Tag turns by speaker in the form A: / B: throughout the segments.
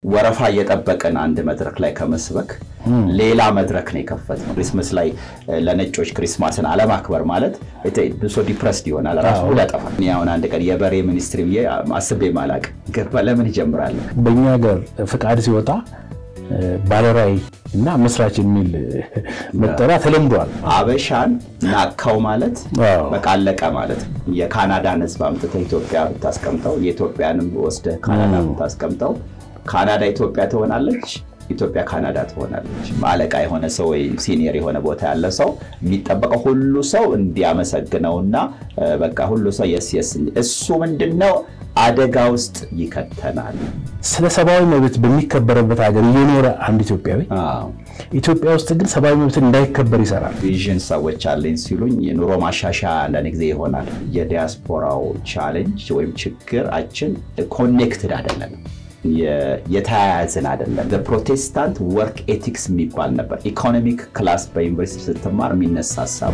A: ወረፋ እየጠበቅን አንድ መድረክ ላይ ከመስበክ ሌላ መድረክ ነው የከፈትነው። ክሪስመስ ላይ ለነጮች ክሪስማስን አለማክበር ማለት ብሶ ዲፕረስድ ይሆናል፣ ራሱ ሁሉ ያጠፋል። እኔ አሁን አንድ ቀን የበሬ ሚኒስትሪ ብዬ አስቤ ማላቅ ገባ ለምን ይጀምራል?
B: በእኛ ሀገር ፍቃድ ሲወጣ ባለራዕይ እና መስራች የሚል መጠሪያ ተለምዷል።
A: አበሻን ናካው ማለት በቃ አለቀ ማለት ነው። የካናዳን ሕዝብ አምጥተህ ኢትዮጵያ ብታስቀምጠው የኢትዮጵያንም ወስደህ ካናዳ ብታስቀምጠው ካናዳ ኢትዮጵያ ትሆናለች፣ ኢትዮጵያ ካናዳ ትሆናለች። አለቃ የሆነ ሰው ወይ ሲኒየር የሆነ ቦታ ያለ ሰው የሚጠበቀው ሁሉ ሰው እንዲያመሰግነውና በቃ ሁሉ ሰው የስ የስ እሱ ምንድነው አደጋ ውስጥ ይከተናል።
B: ስለ ሰብአዊ መብት በሚከበርበት ሀገር እየኖረ አንድ ኢትዮጵያዊ ኢትዮጵያ ውስጥ ግን ሰብአዊ መብት እንዳይከበር ይሰራል።
A: ቪዥን ሰዎች አለኝ ሲሉኝ የኑሮ ማሻሻያ አንዳንድ ጊዜ ይሆናል። የዲያስፖራው ቻሌንጅ ወይም ችግራችን ኮኔክትድ አይደለም፣ የተያያዝን አይደለም። ፕሮቴስታንት ወርክ ኤቲክስ የሚባል ነበር። ኢኮኖሚክ ክላስ በዩኒቨርሲቲ ስትማር የሚነሳ ሀሳብ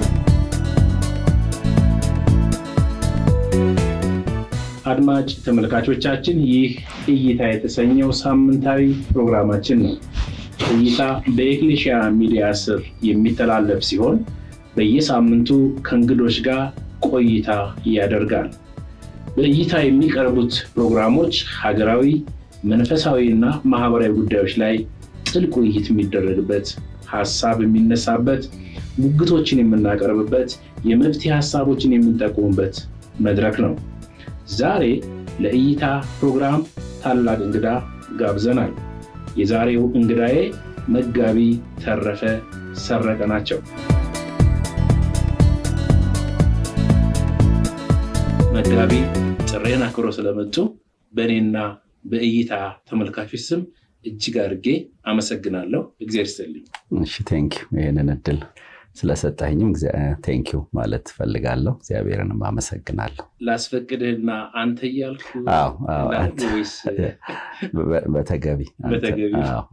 C: አድማጭ ተመልካቾቻችን ይህ እይታ የተሰኘው ሳምንታዊ ፕሮግራማችን ነው። እይታ በኤክሌሽያ ሚዲያ ስር የሚተላለፍ ሲሆን በየሳምንቱ ከእንግዶች ጋር ቆይታ ያደርጋል። በእይታ የሚቀርቡት ፕሮግራሞች ሀገራዊ፣ መንፈሳዊ እና ማህበራዊ ጉዳዮች ላይ ጥልቅ ውይይት የሚደረግበት፣ ሀሳብ የሚነሳበት፣ ሙግቶችን የምናቀርብበት፣ የመፍትሄ ሀሳቦችን የምንጠቁሙበት መድረክ ነው። ዛሬ ለእይታ ፕሮግራም ታላቅ እንግዳ ጋብዘናል። የዛሬው እንግዳዬ መጋቢ ተረፈ ሰረቀ ናቸው። መጋቢ ጥሬን አክብሮ ስለመጡ በእኔና በእይታ ተመልካቾች ስም እጅግ አድርጌ አመሰግናለሁ። እግዚአብሔር ይስጥልኝ።
A: እሺ ቴንኪው ይህንን እድል ስለሰጠኝም ቴንኪው ማለት ፈልጋለሁ። እግዚአብሔርንም አመሰግናለሁ።
C: ላስፈቅድህና አንተ እያልኩ
A: በተገቢ
C: በተገቢ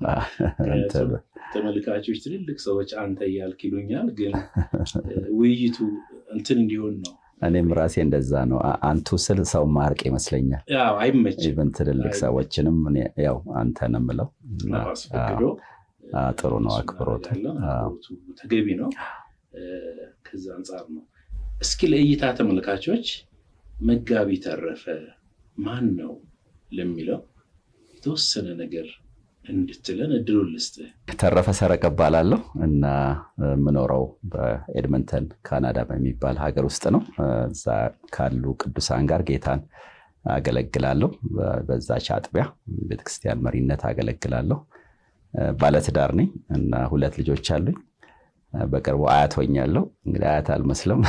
C: ተመልካቾች ትልልቅ ሰዎች አንተ እያልክ ይሉኛል፣ ግን ውይይቱ እንትን እንዲሆን ነው።
A: እኔም ራሴ እንደዛ ነው። አንቱ ስል ሰው ማርቅ ይመስለኛል።
C: አይመችም።
A: ኢቨን ትልልቅ ሰዎችንም ያው አንተ ነው የምለው።
C: አስፈቅዶ
A: ጥሩ ነው። አክብሮቱ
C: ተገቢ ነው። ከዛ አንጻር ነው። እስኪ ለእይታ ተመልካቾች መጋቢ ተረፈ ማን ነው ለሚለው የተወሰነ ነገር እንድትለን እድሉን ልስጥህ።
A: ተረፈ ሰረቀ እባላለሁ እና የምኖረው በኤድመንተን ካናዳ በሚባል ሀገር ውስጥ ነው። እዛ ካሉ ቅዱሳን ጋር ጌታን አገለግላለሁ። በዛች አጥቢያ ቤተክርስቲያን መሪነት አገለግላለሁ። ባለትዳር ነኝ እና ሁለት ልጆች አሉኝ። በቅርቡ አያት ሆኛለሁ። እንግዲህ አያት አልመስለም።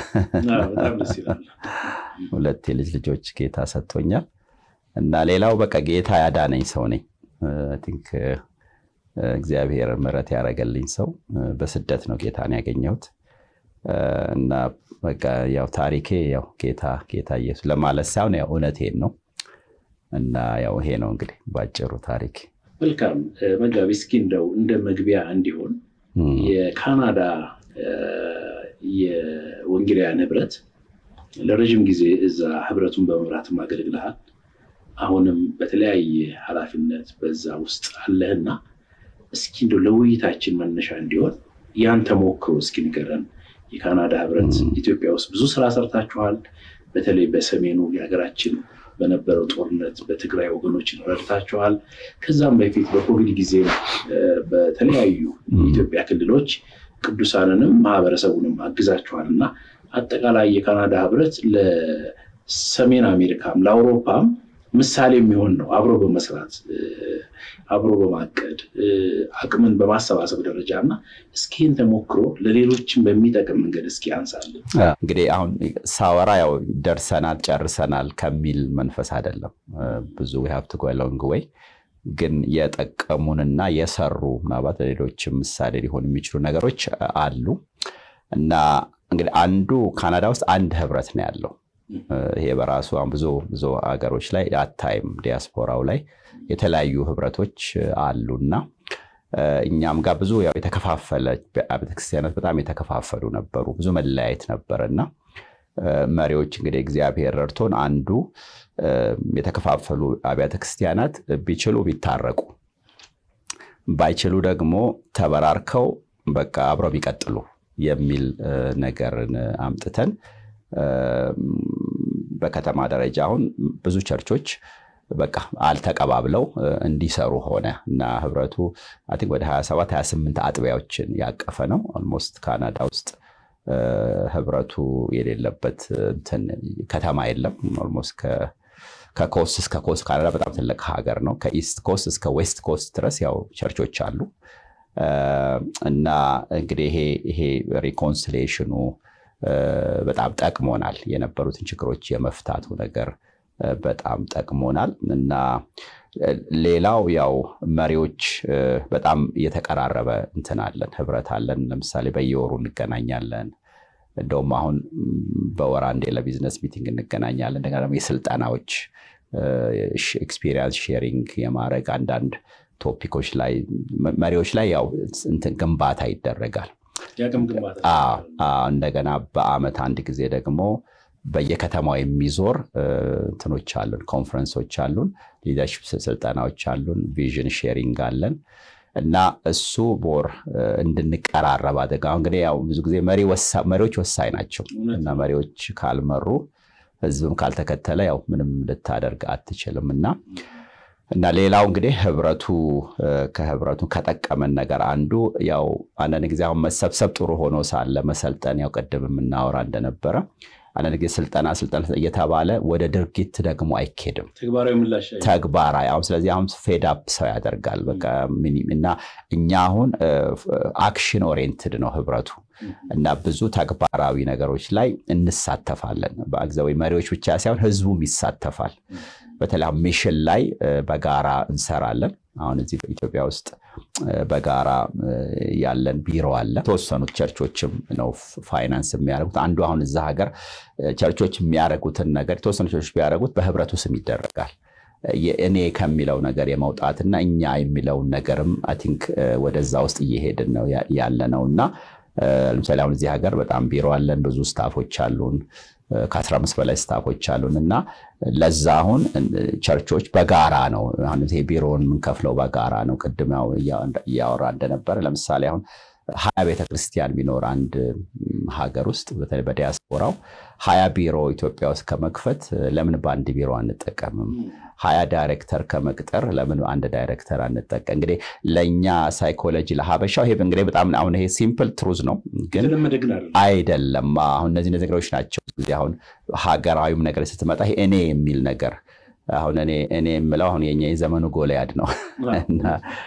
A: ሁለት የልጅ ልጆች ጌታ ሰጥቶኛል እና ሌላው በቃ ጌታ ያዳነኝ ሰው ነኝ። ቲንክ እግዚአብሔር ምሕረት ያደረገልኝ ሰው በስደት ነው ጌታን ያገኘሁት እና በቃ ያው ታሪኬ ያው ጌታ ጌታ ኢየሱስ ለማለት ሳይሆን ያው እውነቴን ነው እና ያው ይሄ ነው እንግዲህ ባጭሩ ታሪክ።
C: መልካም መጋቢ፣ እስኪ እንደው እንደ መግቢያ እንዲሆን የካናዳ የወንጌላውያን ህብረት ለረዥም ጊዜ እዛ ህብረቱን በመምራትም አገልግልሃል። አሁንም በተለያየ ኃላፊነት በዛ ውስጥ አለህና እስኪ እንደው ለውይይታችን መነሻ እንዲሆን ያን ተሞክሮ እስኪ ንገረን። የካናዳ ህብረት ኢትዮጵያ ውስጥ ብዙ ስራ ሰርታችኋል። በተለይ በሰሜኑ የሀገራችን በነበረው ጦርነት በትግራይ ወገኖችን ረድታችኋል። ከዛም በፊት በኮቪድ ጊዜ በተለያዩ የኢትዮጵያ ክልሎች ቅዱሳንንም ማህበረሰቡንም አግዛችኋል እና አጠቃላይ የካናዳ ህብረት ለሰሜን አሜሪካም ለአውሮፓም ምሳሌ የሚሆን ነው። አብሮ በመስራት አብሮ በማቀድ አቅምን በማሰባሰብ ደረጃ እና እስኪን ተሞክሮ ለሌሎችም በሚጠቅም መንገድ እስኪ አንሳለን።
A: እንግዲህ አሁን ሳወራ ያው ደርሰናል ጨርሰናል ከሚል መንፈስ አይደለም። ብዙ ሀብት ጎሎንግ ወይ ግን የጠቀሙንና የሰሩ ምናልባት ለሌሎችም ምሳሌ ሊሆኑ የሚችሉ ነገሮች አሉ እና እንግዲህ አንዱ ካናዳ ውስጥ አንድ ህብረት ነው ያለው ይሄ በራሱ ብዙ ብዙ ሀገሮች ላይ አታይም። ዲያስፖራው ላይ የተለያዩ ህብረቶች አሉና እኛም ጋር ብዙ ያው የተከፋፈለ ቤተክርስቲያናት በጣም የተከፋፈሉ ነበሩ። ብዙ መለያየት ነበረ እና መሪዎች እንግዲህ እግዚአብሔር ረድቶን አንዱ የተከፋፈሉ አብያተ ክርስቲያናት ቢችሉ ቢታረቁ ባይችሉ ደግሞ ተበራርከው በቃ አብረው ቢቀጥሉ የሚል ነገርን አምጥተን በከተማ ደረጃ አሁን ብዙ ቸርቾች በቃ አልተቀባብለው እንዲሰሩ ሆነ እና ህብረቱ አይ ቲንክ ወደ 27 28 አጥቢያዎችን ያቀፈ ነው። ኦልሞስት ካናዳ ውስጥ ህብረቱ የሌለበት እንትን ከተማ የለም። ኦልሞስት ከኮስት እስከ ኮስት ካናዳ በጣም ትልቅ ሀገር ነው። ከኢስት ኮስት እስከ ዌስት ኮስት ድረስ ያው ቸርቾች አሉ እና እንግዲህ ይሄ ይሄ ሪኮንሲሌሽኑ በጣም ጠቅሞናል። የነበሩትን ችግሮች የመፍታቱ ነገር በጣም ጠቅሞናል እና ሌላው ያው መሪዎች በጣም የተቀራረበ እንትን አለን፣ ህብረት አለን። ለምሳሌ በየወሩ እንገናኛለን። እንደውም አሁን በወር አንዴ ለቢዝነስ ሚቲንግ እንገናኛለን። እንደገና ደግሞ የስልጠናዎች ኤክስፒሪየንስ ሼሪንግ የማድረግ አንዳንድ ቶፒኮች ላይ መሪዎች ላይ ያው እንትን ግንባታ ይደረጋል። እንደገና በአመት አንድ ጊዜ ደግሞ በየከተማው የሚዞር እንትኖች አሉን፣ ኮንፈረንሶች አሉን፣ ሊደርሽፕ ስልጠናዎች አሉን፣ ቪዥን ሼሪንግ አለን እና እሱ ቦር እንድንቀራረብ አድርገ አሁን እንግዲህ ያው ብዙ ጊዜ መሪዎች ወሳኝ ናቸው እና መሪዎች ካልመሩ ህዝብም ካልተከተለ ያው ምንም ልታደርግ አትችልም እና እና ሌላው እንግዲህ ህብረቱ ከህብረቱ ከጠቀመን ነገር አንዱ ያው አንዳንድ ጊዜ አሁን መሰብሰብ ጥሩ ሆኖ ሳለ መሰልጠን ያው ቅድም የምናወራ እንደነበረ አንዳንድ ጊዜ ስልጠና ስልጠና እየተባለ ወደ ድርጊት ደግሞ አይኬድም። ተግባራዊ አሁን ስለዚህ አሁን ፌዳፕ ሰው ያደርጋል በቃ እና እኛ አሁን አክሽን ኦሪየንትድ ነው ህብረቱ እና ብዙ ተግባራዊ ነገሮች ላይ እንሳተፋለን። በአግዛዊ መሪዎች ብቻ ሳይሆን ህዝቡም ይሳተፋል። በተለይ ሚሽን ላይ በጋራ እንሰራለን። አሁን እዚህ በኢትዮጵያ ውስጥ በጋራ ያለን ቢሮ አለ። የተወሰኑት ቸርቾችም ነው ፋይናንስ የሚያደርጉት። አንዱ አሁን እዛ ሀገር ቸርቾች የሚያደርጉትን ነገር የተወሰኑ ቸርቾች ቢያደርጉት በህብረቱ ስም ይደረጋል። እኔ ከሚለው ነገር የመውጣትና እኛ የሚለውን ነገርም አይ ቲንክ ወደዛ ውስጥ እየሄድን ነው ያለ ነው እና ለምሳሌ አሁን እዚህ ሀገር በጣም ቢሮ አለን፣ ብዙ ስታፎች አሉን ከአስራ አምስት በላይ ስታፎች አሉን እና ለዛ አሁን ቸርቾች በጋራ ነው አሁን ይሄ ቢሮውን የምንከፍለው በጋራ ነው። ቅድም እያወራ እንደነበረ ለምሳሌ አሁን ሀያ ቤተክርስቲያን ቢኖር አንድ ሀገር ውስጥ በተለይ በዲያስፖራው ሀያ ቢሮ ኢትዮጵያ ውስጥ ከመክፈት ለምን በአንድ ቢሮ አንጠቀምም? ሀያ ዳይሬክተር ከመቅጠር ለምን አንድ ዳይሬክተር አንጠቀም? እንግዲህ ለእኛ ሳይኮሎጂ ለሀበሻው ይሄ እንግዲህ በጣም አሁን ይሄ ሲምፕል ትሩዝ ነው፣ ግን አይደለም። አሁን እነዚህ ነገሮች ናቸው ጊዜ አሁን ሀገራዊም ነገር ስትመጣ ይሄ እኔ የሚል ነገር አሁን እኔ እኔ የምለው አሁን የኛ የዘመኑ ጎልያድ ነው እና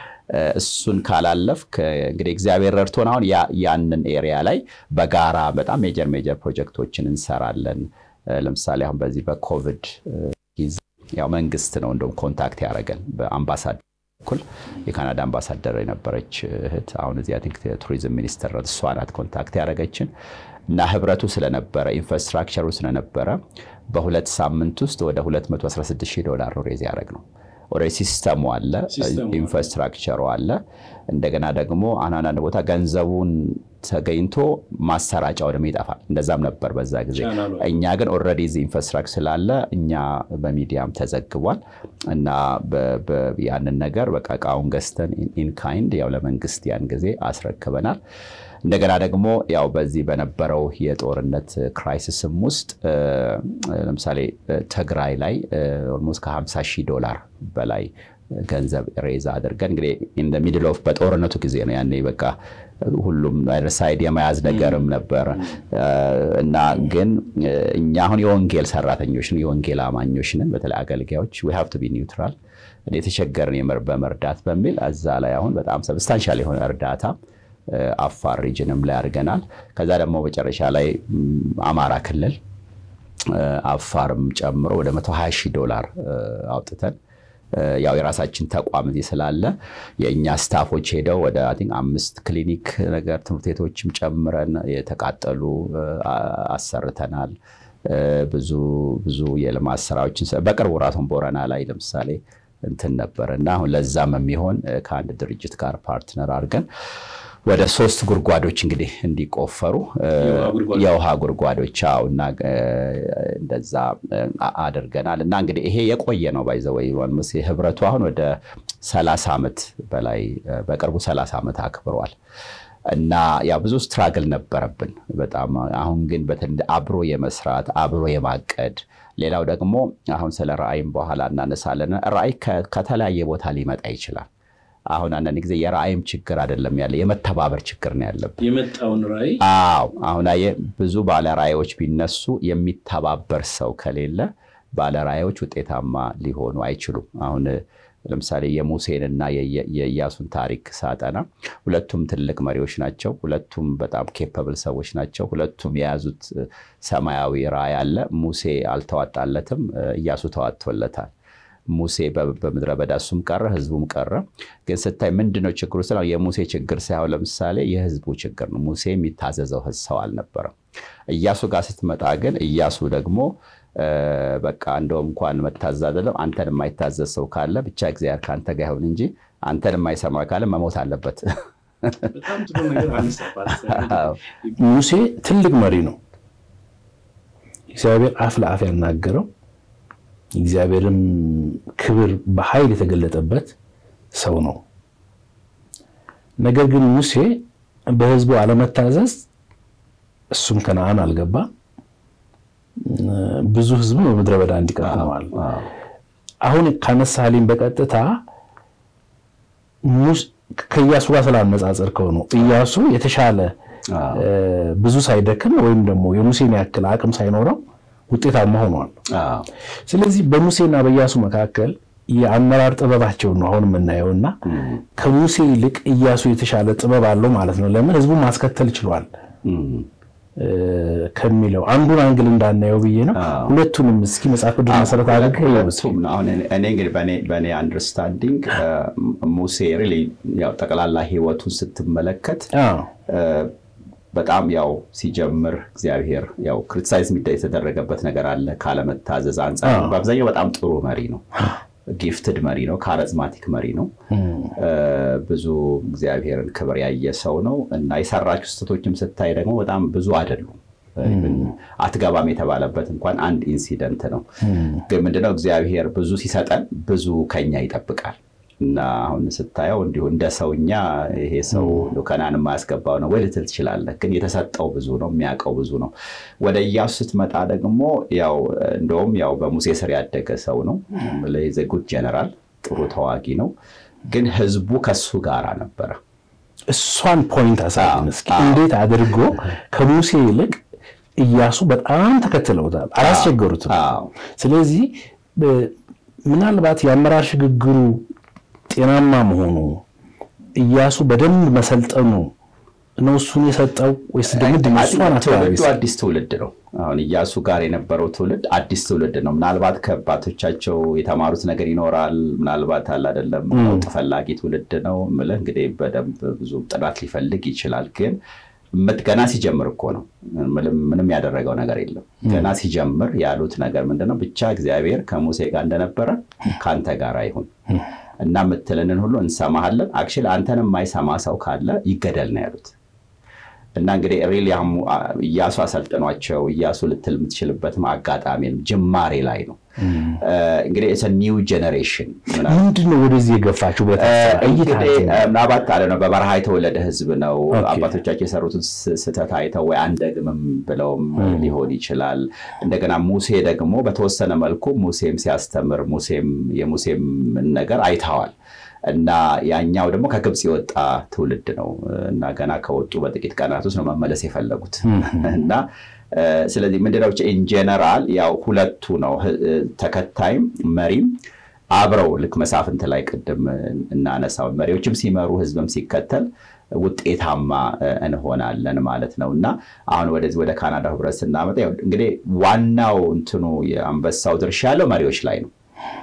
A: እሱን ካላለፍክ እንግዲህ እግዚአብሔር ረድቶን አሁን ያንን ኤሪያ ላይ በጋራ በጣም ሜጀር ሜጀር ፕሮጀክቶችን እንሰራለን። ለምሳሌ አሁን በዚህ በኮቪድ ጊዜ ያው መንግስት ነው እንደውም ኮንታክት ያደረገን በአምባሳደር በኩል የካናዳ አምባሳደር የነበረች እህት አሁን እዚህ ቲንክ ቱሪዝም ሚኒስትር እሷ ናት ኮንታክት ያደረገችን እና ህብረቱ ስለነበረ ኢንፍራስትራክቸሩ ስለነበረ በሁለት ሳምንት ውስጥ ወደ 216 ሺህ ዶላር ነው ሬዝ ያደረግ ነው። ወደ ሲስተሙ አለ፣ ኢንፍራስትራክቸሩ አለ። እንደገና ደግሞ አንዳንድ ቦታ ገንዘቡን ተገኝቶ ማሰራጫው ደግሞ ይጠፋል። እንደዛም ነበር በዛ ጊዜ። እኛ ግን ኦልሬዲ እዚህ ኢንፍራስትራክቸር ስላለ እኛ በሚዲያም ተዘግቧል እና ያንን ነገር በቃ እቃውን ገዝተን ኢንካይንድ ያው ለመንግስት ያን ጊዜ አስረክበናል። እንደገና ደግሞ ያው በዚህ በነበረው የጦርነት ክራይሲስም ውስጥ ለምሳሌ ትግራይ ላይ ኦልሞስት ከ50 ሺህ ዶላር በላይ ገንዘብ ሬዛ አድርገን እንግዲህ ኢን ሚድል ኦፍ በጦርነቱ ጊዜ ነው ያኔ በቃ ሁሉም ሳይድ የመያዝ ነገርም ነበር እና ግን እኛ አሁን የወንጌል ሰራተኞች ነን፣ የወንጌል አማኞች ነን። በተለይ አገልጋዮች ዊ ሃቭ ቱ ቢ ኒውትራል የተቸገርን በመርዳት በሚል እዛ ላይ አሁን በጣም ሰብስታንሻል የሆነ እርዳታ አፋር ሪጅንም ላይ አድርገናል። ከዛ ደግሞ መጨረሻ ላይ አማራ ክልል አፋርም ጨምሮ ወደ 120 ሺህ ዶላር አውጥተን ያው የራሳችን ተቋም እዚህ ስላለ የእኛ ስታፎች ሄደው ወደ አምስት ክሊኒክ ነገር ትምህርት ቤቶችም ጨምረን የተቃጠሉ አሰርተናል። ብዙ ብዙ የልማት ስራዎችን በቅርቡ ራሱን ቦረና ላይ ለምሳሌ እንትን ነበር እና አሁን ለዛም የሚሆን ከአንድ ድርጅት ጋር ፓርትነር አድርገን ወደ ሶስት ጉድጓዶች እንግዲህ እንዲቆፈሩ የውሃ ጉድጓዶች አዎ፣ እና እንደዛ አድርገናል። እና እንግዲህ ይሄ የቆየ ነው ባይዘወይ ሙሴ ህብረቱ አሁን ወደ ሰላሳ ዓመት በላይ በቅርቡ ሰላሳ ዓመት አክብሯል። እና ያ ብዙ ስትራግል ነበረብን በጣም አሁን ግን አብሮ የመስራት አብሮ የማቀድ ሌላው ደግሞ አሁን ስለ ራእይም በኋላ እናነሳለን። ራእይ ከተለያየ ቦታ ሊመጣ ይችላል። አሁን አንዳንድ ጊዜ የራእይም ችግር አይደለም ያለ የመተባበር ችግር ነው ያለብን።
C: የመጣውን ራእይ
A: አዎ አሁን ብዙ ባለ ራእዮች ቢነሱ የሚተባበር ሰው ከሌለ ባለ ራእዮች ውጤታማ ሊሆኑ አይችሉም። አሁን ለምሳሌ የሙሴንና የኢያሱን ታሪክ ሳጠና ሁለቱም ትልቅ መሪዎች ናቸው። ሁለቱም በጣም ኬፐብል ሰዎች ናቸው። ሁለቱም የያዙት ሰማያዊ ራእይ አለ። ሙሴ አልተዋጣለትም፣ ኢያሱ ተዋጥቶለታል። ሙሴ በምድረ በዳ እሱም ቀረ፣ ህዝቡም ቀረ። ግን ስታይ ምንድነው ችግሩ? ስለ የሙሴ ችግር ሳይሆን ለምሳሌ የህዝቡ ችግር ነው። ሙሴ የሚታዘዘው ሰው አልነበረም። ኢያሱ ጋር ስትመጣ ግን ኢያሱ ደግሞ በቃ እንደውም እንኳን መታዘዝ አይደለም አንተን የማይታዘዝ ሰው ካለ ብቻ እግዚአብሔር ከአንተ ጋር ይሁን እንጂ አንተን የማይሰማ ካለ መሞት አለበት።
B: ሙሴ ትልቅ መሪ ነው። እግዚአብሔር አፍ ለአፍ ያናገረው እግዚአብሔርም ክብር በኃይል የተገለጠበት ሰው ነው። ነገር ግን ሙሴ በህዝቡ አለመታዘዝ እሱም ከነአን አልገባ ብዙ ህዝቡ በምድረ በዳ እንዲቀር ሆነዋል። አሁን ካነሳልኝ በቀጥታ ከኢያሱ ጋር ስላነጻጸርከው ነው። ኢያሱ የተሻለ ብዙ ሳይደክም ወይም ደግሞ የሙሴን ያክል አቅም ሳይኖረው ውጤታማ ሆኗል። ስለዚህ በሙሴና በኢያሱ መካከል የአመራር ጥበባቸውን ነው አሁን የምናየው እና ከሙሴ ይልቅ ኢያሱ የተሻለ ጥበብ አለው ማለት ነው። ለምን ህዝቡን ማስከተል ችሏል ከሚለው አንዱን አንግል እንዳናየው ብዬ ነው። ሁለቱንም እስኪ መጽሐፍ ቅዱስ መሰረት አድርገህ
A: እኔ እንግዲህ በእኔ አንደርስታንዲንግ ሙሴ ሪሊ ያው ጠቅላላ ህይወቱን ስትመለከት በጣም ያው ሲጀምር እግዚአብሔር ያው ክሪቲሳይዝ የተደረገበት ነገር አለ ካለመታዘዝ አንጻር። በአብዛኛው በጣም ጥሩ መሪ ነው። ጊፍትድ መሪ ነው። ካረዝማቲክ መሪ ነው። ብዙ እግዚአብሔርን ክብር ያየ ሰው ነው እና የሰራችው ስህተቶችም ስታይ ደግሞ በጣም ብዙ አይደሉም። አትገባም የተባለበት እንኳን አንድ ኢንሲደንት ነው። ግን ምንድነው እግዚአብሔር ብዙ ሲሰጠን ብዙ ከኛ ይጠብቃል እና አሁን ስታየው እንዲሁ እንደ ሰውኛ ይሄ ሰው ከናን የማያስገባው ነው ወይ ልትል ትችላለህ። ግን የተሰጠው ብዙ ነው፣ የሚያውቀው ብዙ ነው። ወደ ኢያሱ ስትመጣ ደግሞ ያው እንደውም ያው በሙሴ ስር ያደገ ሰው ነው። ጉድ ጀነራል፣ ጥሩ ተዋጊ ነው። ግን ህዝቡ ከሱ ጋር ነበረ።
B: እሷን ፖይንት አሳየን እስኪ። እንዴት አድርጎ ከሙሴ ይልቅ ኢያሱ በጣም ተከትለውታል፣ አላስቸገሩትም። ስለዚህ ምናልባት የአመራር ሽግግሩ ጤናማ መሆኑ ኢያሱ በደንብ መሰልጠኑ ነው እሱን የሰጠው ወይስ ደግሞ
A: ትውልዱ አዲስ ትውልድ ነው? አሁን ኢያሱ ጋር የነበረው ትውልድ አዲስ ትውልድ ነው። ምናልባት ከአባቶቻቸው የተማሩት ነገር ይኖራል። ምናልባት አለ አይደለም ለውጥ ፈላጊ ትውልድ ነው የምልህ እንግዲህ በደንብ ብዙ ጥናት ሊፈልግ ይችላል። ግን ገና ሲጀምር እኮ ነው። ምንም ያደረገው ነገር የለም። ገና ሲጀምር ያሉት ነገር ምንድነው? ብቻ እግዚአብሔር ከሙሴ ጋር እንደነበረ ከአንተ ጋር ይሁን እና የምትልንን ሁሉ እንሰማሃለን። አክቹዋሊ አንተን የማይሰማ ሰው ካለ ይገደል ነው ያሉት። እና እንግዲህ ሪሊ ኢያሱ አሰልጥኗቸው ኢያሱ ልትል የምትችልበትም አጋጣሚ ጅማሬ ላይ ነው። እንግዲህ ኒው ጀኔሬሽን
B: ምንድን ነው ወደዚህ የገፋችሁ?
A: ምናባት አለ ነው በበረሃ የተወለደ ህዝብ ነው። አባቶቻቸው የሰሩትን ስህተት አይተው ወይ አንደግምም ብለውም ሊሆን ይችላል። እንደገና ሙሴ ደግሞ በተወሰነ መልኩ ሙሴም ሲያስተምር ሙሴም የሙሴም ነገር አይተዋል። እና ያኛው ደግሞ ከግብፅ የወጣ ትውልድ ነው እና ገና ከወጡ በጥቂት ቀናት ውስጥ ነው መመለስ የፈለጉት እና ስለዚህ ምንድነው ኢንጀነራል ያው ሁለቱ ነው ተከታይም መሪም አብረው ልክ መሳፍንት ላይ ቅድም እናነሳው መሪዎችም ሲመሩ ህዝብም ሲከተል ውጤታማ እንሆናለን ማለት ነው እና አሁን ወደዚህ ወደ ካናዳ ህብረት ስናመጣ እንግዲህ ዋናው እንትኑ የአንበሳው ድርሻ ያለው መሪዎች ላይ ነው።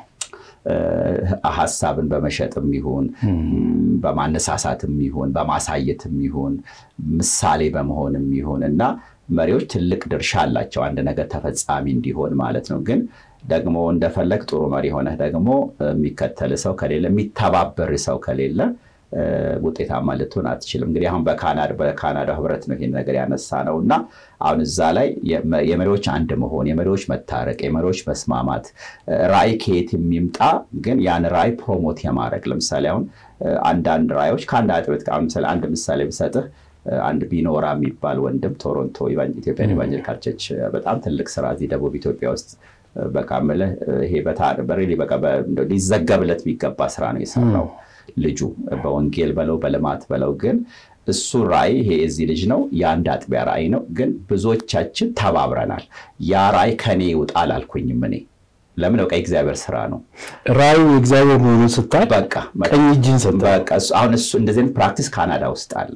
A: ሀሳብን በመሸጥም ይሁን በማነሳሳትም ይሁን በማሳየትም ይሁን ምሳሌ በመሆንም ይሁን እና መሪዎች ትልቅ ድርሻ አላቸው አንድ ነገር ተፈጻሚ እንዲሆን ማለት ነው። ግን ደግሞ እንደፈለግ ጥሩ መሪ ሆነህ ደግሞ የሚከተል ሰው ከሌለ የሚተባበር ሰው ከሌለ ውጤታማ ልትሆን አትችልም። እንግዲህ አሁን በካናዳ ህብረት ነው ይህን ነገር ያነሳ ነው እና አሁን እዛ ላይ የመሪዎች አንድ መሆን፣ የመሪዎች መታረቅ፣ የመሪዎች መስማማት ራዕይ ከየት የሚምጣ ግን ያን ራዕይ ፕሮሞት የማድረግ ለምሳሌ አሁን አንዳንድ ራዕዮች ከአንድ አጥቤት ምሳሌ አንድ ምሳሌ ብሰጥህ አንድ ቢኖራ የሚባል ወንድም ቶሮንቶ ኢትዮጵያን ኢቫንጀሊካል ቸርች በጣም ትልቅ ስራ እዚህ ደቡብ ኢትዮጵያ ውስጥ በቃ የምልህ ይሄ በሬሊ በቃ ሊዘገብለት የሚገባ ስራ ነው የሰራው ልጁ በወንጌል በለው በልማት በለው ግን እሱ ራዕይ ይሄ የዚህ ልጅ ነው የአንድ አጥቢያ ራዕይ ነው ግን ብዙዎቻችን ተባብረናል ያ ራዕይ ከኔ ይውጣ አላልኩኝም እኔ ለምን በቃ የእግዚአብሔር ስራ ነው
B: ራዕዩ የእግዚአብሔር መሆኑን ስታይ
A: በቃ
B: ቀኝ እጅን ሰጠህ።
A: አሁን እሱ እንደዚህ አይነት ፕራክቲስ ካናዳ ውስጥ አለ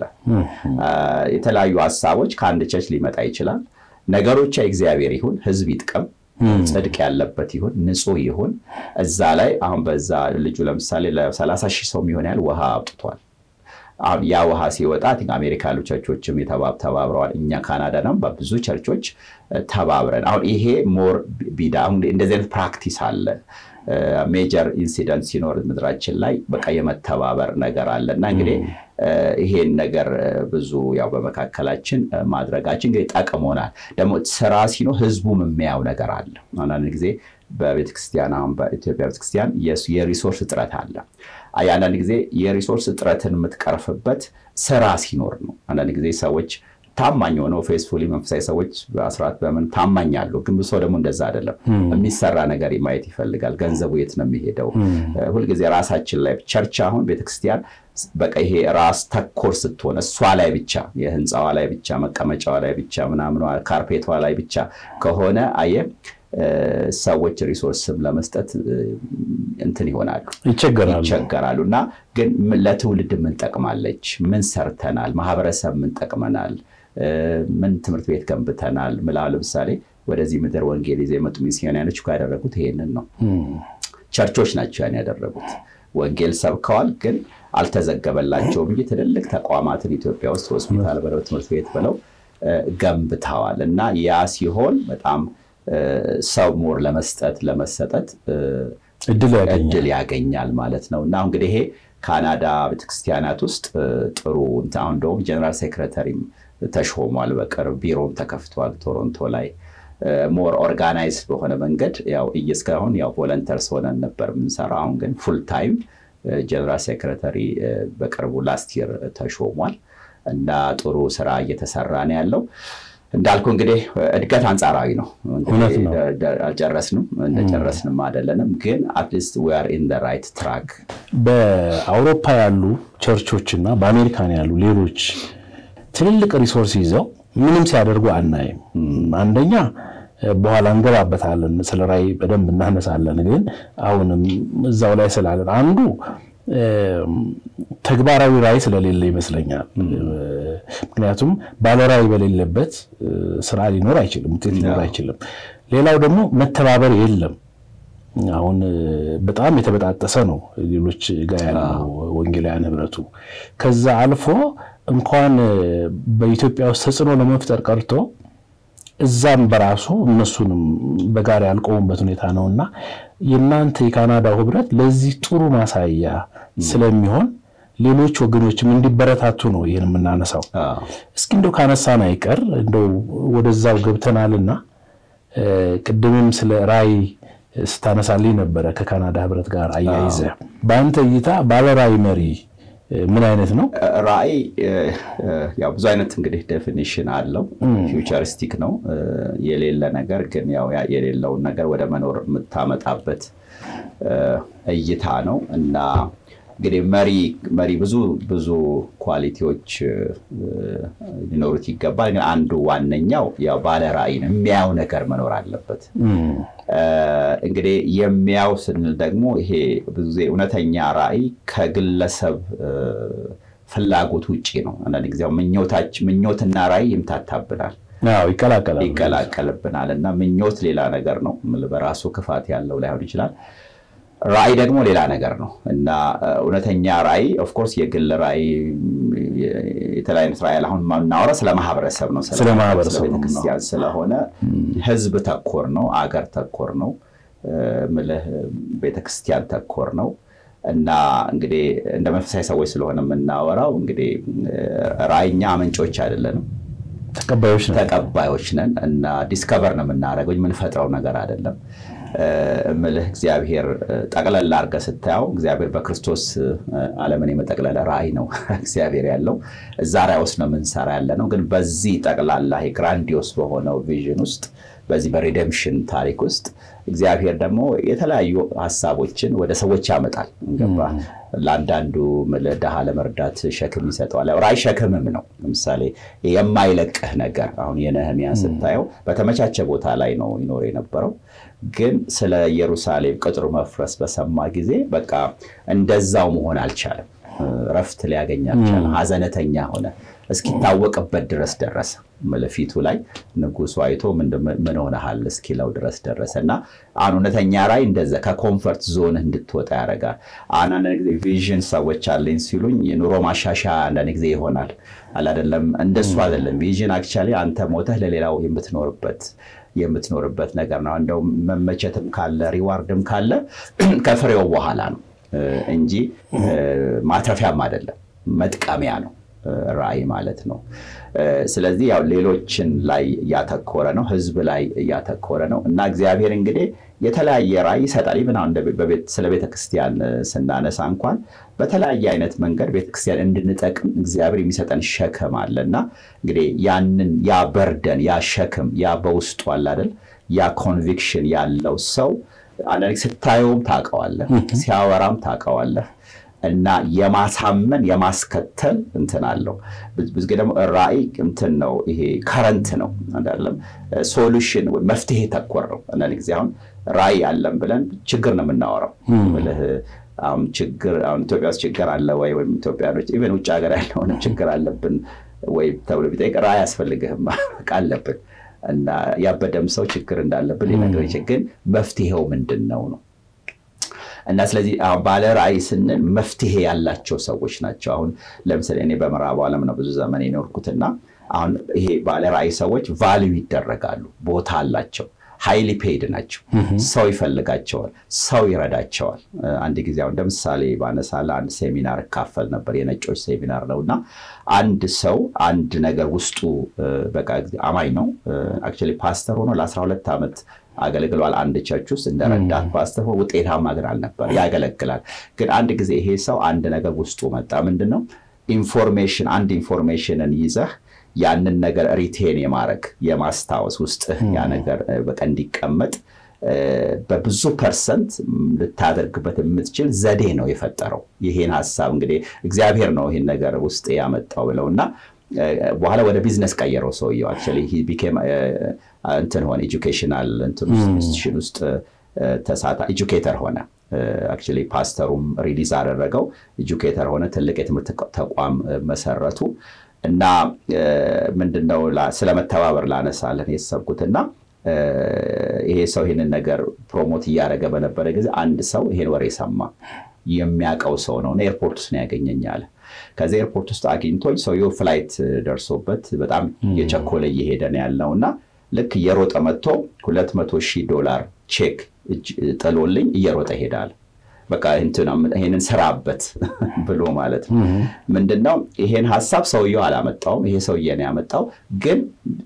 A: የተለያዩ ሀሳቦች ከአንድ ቸርች ሊመጣ ይችላል ነገሮች የእግዚአብሔር ይሁን ህዝብ ይጥቀም ጽድቅ ያለበት ይሁን ንጹህ ይሁን እዛ ላይ አሁን በዛ ልጁ ለምሳሌ ለሰላሳ ሺህ ሰው የሚሆን ያህል ውሃ አውጥቷል አሁን ያ ውሃ ሲወጣ አሜሪካ ያሉ ቸርቾችም ተባብረዋል እኛ ካናዳ ነው በብዙ ቸርቾች ተባብረን አሁን ይሄ ሞር ቢዳ እንደዚህ አይነት ፕራክቲስ አለ ሜጀር ኢንሲደንት ሲኖር ምድራችን ላይ በቃ የመተባበር ነገር አለ እና እንግዲህ ይሄን ነገር ብዙ ያው በመካከላችን ማድረጋችን እንግዲህ ጠቅሞናል። ደግሞ ስራ ሲኖር ህዝቡም የሚያየው ነገር አለ። አንዳንድ ጊዜ በቤተክርስቲያን አሁን በኢትዮጵያ ቤተክርስቲያን የሪሶርስ እጥረት አለ። አንዳንድ ጊዜ የሪሶርስ እጥረትን የምትቀርፍበት ስራ ሲኖር ነው። አንዳንድ ጊዜ ሰዎች ታማኝ ሆነው ፌስፉሊ መንፈሳዊ ሰዎች በአስራት በምን ታማኝ አሉ። ግን ብዙ ሰው ደግሞ እንደዛ አይደለም። የሚሰራ ነገር ማየት ይፈልጋል። ገንዘቡ የት ነው የሚሄደው? ሁልጊዜ ራሳችን ላይ ቸርች አሁን ቤተክርስቲያን በቃ ይሄ ራስ ተኮር ስትሆን እሷ ላይ ብቻ የህንፃዋ ላይ ብቻ መቀመጫዋ ላይ ብቻ ምናምኗ ካርፔቷ ላይ ብቻ ከሆነ አየ ሰዎች ሪሶርስም ለመስጠት እንትን ይሆናሉ ይቸገራሉ። እና ግን ለትውልድ ምን ጠቅማለች? ምን ሰርተናል? ማህበረሰብ ምን ጠቅመናል? ምን ትምህርት ቤት ገንብተናል? ምላ ለምሳሌ ወደዚህ ምድር ወንጌል ይዘው የመጡ ሚስዮናውያኖች እኮ ያደረጉት ይሄንን ነው። ቸርቾች ናቸው ያን ያደረጉት። ወንጌል ሰብከዋል፣ ግን አልተዘገበላቸውም እንጂ ትልልቅ ተቋማትን ኢትዮጵያ ውስጥ ሆስፒታል በለው ትምህርት ቤት ብለው ገንብተዋል። እና ያ ሲሆን በጣም ሰው ሞር ለመስጠት ለመሰጠት እድል ያገኛል ማለት ነው። እና እንግዲህ ይሄ ካናዳ ቤተክርስቲያናት ውስጥ ጥሩ አሁን እንደውም ጀነራል ሴክሬተሪም ተሾሟል። በቅርብ ቢሮም ተከፍቷል ቶሮንቶ ላይ ሞር ኦርጋናይዝ በሆነ መንገድ ያው እስካሁን ያው ቮለንተርስ ሆነን ነበር የምንሰራ። አሁን ግን ፉል ታይም ጀነራል ሴክሬተሪ በቅርቡ ላስት ይር ተሾሟል እና ጥሩ ስራ እየተሰራ ነው ያለው። እንዳልኩ እንግዲህ እድገት አንጻራዊ ነው። አልጨረስንም እንደጨረስንም አይደለንም፣ ግን አትሊስት ዌር ኢን ራይት ትራክ።
B: በአውሮፓ ያሉ ቸርቾች እና በአሜሪካን ያሉ ሌሎች ትልልቅ ሪሶርስ ይዘው ምንም ሲያደርጉ አናይም። አንደኛ በኋላ እንገባበታለን፣ ስለ ራዕይ በደንብ እናነሳለን። ግን አሁንም እዛው ላይ ስላለን አንዱ ተግባራዊ ራዕይ ስለሌለ ይመስለኛል። ምክንያቱም ባለ ራዕይ በሌለበት ስራ ሊኖር አይችልም፣ ውጤት ሊኖር አይችልም። ሌላው ደግሞ መተባበር የለም። አሁን በጣም የተበጣጠሰ ነው ሌሎች ጋር ያለው ወንጌላውያን ህብረቱ። ከዛ አልፎ እንኳን በኢትዮጵያ ውስጥ ተጽዕኖ ለመፍጠር ቀርቶ እዛም በራሱ እነሱንም በጋራ ያልቆሙበት ሁኔታ ነው እና የእናንተ የካናዳው ህብረት ለዚህ ጥሩ ማሳያ ስለሚሆን ሌሎች ወገኖችም እንዲበረታቱ ነው ይህን የምናነሳው። እስኪ እንደው ካነሳን አይቀር እንደው ወደዛው ገብተናልና ቅድምም ስለ ራዕይ ስታነሳልኝ ነበረ ከካናዳ ህብረት ጋር አያይዘ በአንተ እይታ ባለ ራዕይ መሪ ምን አይነት ነው?
A: ራዕይ ያው ብዙ አይነት እንግዲህ ዴፊኒሽን አለው። ፊውቸሪስቲክ ነው የሌለ ነገር ግን ያው የሌለውን ነገር ወደ መኖር የምታመጣበት እይታ ነው እና እንግዲህ መሪ መሪ ብዙ ብዙ ኳሊቲዎች ሊኖሩት ይገባል። ግን አንዱ ዋነኛው ያው ባለ ራዕይ ነው። የሚያየው ነገር መኖር አለበት። እንግዲህ የሚያው ስንል ደግሞ ይሄ ብዙ ጊዜ እውነተኛ ራዕይ ከግለሰብ ፍላጎት ውጭ ነው። አንዳንድ ጊዜ ምኞትና ራዕይ ይምታታብናል፣ ይቀላቀልብናል እና ምኞት ሌላ ነገር ነው፣ በራሱ ክፋት ያለው ላይሆን ይችላል። ራዕይ ደግሞ ሌላ ነገር ነው እና እውነተኛ ራዕይ ኦፍኮርስ የግል ራዕይ የተለያዩ አይነት ራዕይ አሁን የምናወራ ስለ ማህበረሰብ ነው፣
B: ስለ ማህበረሰብ
A: ቤተክርስቲያን ስለሆነ ህዝብ ተኮር ነው፣ አገር ተኮር ነው፣ ምልህ ቤተክርስቲያን ተኮር ነው እና እንግዲህ እንደ መንፈሳዊ ሰዎች ስለሆነ የምናወራው እንግዲህ ራእይኛ አመንጮች አይደለንም፣
B: ተቀባዮች ነን።
A: ተቀባዮች ነን እና ዲስከቨር ነው የምናደርገው የምንፈጥረው ነገር አይደለም። እምልህ እግዚአብሔር ጠቅለል አድርገህ ስታየው እግዚአብሔር በክርስቶስ ዓለምን የመጠቅለል ራእይ ነው እግዚአብሔር ያለው እዛ ራእይ ውስጥ ነው የምንሰራ ያለ ነው። ግን በዚህ ጠቅላላ ግራንዲዮስ በሆነው ቪዥን ውስጥ በዚህ በሪደምሽን ታሪክ ውስጥ እግዚአብሔር ደግሞ የተለያዩ ሀሳቦችን ወደ ሰዎች ያመጣል። ገባ ለአንዳንዱ ድሃ ለመርዳት ሸክም ይሰጠዋል። ራእይ ሸክምም ነው። ለምሳሌ የማይለቅህ ነገር አሁን የነህሚያን ስታየው በተመቻቸ ቦታ ላይ ነው ይኖር የነበረው ግን ስለ ኢየሩሳሌም ቅጥሩ መፍረስ በሰማ ጊዜ በቃ እንደዛው መሆን አልቻለም። ረፍት ሊያገኝ አልቻለም። ሀዘነተኛ ሆነ። እስኪታወቅበት ድረስ ደረሰ። ፊቱ ላይ ንጉሱ አይቶ ምን ሆነሃል እስኪለው ድረስ ደረሰ እና አሁን እውነተኛ ራእይ እንደዛ ከኮንፈርት ዞን እንድትወጣ ያደርጋል። አንዳንድ ጊዜ ቪዥን ሰዎች አለኝ ሲሉኝ የኑሮ ማሻሻያ አንዳንድ ጊዜ ይሆናል አላደለም። እንደሱ አይደለም። ቪዥን አክቹዋሊ አንተ ሞተህ ለሌላው የምትኖርበት የምትኖርበት ነገር ነው። እንደው መመቸትም ካለ ሪዋርድም ካለ ከፍሬው በኋላ ነው እንጂ ማትረፊያም አይደለም፣ መጥቀሚያ ነው ራእይ ማለት ነው። ስለዚህ ያው ሌሎችን ላይ እያተኮረ ነው፣ ህዝብ ላይ እያተኮረ ነው እና እግዚአብሔር እንግዲህ የተለያየ ራእይ ይሰጣል። ይብን አሁን ስለ ቤተክርስቲያን ስናነሳ እንኳን በተለያየ አይነት መንገድ ቤተክርስቲያን እንድንጠቅም እግዚአብሔር የሚሰጠን ሸክም አለ እና እንግዲህ ያንን ያ በርደን ያ ሸክም ያ በውስጡ አለ አይደል ያ ኮንቪክሽን ያለው ሰው አንዳንድ ስታየውም ታውቀዋለህ፣ ሲያወራም ታውቀዋለህ እና የማሳመን የማስከተል እንትን አለው። ብዙ ጊዜ ደግሞ ራእይ እንትን ነው፣ ይሄ ከረንት ነው አይደለም፣ ሶሉሽን መፍትሄ ተኮር ነው። አንዳንድ ጊዜ አሁን ራእይ አለን ብለን ችግር ነው የምናወራው ብልህ አሁን ችግር አሁን ኢትዮጵያ ውስጥ ችግር አለ ወይ ወይም ኢትዮጵያኖች ኢቨን ውጭ ሀገር ያለሆነ ችግር አለብን ወይ ተብሎ ቢጠይቅ ራእይ አያስፈልግህም አለብን እና ያበደም ሰው ችግር እንዳለብን ሊነግር ይችል፣ ግን መፍትሄው ምንድን ነው ነው እና ስለዚህ ባለ ራእይ ስንል መፍትሄ ያላቸው ሰዎች ናቸው። አሁን ለምሳሌ እኔ በምዕራቡ ዓለም ነው ብዙ ዘመን የኖርኩትና አሁን ይሄ ባለ ራእይ ሰዎች ቫልዩ ይደረጋሉ፣ ቦታ አላቸው፣ ሃይሊ ፔይድ ናቸው። ሰው ይፈልጋቸዋል፣ ሰው ይረዳቸዋል። አንድ ጊዜ አሁን ለምሳሌ ባነሳለ አንድ ሴሚናር እካፈል ነበር፣ የነጮች ሴሚናር ነው እና አንድ ሰው አንድ ነገር ውስጡ በቃ አማኝ ነው አክቹዋሊ ፓስተር ሆኖ ለ12 ዓመት አገልግሏል። አንድ ቸርች ውስጥ እንደ ረዳት ፓስተር ውጤታማ ግን አልነበር። ያገለግላል። ግን አንድ ጊዜ ይሄ ሰው አንድ ነገር ውስጡ መጣ። ምንድን ነው ኢንፎርሜሽን፣ አንድ ኢንፎርሜሽንን ይዘህ ያንን ነገር ሪቴን የማድረግ የማስታወስ ውስጥህ ያ ነገር በቃ እንዲቀመጥ በብዙ ፐርሰንት ልታደርግበት የምትችል ዘዴ ነው የፈጠረው። ይሄን ሀሳብ እንግዲህ እግዚአብሔር ነው ይሄን ነገር ውስጥ ያመጣው ብለው እና በኋላ ወደ ቢዝነስ ቀየረው ሰውየው። አክቹዋሊ ቢኬም እንትን ሆነ ኤጁኬሽናል እንትን ውስጥ ኢንስቲትዩሽን ውስጥ ተሳታ ኤጁኬተር ሆነ። አክቹዋሊ ፓስተሩም ሪሊዝ አደረገው። ኤጁኬተር ሆነ። ትልቅ የትምህርት ተቋም መሰረቱ እና ምንድነው ስለመተባበር ላነሳለን የሰብኩትና ይሄ ሰው ይህንን ነገር ፕሮሞት እያደረገ በነበረ ጊዜ አንድ ሰው ይሄን ወሬ ሰማ። የሚያውቀው ሰው ነው እና ኤርፖርት ውስጥ ነው ያገኘኝ አለ። ከዚህ ኤርፖርት ውስጥ አግኝቶኝ ሰውየው ፍላይት ደርሶበት በጣም የቸኮለ እየሄደ ነው ያለው እና ልክ እየሮጠ መጥቶ ሁለት መቶ ሺህ ዶላር ቼክ ጥሎልኝ እየሮጠ ይሄዳል። በቃ ይሄንን ስራበት ብሎ ማለት ነው። ምንድነው ይሄን ሀሳብ ሰውየው አላመጣውም። ይሄ ሰውዬ ነው ያመጣው። ግን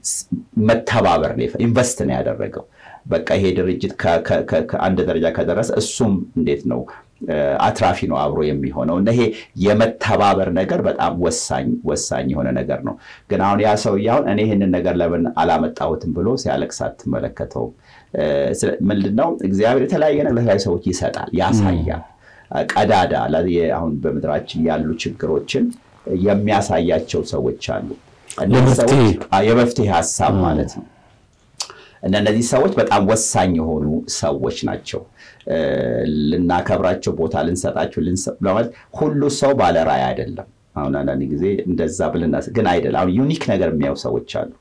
A: መተባበር ነው ኢንቨስት ነው ያደረገው። በቃ ይሄ ድርጅት ከአንድ ደረጃ ከደረሰ እሱም እንዴት ነው አትራፊ ነው አብሮ የሚሆነው እና ይሄ የመተባበር ነገር በጣም ወሳኝ ወሳኝ የሆነ ነገር ነው። ግን አሁን ያ ሰውዬ አሁን እኔ ይህንን ነገር ለምን አላመጣሁትም ብሎ ሲያለቅስ አትመለከተውም። ምንድነው እግዚአብሔር የተለያየ ነገር ለተለያዩ ሰዎች ይሰጣል፣ ያሳያል። ቀዳዳ አሁን በምድራችን ያሉ ችግሮችን የሚያሳያቸው ሰዎች አሉ። የመፍትሄ ሀሳብ ማለት ነው። እና እነዚህ ሰዎች በጣም ወሳኝ የሆኑ ሰዎች ናቸው። ልናከብራቸው፣ ቦታ ልንሰጣቸው ለማለት ሁሉ ሰው ባለ ራዕይ አይደለም። አሁን አንዳንድ ጊዜ እንደዛ ብልና ግን አይደለም። አሁን ዩኒክ ነገር የሚያዩ ሰዎች አሉ።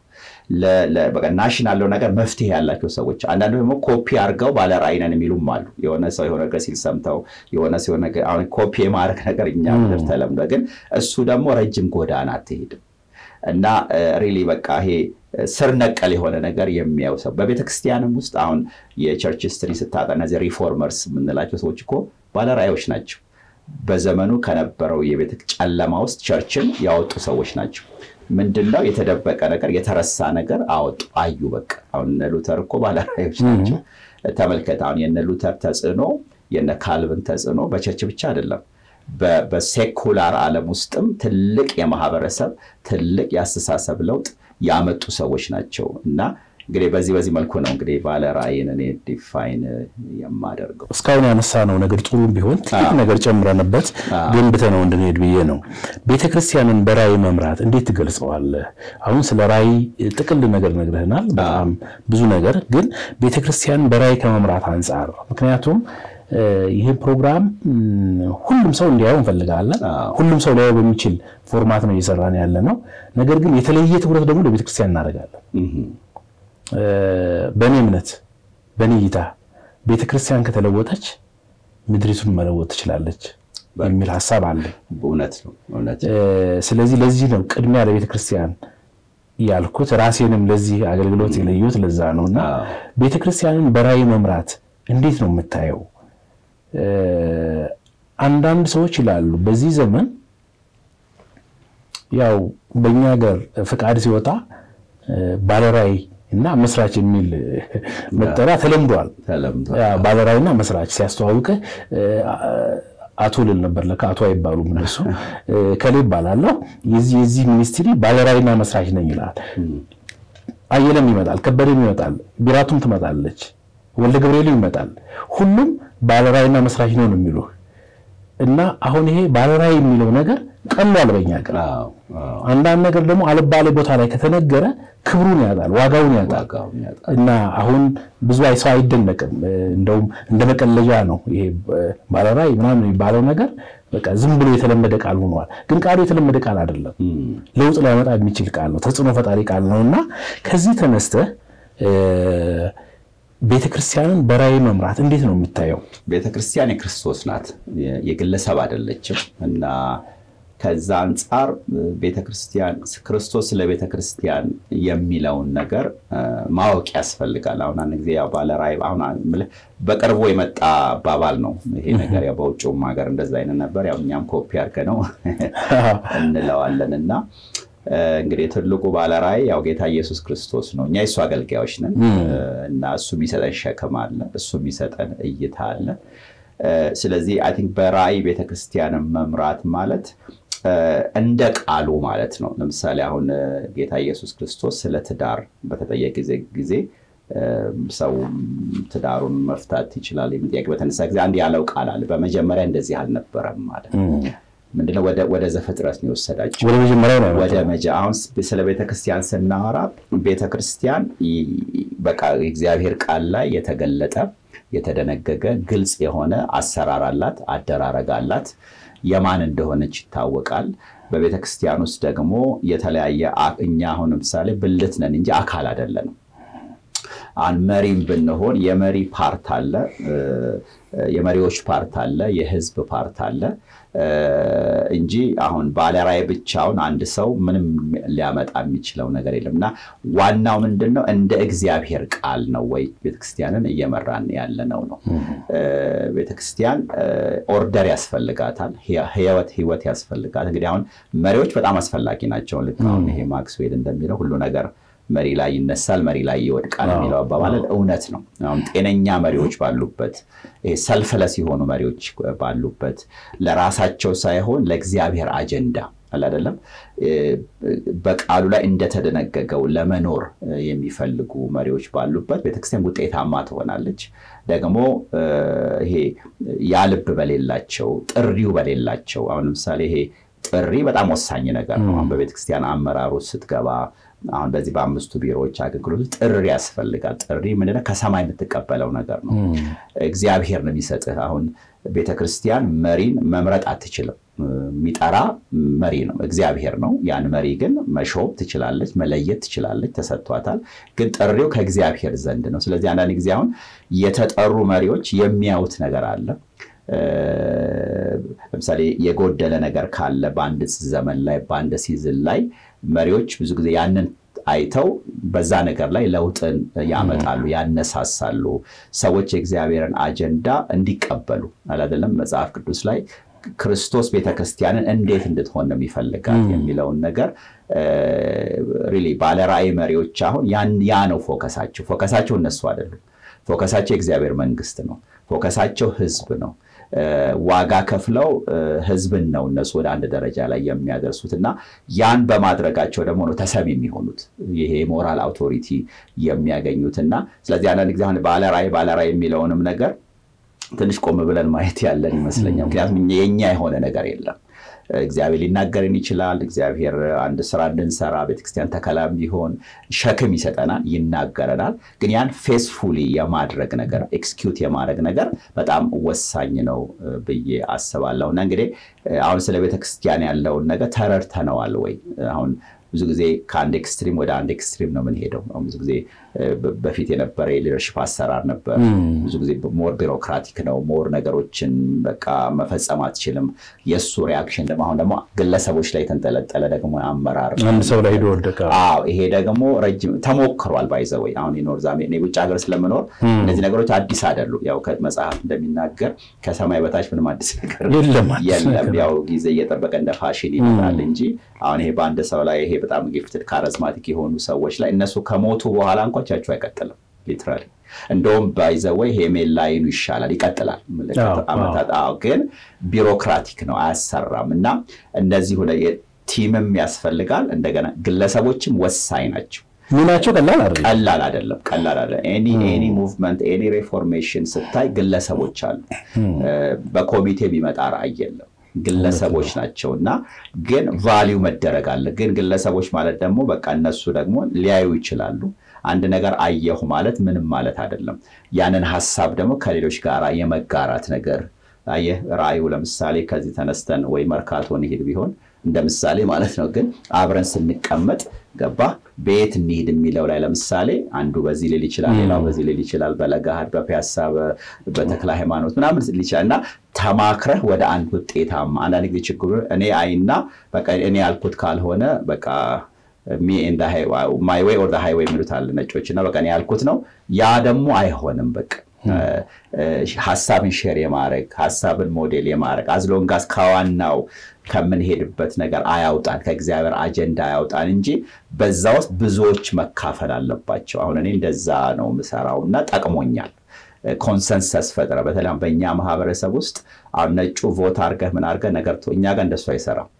A: ናሽናል ያለው ነገር መፍትሄ ያላቸው ሰዎች፣ አንዳንዱ ደግሞ ኮፒ አድርገው ባለ ራዕይ ነን የሚሉም አሉ። የሆነ ሰው የሆነ ነገር ሲል ሰምተው የሆነ ሲሆን አሁን ኮፒ የማድረግ ነገር እኛ ምድር ተለምዶ፣ ግን እሱ ደግሞ ረጅም ጎዳና አትሄድም እና ሪሊ በቃ ይሄ ስር ነቀል የሆነ ነገር የሚያዩ ሰው በቤተ ክርስቲያንም ውስጥ አሁን የቸርች ስትሪ ስታጠና እነዚህ ሪፎርመርስ የምንላቸው ሰዎች እኮ ባለራዕዮች ናቸው። በዘመኑ ከነበረው የቤተ ጨለማ ውስጥ ቸርችን ያወጡ ሰዎች ናቸው። ምንድነው የተደበቀ ነገር የተረሳ ነገር አወጡ፣ አዩ። በቃ አሁን እነ ሉተር እኮ ባለራዕዮች ናቸው። ተመልከት፣ አሁን የነ ሉተር ተጽዕኖ የነ ካልቪን ተጽዕኖ በቸርች ብቻ አይደለም በሴኩላር ዓለም ውስጥም ትልቅ የማህበረሰብ ትልቅ የአስተሳሰብ ለውጥ ያመጡ ሰዎች ናቸው እና እንግዲህ በዚህ በዚህ መልኩ ነው እንግዲህ ባለ ራዕይን እኔ ዲፋይን የማደርገው።
B: እስካሁን ያነሳነው ነገር ጥሩ ቢሆን ትልቅ ነገር ጨምረንበት ገንብተነው እንድንሄድ ብዬ ነው። ቤተክርስቲያንን በራዕይ መምራት እንዴት ትገልጸዋለህ? አሁን ስለ ራዕይ ጥቅል ነገር ነግረህናል፣ በጣም ብዙ ነገር ግን ቤተክርስቲያንን በራዕይ ከመምራት አንጻር ምክንያቱም ይህ ፕሮግራም ሁሉም ሰው እንዲያየው እንፈልጋለን። ሁሉም ሰው ሊያየው በሚችል ፎርማት ነው እየሰራን ያለ ነው። ነገር ግን የተለየ ትኩረት ደግሞ ለቤተክርስቲያን እናደርጋለን። በእኔ እምነት፣ በእኔ እይታ ቤተክርስቲያን ከተለወጠች ምድሪቱን መለወጥ ትችላለች የሚል ሀሳብ አለኝ።
A: እውነት ነው፣ እውነት
B: ስለዚህ ለዚህ ነው ቅድሚያ ለቤተክርስቲያን ያልኩት። ራሴንም ለዚህ አገልግሎት የለዩት ለዛ ነው እና ቤተክርስቲያንን በራዕይ መምራት እንዴት ነው የምታየው? አንዳንድ ሰዎች ይላሉ በዚህ ዘመን ያው በእኛ ሀገር ፍቃድ ሲወጣ ባለራዕይ እና መስራች የሚል መጠሪያ ተለምዷል። ባለራዕይና መስራች ሲያስተዋውቅህ አቶ ልል ነበር። ለካ አቶ አይባሉም እነሱ ከሌ ይባላለሁ የዚህ ሚኒስትሪ ባለራዕይና መስራች ነኝ ይላል። አየለም ይመጣል፣ ከበደም ይመጣል፣ ቢራቱም ትመጣለች ወልደ ገብርኤል ይመጣል። ሁሉም ባለራዕይና መስራች ነው ነው የሚሉ እና አሁን ይሄ ባለራዕይ የሚለው ነገር ቀሏል በኛ ሀገር። አንዳንድ ነገር ደግሞ አልባሌ ቦታ ላይ ከተነገረ ክብሩን ያጣል፣ ዋጋውን ያጣል እና አሁን ብዙ ሰው አይደነቅም። እንደውም እንደ መቀለጃ ነው ይሄ ባለራዕይ ምናምን የሚባለው ነገር በቃ ዝም ብሎ የተለመደ ቃል ሆኗል። ግን ቃሉ የተለመደ ቃል አይደለም፣ ለውጥ ሊያመጣ የሚችል ቃል ነው፣ ተጽዕኖ ፈጣሪ ቃል ነው እና ከዚህ ተነስተህ ቤተክርስቲያንን በራዕይ መምራት እንዴት ነው የምታየው?
A: ቤተክርስቲያን የክርስቶስ ናት፣ የግለሰብ አይደለችም እና ከዛ አንጻር ቤተክርስቲያን ክርስቶስ ስለ ቤተክርስቲያን የሚለውን ነገር ማወቅ ያስፈልጋል። አሁን አንድ ጊዜ ያው ባለ ራዕይ አሁን በቅርቡ የመጣ አባባል ነው ይሄ ነገር። ያው በውጭውም ሀገር እንደዛ አይነት ነበር። ያው እኛም ኮፒ አድርገነው እንለዋለን እና እንግዲህ ትልቁ ባለ ራዕይ ያው ጌታ ኢየሱስ ክርስቶስ ነው። እኛ የእሱ አገልጋዮች ነን እና እሱ የሚሰጠን ሸክም አለ፣ እሱ የሚሰጠን እይታ አለ። ስለዚህ አይ ቲንክ በራዕይ ቤተክርስቲያንን መምራት ማለት እንደ ቃሉ ማለት ነው። ለምሳሌ አሁን ጌታ ኢየሱስ ክርስቶስ ስለ ትዳር በተጠየቀ ጊዜ ሰው ትዳሩን መፍታት ይችላል የሚል ጥያቄ በተነሳ ጊዜ አንድ ያለው ቃል አለ። በመጀመሪያ እንደዚህ አልነበረም ማለት ምንድነው? ወደ ዘፍጥረት ነው የወሰዳቸው።
B: ወደ መጀመሪያ ነው
A: ወደ መጀ አሁን ስለ ቤተክርስቲያን ስናወራ ቤተክርስቲያን በቃ እግዚአብሔር ቃል ላይ የተገለጠ የተደነገገ ግልጽ የሆነ አሰራር አላት፣ አደራረግ አላት። የማን እንደሆነች ይታወቃል። በቤተክርስቲያን ውስጥ ደግሞ የተለያየ እኛ አሁን ለምሳሌ ብልት ነን እንጂ አካል አይደለንም። አሁን መሪም ብንሆን የመሪ ፓርት አለ፣ የመሪዎች ፓርት አለ፣ የህዝብ ፓርት አለ እንጂ አሁን ባለራዕይ ብቻውን አንድ ሰው ምንም ሊያመጣ የሚችለው ነገር የለም እና ዋናው ምንድን ነው? እንደ እግዚአብሔር ቃል ነው ወይ ቤተክርስቲያንን እየመራን ያለ ነው ነው። ቤተክርስቲያን ኦርደር ያስፈልጋታል፣ ህይወት ህይወት ያስፈልጋት። እንግዲህ አሁን መሪዎች በጣም አስፈላጊ ናቸው። ልክ አሁን ይሄ ማክስዌል እንደሚለው ሁሉ ነገር መሪ ላይ ይነሳል፣ መሪ ላይ ይወድቃል የሚለው አባባል እውነት ነው። አሁን ጤነኛ መሪዎች ባሉበት ሰልፍለስ የሆኑ መሪዎች ባሉበት ለራሳቸው ሳይሆን ለእግዚአብሔር አጀንዳ አላደለም በቃሉ ላይ እንደተደነገገው ለመኖር የሚፈልጉ መሪዎች ባሉበት ቤተክርስቲያን ውጤታማ ትሆናለች። ደግሞ ይሄ ያልብ በሌላቸው ጥሪው በሌላቸው አሁን ለምሳሌ ይሄ ጥሪ በጣም ወሳኝ ነገር ነው። አሁን በቤተክርስቲያን አመራሩ ስትገባ አሁን በዚህ በአምስቱ ቢሮዎች አገልግሎት ጥሪ ያስፈልጋል። ጥሪ ምንድነው? ከሰማይ የምትቀበለው ነገር ነው። እግዚአብሔር ነው የሚሰጥህ። አሁን ቤተክርስቲያን መሪን መምረጥ አትችልም። የሚጠራ መሪ ነው እግዚአብሔር ነው። ያን መሪ ግን መሾም ትችላለች፣ መለየት ትችላለች፣ ተሰጥቷታል። ግን ጥሪው ከእግዚአብሔር ዘንድ ነው። ስለዚህ አንዳንድ ጊዜ አሁን የተጠሩ መሪዎች የሚያዩት ነገር አለ ለምሳሌ የጎደለ ነገር ካለ በአንድ ዘመን ላይ በአንድ ሲዝን ላይ መሪዎች ብዙ ጊዜ ያንን አይተው በዛ ነገር ላይ ለውጥን ያመጣሉ፣ ያነሳሳሉ። ሰዎች የእግዚአብሔርን አጀንዳ እንዲቀበሉ አላደለም። መጽሐፍ ቅዱስ ላይ ክርስቶስ ቤተክርስቲያንን እንዴት እንድትሆን ነው የሚፈልጋት የሚለውን ነገር ሪሊ ባለራዕይ መሪዎች አሁን ያ ነው ፎከሳቸው። ፎከሳቸው እነሱ አይደሉም። ፎከሳቸው የእግዚአብሔር መንግስት ነው። ፎከሳቸው ህዝብ ነው። ዋጋ ከፍለው ህዝብን ነው እነሱ ወደ አንድ ደረጃ ላይ የሚያደርሱት እና ያን በማድረጋቸው ደግሞ ነው ተሰሚ የሚሆኑት ይሄ ሞራል አውቶሪቲ የሚያገኙት እና ስለዚህ አንዳንድ ጊዜ አሁን ባለራዕይ ባለራዕይ የሚለውንም ነገር ትንሽ ቆም ብለን ማየት ያለን ይመስለኛል። ምክንያቱም የኛ የሆነ ነገር የለም። እግዚአብሔር ሊናገርን ይችላል። እግዚአብሔር አንድ ስራ እንድንሰራ ቤተክርስቲያን ተከላም ቢሆን ሸክም ይሰጠናል፣ ይናገረናል። ግን ያን ፌስፉሊ የማድረግ ነገር ኤክስኪዩት የማድረግ ነገር በጣም ወሳኝ ነው ብዬ አስባለሁ። እና እንግዲህ አሁን ስለ ቤተክርስቲያን ያለውን ነገር ተረድተነዋል ወይ? አሁን ብዙ ጊዜ ከአንድ ኤክስትሪም ወደ አንድ ኤክስትሪም ነው የምንሄደው። ብዙ ጊዜ በፊት የነበረ የሊደርሽፕ አሰራር ነበር። ብዙ ጊዜ ሞር ቢሮክራቲክ ነው። ሞር ነገሮችን በቃ መፈጸም አትችልም። የእሱ ሪያክሽን ደግሞ አሁን ደግሞ ግለሰቦች ላይ የተንጠለጠለ ደግሞ አመራር
B: አንድ ሰው ላይ ሄዶ ወደቀ።
A: ይሄ ደግሞ ረጅም ተሞክሯል። ባይዘወይ አሁን የኖር ዛሜ ውጭ ሀገር ስለምኖር እነዚህ ነገሮች አዲስ አይደሉም። ያው መጽሐፍ እንደሚናገር ከሰማይ በታች ምንም አዲስ ነገር የለም። ያው ጊዜ እየጠበቀ እንደ ፋሽን ይመጣል እንጂ አሁን ይሄ በአንድ ሰው ላይ ይሄ በጣም ጊፍትድ ካረዝማቲክ የሆኑ ሰዎች ላይ እነሱ ከሞቱ በኋላ እንኳ ቻቸው አይቀጥልም። ሊትራሊ እንደውም ባይዘወይ ሄሜን ላይኑ ይሻላል፣ ይቀጥላል ዓመታት። ግን ቢሮክራቲክ ነው፣ አያሰራም። እና እነዚህ ቲምም ያስፈልጋል። እንደገና ግለሰቦችም ወሳኝ ናቸው።
B: ሚናቸው ቀላል አይደለም፣
A: ቀላል አይደለም፣ ቀላል አይደለም። ኤኒ ኤኒ ሙቭመንት ኤኒ ሬፎርሜሽን ስታይ ግለሰቦች አሉ። በኮሚቴ የሚመጣ ራዕይ የለም። ግለሰቦች ናቸው እና ግን ቫሊዩ መደረግ አለ። ግን ግለሰቦች ማለት ደግሞ በቃ እነሱ ደግሞ ሊያዩ ይችላሉ። አንድ ነገር አየሁ ማለት ምንም ማለት አይደለም። ያንን ሀሳብ ደግሞ ከሌሎች ጋር የመጋራት ነገር አየህ፣ ራእዩ ለምሳሌ ከዚህ ተነስተን ወይ መርካቶ እንሂድ ቢሆን እንደ ምሳሌ ማለት ነው። ግን አብረን ስንቀመጥ ገባ ቤት እንሂድ የሚለው ላይ ለምሳሌ አንዱ በዚህ ሊል ይችላል፣ ሌላው በዚህ ሊል ይችላል። በለጋሃድ በፒያሳ በተክለ ሃይማኖት ምናምን ሊል ይችላል እና ተማክረህ ወደ አንድ ውጤታማ አንዳንድ ጊዜ ችግሩ እኔ አይና በቃ እኔ ያልኩት ካልሆነ በቃ ማይ ዌይ ኦር ሃይዌይ የሚሉት አለ ነጮች እና በቃ እኔ ያልኩት ነው ያ ደግሞ አይሆንም በቃ ሀሳብን ሼር የማድረግ ሀሳብን ሞዴል የማድረግ አዝሎንጋስ ከዋናው ከምንሄድበት ነገር አያውጣን ከእግዚአብሔር አጀንዳ አያውጣን እንጂ በዛ ውስጥ ብዙዎች መካፈል አለባቸው። አሁን እኔ እንደዛ ነው ምሰራው እና ጠቅሞኛል። ኮንሰንሰስ ፈጥረ በተለይ በእኛ ማህበረሰብ ውስጥ አሁን ነጩ ቮት አርገህ ምን አርገህ ነገር እኛ ጋር እንደሱ አይሰራም።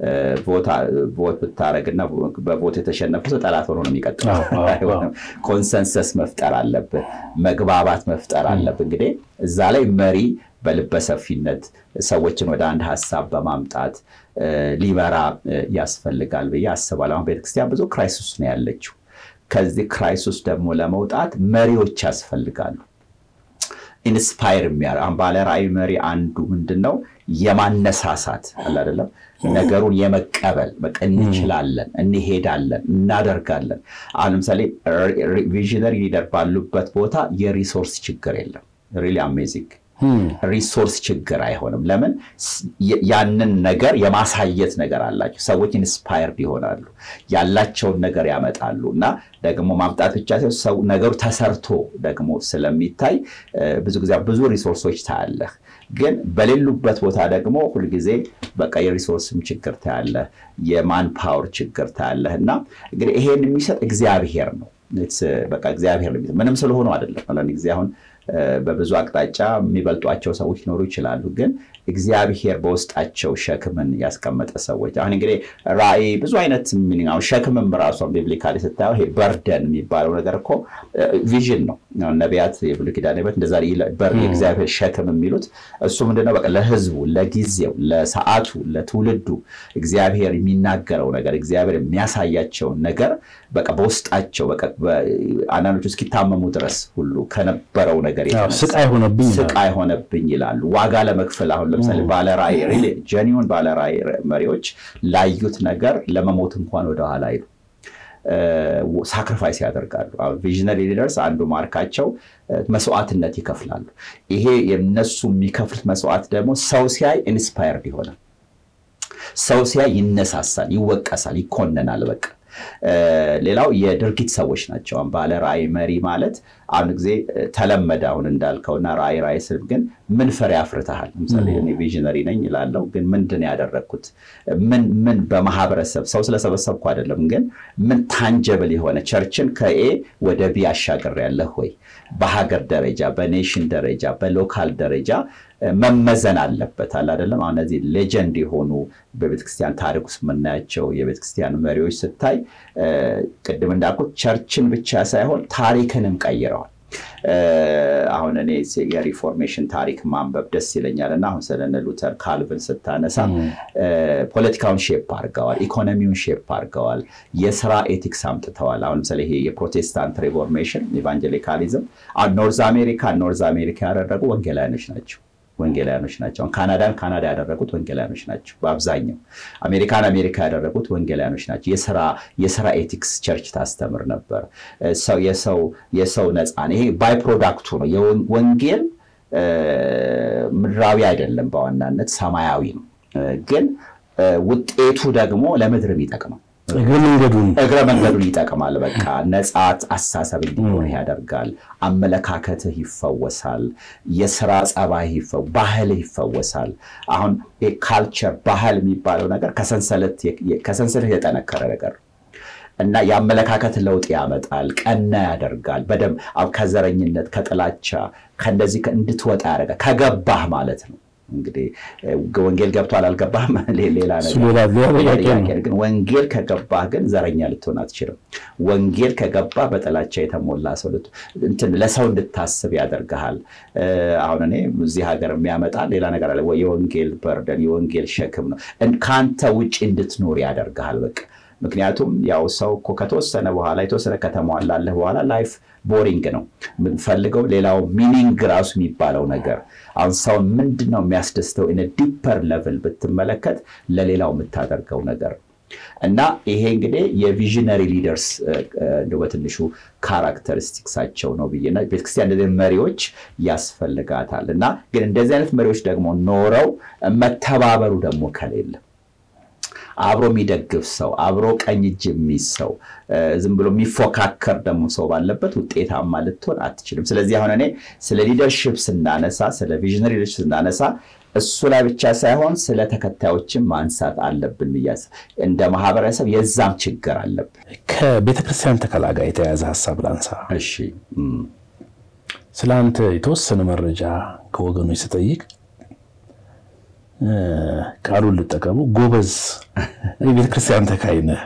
A: ቮት ብታደረግና በቮት የተሸነፉ ሰው ጠላት ሆኖ ነው የሚቀጥለው። ኮንሰንሰስ መፍጠር አለብን፣ መግባባት መፍጠር አለብን። እንግዲህ እዛ ላይ መሪ በልበሰፊነት ሰዎችን ወደ አንድ ሀሳብ በማምጣት ሊመራ ያስፈልጋል ብዬ አስባለሁ። አሁን ቤተክርስቲያን ብዙ ክራይሲስ ነው ያለችው። ከዚህ ክራይሲስ ደግሞ ለመውጣት መሪዎች ያስፈልጋሉ። ኢንስፓየር የሚያደርግ አሁን ባለ ራዕይ መሪ አንዱ ምንድን ነው የማነሳሳት አለ አይደለም ነገሩን የመቀበል በቃ እንችላለን፣ እንሄዳለን፣ እናደርጋለን። አሁን ለምሳሌ ቪዥነሪ ሊደር ባሉበት ቦታ የሪሶርስ ችግር የለም። ሪሊ አሜዚንግ ሪሶርስ ችግር አይሆንም። ለምን ያንን ነገር የማሳየት ነገር አላቸው። ሰዎች ኢንስፓየርድ ይሆናሉ፣ ያላቸውን ነገር ያመጣሉ እና ደግሞ ማምጣት ብቻ ሳይሆን ነገሩ ተሰርቶ ደግሞ ስለሚታይ ብዙ ጊዜ ብዙ ሪሶርሶች ታያለህ። ግን በሌሉበት ቦታ ደግሞ ሁልጊዜ በቃ የሪሶርስም ችግር ታያለህ፣ የማን ፓወር ችግር ታያለህ እና እንግዲህ ይሄን የሚሰጥ እግዚአብሔር ነው። በቃ እግዚአብሔር ነው። ምንም ስለሆኑ አይደለም። አንዳንድ ጊዜ አሁን በብዙ አቅጣጫ የሚበልጧቸው ሰዎች ሊኖሩ ይችላሉ። ግን እግዚአብሔር በውስጣቸው ሸክምን ያስቀመጠ ሰዎች አሁን እንግዲህ ራእይ ብዙ አይነት ሚኒንግ አሁን ሸክምም ራሷን ቢብሊካሊ ስታየው ይሄ በርደን የሚባለው ነገር እኮ ቪዥን ነው። ነቢያት የብሉይ ኪዳን ነቢያት እንደዛ የእግዚአብሔር ሸክም የሚሉት እሱ ምንድነው? በቃ ለህዝቡ፣ ለጊዜው፣ ለሰዓቱ፣ ለትውልዱ እግዚአብሔር የሚናገረው ነገር እግዚአብሔር የሚያሳያቸውን ነገር በቃ በውስጣቸው አንዳንዶቹ እስኪታመሙ ድረስ ሁሉ ከነበረው ነገር
B: ስቃይ ሆነብኝ
A: ስቃይ ሆነብኝ ይላሉ። ዋጋ ለመክፈል አሁን ለምሳሌ ባለራዕይ ጀኒውን ባለራዕይ መሪዎች ላዩት ነገር ለመሞት እንኳን ወደኋላ አይሉ ሳክሪፋይስ ያደርጋሉ። ቪዥነሪ ሊደርስ አንዱ ማርካቸው መስዋዕትነት ይከፍላሉ። ይሄ የነሱ የሚከፍሉት መስዋዕት ደግሞ ሰው ሲያይ ኢንስፓየርድ ይሆናል። ሰው ሲያይ ይነሳሳል፣ ይወቀሳል፣ ይኮነናል። በቃ ሌላው የድርጊት ሰዎች ናቸው። ባለ ራዕይ መሪ ማለት አሁን ጊዜ ተለመደ አሁን እንዳልከውና ራዕይ ራዕይ ስል ግን ምን ፍሬ አፍርተሃል? ለምሳሌ እኔ ቪዥነሪ ነኝ ይላለው፣ ግን ምንድን ያደረግኩት ምን ምን በማህበረሰብ ሰው ስለሰበሰብኩ አይደለም፣ ግን ምን ታንጀብል የሆነ ቸርችን ከኤ ወደ ቢ አሻግሬያለሁ ወይ? በሀገር ደረጃ፣ በኔሽን ደረጃ፣ በሎካል ደረጃ መመዘን አለበት አለ አይደለም። አሁን እነዚህ ሌጀንድ የሆኑ በቤተክርስቲያን ታሪክ ውስጥ የምናያቸው የቤተክርስቲያን መሪዎች ስታይ ቅድም እንዳልኩት ቸርችን ብቻ ሳይሆን ታሪክንም ቀይረዋል። አሁን እኔ የሪፎርሜሽን ታሪክ ማንበብ ደስ ይለኛል እና አሁን ስለነ ሉተር ካልቪን ስታነሳ ፖለቲካውን ሼፕ አድርገዋል፣ ኢኮኖሚውን ሼፕ አድርገዋል፣ የስራ ኤቲክስ አምጥተዋል። አሁን ለምሳሌ ይሄ የፕሮቴስታንት ሪፎርሜሽን ኢቫንጀሊካሊዝም ኖርዝ አሜሪካ ኖርዝ አሜሪካ ያደረጉ ወንጌላውያኖች ናቸው ወንጌላውያኖች ናቸው። ካናዳን ካናዳ ያደረጉት ወንጌላውያኖች ናቸው በአብዛኛው። አሜሪካን አሜሪካ ያደረጉት ወንጌላውያኖች ናቸው። የስራ ኤቲክስ ቸርች ታስተምር ነበር። የሰው ነፃን ይሄ ባይ ፕሮዳክቱ ነው። ወንጌል ምድራዊ አይደለም፣ በዋናነት ሰማያዊ ነው። ግን ውጤቱ ደግሞ ለምድርም ይጠቅማል።
B: እግረ መንገዱን
A: እግረ መንገዱን ይጠቅማል። በቃ ነፃ አስተሳሰብ እንዲኖርህ ያደርጋል። አመለካከትህ ይፈወሳል። የስራ ጸባይ ባህልህ ይፈወሳል። አሁን ካልቸር ባህል የሚባለው ነገር ከሰንሰለት የጠነከረ ነገር እና የአመለካከት ለውጥ ያመጣል። ቀና ያደርጋል። በደምብ ከዘረኝነት ከጥላቻ ከእንደዚህ እንድትወጣ ያደርጋል። ከገባህ ማለት ነው። እንግዲህ ወንጌል ገብቷል አልገባህም ሌላ ነገር፣ ግን ወንጌል ከገባህ ግን ዘረኛ ልትሆን አትችልም። ወንጌል ከገባህ በጥላቻ የተሞላ ሰው እንትን ለሰው እንድታስብ ያደርግሃል። አሁን እኔ እዚህ ሀገር የሚያመጣ ሌላ ነገር አለ። የወንጌል በርደን የወንጌል ሸክም ነው። ከአንተ ውጭ እንድትኖር ያደርግሃል በቃ ምክንያቱም ያው ሰው እኮ ከተወሰነ በኋላ የተወሰነ ከተሟላለህ በኋላ ላይፍ ቦሪንግ ነው የምንፈልገው። ሌላው ሚኒንግ ራሱ የሚባለው ነገር አሁን ሰውን ምንድን ነው የሚያስደስተው? ኢን ዲፐር ሌቭል ብትመለከት ለሌላው የምታደርገው ነገር እና ይሄ እንግዲህ የቪዥነሪ ሊደርስ በትንሹ ካራክተሪስቲክሳቸው ነው ብዬ ቤተክርስቲያን እንደዚህ መሪዎች ያስፈልጋታል። እና ግን እንደዚህ አይነት መሪዎች ደግሞ ኖረው መተባበሩ ደግሞ ከሌለ አብሮ የሚደግፍ ሰው አብሮ ቀኝ እጅ የሚይዝ ሰው ዝም ብሎ የሚፎካከር ደግሞ ሰው ባለበት ውጤታማ ልትሆን አትችልም። ስለዚህ አሁን እኔ ስለ ሊደርሽፕ ስናነሳ ስለ ቪዥነሪ ሊደርሽፕ ስናነሳ እሱ ላይ ብቻ ሳይሆን ስለ ተከታዮችን ማንሳት አለብን ብያስ እንደ ማህበረሰብ የዛም ችግር አለብን።
B: ከቤተክርስቲያን ተከላ ጋር የተያያዘ ሀሳብ ላንሳ።
A: እሺ፣
B: ስለ አንተ የተወሰነ መረጃ ከወገኖች ስጠይቅ ቃሉን ልጠቀሙ ጎበዝ የቤተክርስቲያን ተካይ ነህ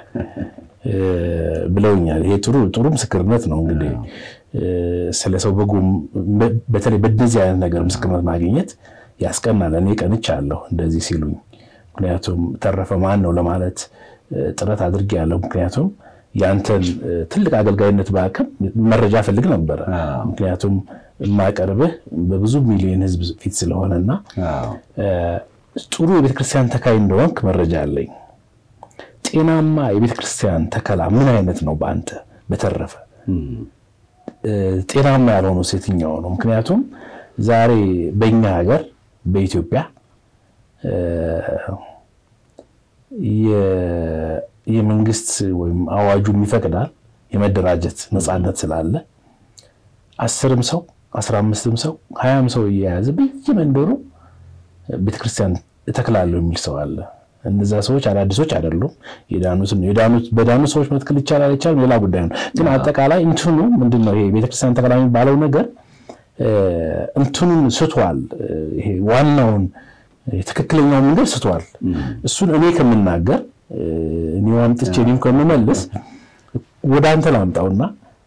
B: ብለውኛል። ይሄ ጥሩ ጥሩ ምስክርነት ነው። እንግዲህ ስለ ሰው በጎ በተለይ በእንደዚህ አይነት ነገር ምስክርነት ማግኘት ያስቀናል። እኔ ቀንቻለሁ እንደዚህ ሲሉኝ። ምክንያቱም ተረፈ ማን ነው ለማለት ጥረት አድርጌያለሁ። ምክንያቱም የአንተን ትልቅ አገልጋይነት በአቅም መረጃ ፈልግ ነበረ። ምክንያቱም የማቀርብህ በብዙ ሚሊዮን ሕዝብ ፊት ስለሆነና ጥሩ የቤተክርስቲያን ተካይ እንደሆንክ መረጃ አለኝ። ጤናማ የቤተክርስቲያን ተከላ ምን አይነት ነው? በአንተ በተረፈ ጤናማ ያልሆነው የትኛው ነው? ምክንያቱም ዛሬ በእኛ ሀገር በኢትዮጵያ የመንግስት ወይም አዋጁም ይፈቅዳል የመደራጀት ነፃነት ስላለ አስርም ሰው አስራ አምስትም ሰው ሀያም ሰው እየያዘ በየመንደሩ ቤተክርስቲያን እተክላለሁ የሚል ሰው አለ። እነዛ ሰዎች አዳዲሶች አይደሉም፣ የዳኑት ነው። የዳኑት በዳኑት ሰዎች መትከል ይቻላል አይቻልም ሌላ ጉዳይ ነው። ግን አጠቃላይ እንትኑ ምንድን ነው ይሄ ቤተክርስቲያን ተከላ የሚባለው ነገር እንትኑን ስቷል። ይሄ ዋናውን ትክክለኛውን መንገድ ስቷል። እሱን እኔ ከምናገር እኔ ዋምጥቼ እኔም ከምመልስ ወደ አንተ ላምጣውና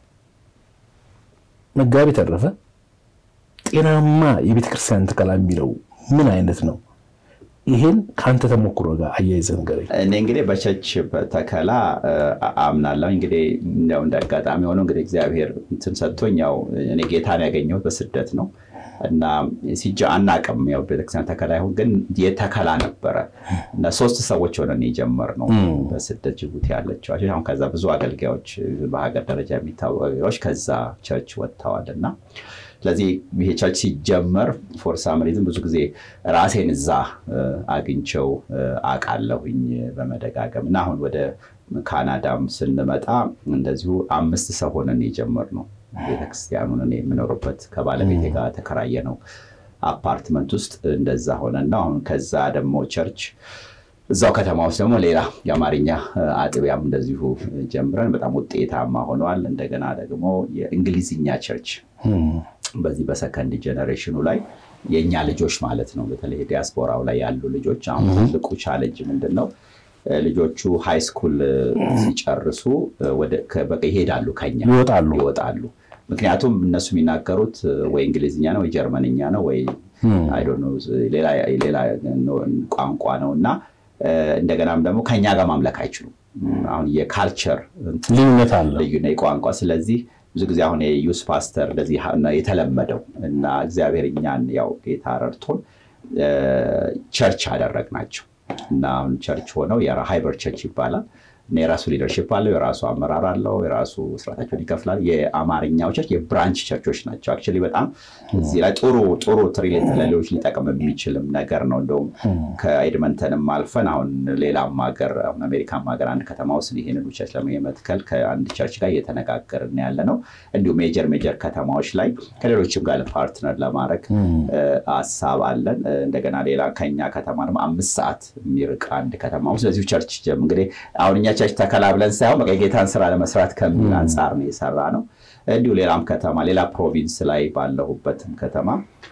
B: መጋቢ ተረፈ ጤናማ የቤተክርስቲያን ተከላ የሚለው ምን አይነት ነው? ይሄን ከአንተ ተሞክሮ ጋር አያይዘህ ንገረኝ።
A: እኔ እንግዲህ በቸርች ተከላ አምናለሁ። እንግዲህ እንደው እንደ አጋጣሚ ሆኖ እንግዲህ እግዚአብሔር እንትን ሰጥቶኝ ያው እኔ ጌታን ያገኘሁት በስደት ነው እና ሲጃ አናቅም ያው ቤተክርስቲያን ተከላ ይሁን ግን የተከላ ነበረ እና ሶስት ሰዎች ሆነን የጀመርነው በስደት ጅቡቲ ያለችው አሁን ከዛ ብዙ አገልጋዮች በሀገር ደረጃ የሚታወቁ አገልጋዮች ከዛ ቸርች ወጥተዋል እና ስለዚህ ይሄ ቸርች ሲጀመር ፎር ሳም ሪዝን ብዙ ጊዜ ራሴን እዛ አግኝቸው አውቃለሁኝ በመደጋገም እና አሁን ወደ ካናዳም ስንመጣ እንደዚሁ አምስት ሰው ሆነን የጀመርነው ቤተክርስቲያኑን እኔ የምኖርበት ከባለቤቴ ጋር ተከራየ ነው አፓርትመንት ውስጥ እንደዛ ሆነና አሁን ከዛ ደግሞ ቸርች እዛው ከተማ ውስጥ ደግሞ ሌላ የአማርኛ አጥቢያም እንደዚሁ ጀምረን በጣም ውጤታማ ሆነዋል። እንደገና ደግሞ የእንግሊዝኛ ቸርች በዚህ በሰከንድ ጀኔሬሽኑ ላይ የእኛ ልጆች ማለት ነው። በተለይ ዲያስፖራው ላይ ያሉ ልጆች አሁን ትልቁ ቻለንጅ ምንድን ነው? ልጆቹ ሃይ ስኩል ሲጨርሱ ይሄዳሉ፣ ከኛ
B: ይወጣሉ
A: ይወጣሉ። ምክንያቱም እነሱ የሚናገሩት ወይ እንግሊዝኛ ነው ወይ ጀርመንኛ ነው ወይ ሌላ ቋንቋ ነው እና እንደገናም ደግሞ ከኛ ጋር ማምለክ አይችሉም። አሁን የካልቸር
B: ልዩነት አለ
A: ልዩነት የቋንቋ ስለዚህ ብዙ ጊዜ አሁን የዩስ ፓስተር እንደዚህ የተለመደው እና እግዚአብሔር እኛን ያው ጌታ ረድቶን ቸርች አደረግናቸው እና አሁን ቸርች ሆነው ሃይበር ቸርች ይባላል እና የራሱ ሊደርሽፕ አለው፣ የራሱ አመራር አለው፣ የራሱ ስርዓታቸውን ይከፍላል። የአማርኛው ቸርች የብራንች ቸርቾች ናቸው። አክቹዋሊ በጣም እዚህ ላይ ጥሩ ጥሩ ትሪሌት ለሌሎች ሊጠቅም የሚችልም ነገር ነው። እንደውም ከኤድመንተንም አልፈን አሁን ሌላም ሀገር አሁን አሜሪካም ሀገር አንድ ከተማ ውስጥ ይህንን ቸርች ለመትከል ከአንድ ቸርች ጋር እየተነጋገርን ያለ ነው። እንዲሁም ሜጀር ሜጀር ከተማዎች ላይ ከሌሎችም ጋር ፓርትነር ለማድረግ ሀሳብ አለን። እንደገና ሌላ ከኛ ከተማ ደግሞ አምስት ሰዓት የሚርቅ አንድ ከተማ ውስጥ ስለዚሁ ቸርች እንግዲህ አሁን እኛ ቸርች ተከላ ብለን ሳይሆን በቃ የጌታን ስራ ለመስራት ከሚል አንጻር ነው የሰራ ነው። እንዲሁ ሌላም ከተማ ሌላ ፕሮቪንስ ላይ ባለሁበትም ከተማ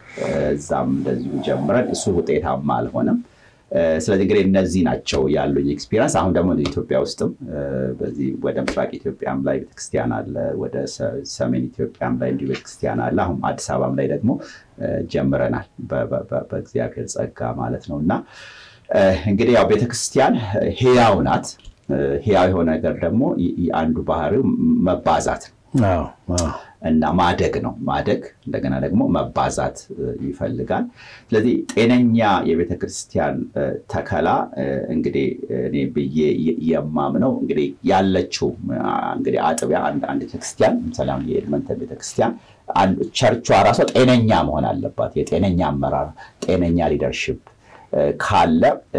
A: እዛም እንደዚሁ ጀምረን እሱ ውጤታማ አልሆነም። ስለዚህ እንግዲህ እነዚህ ናቸው ያሉኝ ኤክስፒሪንስ። አሁን ደግሞ ኢትዮጵያ ውስጥም በዚህ ወደ ምስራቅ ኢትዮጵያም ላይ ቤተክርስቲያን አለ፣ ወደ ሰሜን ኢትዮጵያም ላይ እንዲሁ ቤተክርስቲያን አለ። አሁን አዲስ አበባም ላይ ደግሞ ጀምረናል በእግዚአብሔር ጸጋ ማለት ነው እና እንግዲህ ያው ቤተክርስቲያን ህያው ናት። ህያው የሆነ ነገር ደግሞ አንዱ ባህሪው መባዛት ነው እና ማደግ ነው። ማደግ እንደገና ደግሞ መባዛት ይፈልጋል። ስለዚህ ጤነኛ የቤተ ክርስቲያን ተከላ እንግዲህ እኔ ብዬ የማምነው እንግዲህ ያለችው እንግዲህ አጥቢያ አንድ ቤተክርስቲያን ለምሳሌ አሁን የኤድመንተን ቤተክርስቲያን ቸርቿ ራሷ ጤነኛ መሆን አለባት። የጤነኛ አመራር፣ ጤነኛ ሊደርሽፕ ካለ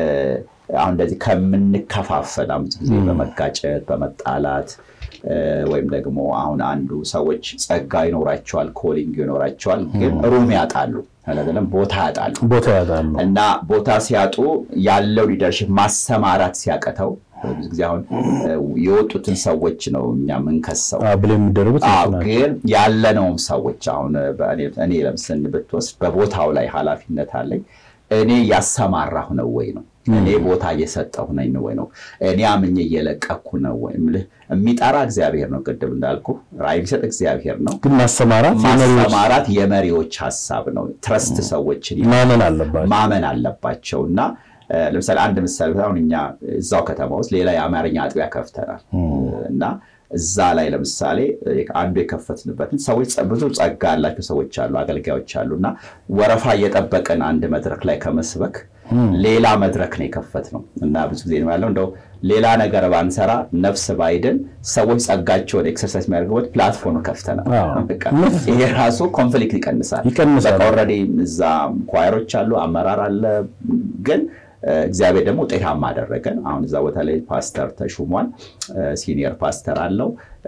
A: አሁን እንደዚህ ከምንከፋፈል ብዙ ጊዜ በመጋጨት በመጣላት ወይም ደግሞ አሁን አንዱ ሰዎች ጸጋ ይኖራቸዋል፣ ኮሊንግ ይኖራቸዋል፣ ግን ሩም ያጣሉ አይደለም ቦታ ያጣሉ
B: ቦታ ያጣሉ
A: እና ቦታ ሲያጡ ያለው ሊደርሽፕ ማሰማራት ሲያቀተው ብዙ ጊዜ አሁን የወጡትን ሰዎች ነው እኛ የምንከሰው
B: ብሎ የሚደረጉት
A: ግን ያለነውም ሰዎች አሁን እኔ ለምስን ብትወስድ በቦታው ላይ ኃላፊነት አለኝ እኔ ያሰማራሁ ነው ወይ ነው እኔ ቦታ እየሰጠሁ ነኝ ወይ ነው እኔ አምኜ እየለቀኩ ነው ወይ የሚጠራ እግዚአብሔር ነው ቅድም እንዳልኩ ራዕይ የሚሰጥ እግዚአብሔር ነው
B: ግን ማሰማራት
A: ማሰማራት የመሪዎች ሀሳብ ነው ትረስት ሰዎችን
B: ማመን አለባቸው
A: ማመን አለባቸው እና ለምሳሌ አንድ ምሳሌ አሁን እኛ እዛው ከተማ ውስጥ ሌላ የአማርኛ አጥቢያ ከፍተናል እና እዛ ላይ ለምሳሌ አንዱ የከፈትንበትን ሰዎች ብዙ ጸጋ ያላቸው ሰዎች አሉ፣ አገልጋዮች አሉ እና ወረፋ እየጠበቅን አንድ መድረክ ላይ ከመስበክ ሌላ መድረክ ነው የከፈት ነው እና ብዙ ጊዜ ነው ያለው እንደው ሌላ ነገር ባንሰራ ነፍስ ባይድን ሰዎች ጸጋቸውን ኤክሰርሳይዝ የሚያደርጉበት ፕላትፎርም ከፍተናል። ይሄ ራሱ ኮንፍሊክት ይቀንሳል።
B: ይቀንሳል።
A: ኦልሬዲ እዛ ኳየሮች አሉ፣ አመራር አለ ግን እግዚአብሔር ደግሞ ውጤታማ አደረገን። አሁን እዛ ቦታ ላይ ፓስተር ተሹሟል። ሲኒየር ፓስተር አለው።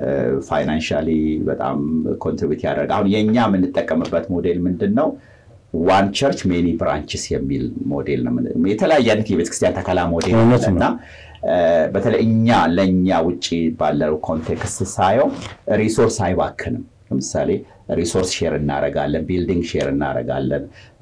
A: ፋይናንሻሊ በጣም ኮንትሪቢዩት ያደርግ አሁን የእኛ የምንጠቀምበት ሞዴል ምንድን ነው? ዋን ቸርች ሜኒ ብራንችስ የሚል ሞዴል ነው። የተለያየ አይነት የቤተክርስቲያን ተከላ ሞዴል እና በተለይ እኛ ለእኛ ውጭ ባለው ኮንቴክስት ሳየው ሪሶርስ አይባክንም። ለምሳሌ ሪሶርስ ሼር እናደርጋለን፣ ቢልዲንግ ሼር እናደርጋለን፣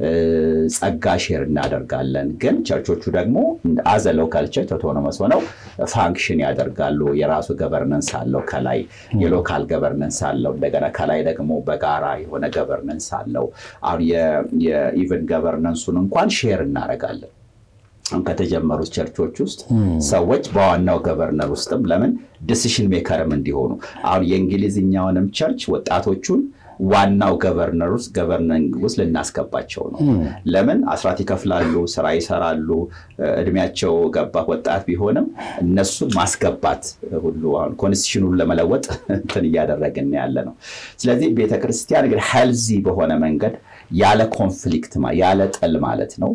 A: ጸጋ ሼር እናደርጋለን። ግን ቸርቾቹ ደግሞ አዘ ሎካል ቸርች ኦቶኖመስ ሆነው ፋንክሽን ያደርጋሉ። የራሱ ገቨርነንስ አለው። ከላይ የሎካል ገቨርነንስ አለው። እንደገና ከላይ ደግሞ በጋራ የሆነ ገቨርነንስ አለው። አሁን የኢቨን ገቨርነንሱን እንኳን ሼር እናደርጋለን። ከተጀመሩት ቸርቾች ውስጥ ሰዎች በዋናው ገቨርነር ውስጥም ለምን ዲሲሽን ሜከርም እንዲሆኑ አሁን የእንግሊዝኛውንም ቸርች ወጣቶቹን ዋናው ገቨርነር ውስጥ ገቨርኒንግ ውስጥ ልናስገባቸው ነው። ለምን አስራት ይከፍላሉ፣ ስራ ይሰራሉ፣ እድሜያቸው ገባ ወጣት ቢሆንም እነሱን ማስገባት ሁሉ አሁን ኮንስቲቱሽኑን ለመለወጥ እንትን እያደረግን ያለ ነው። ስለዚህ ቤተክርስቲያን እንግዲህ ሄልዚ በሆነ መንገድ ያለ ኮንፍሊክት ያለ ጥል ማለት ነው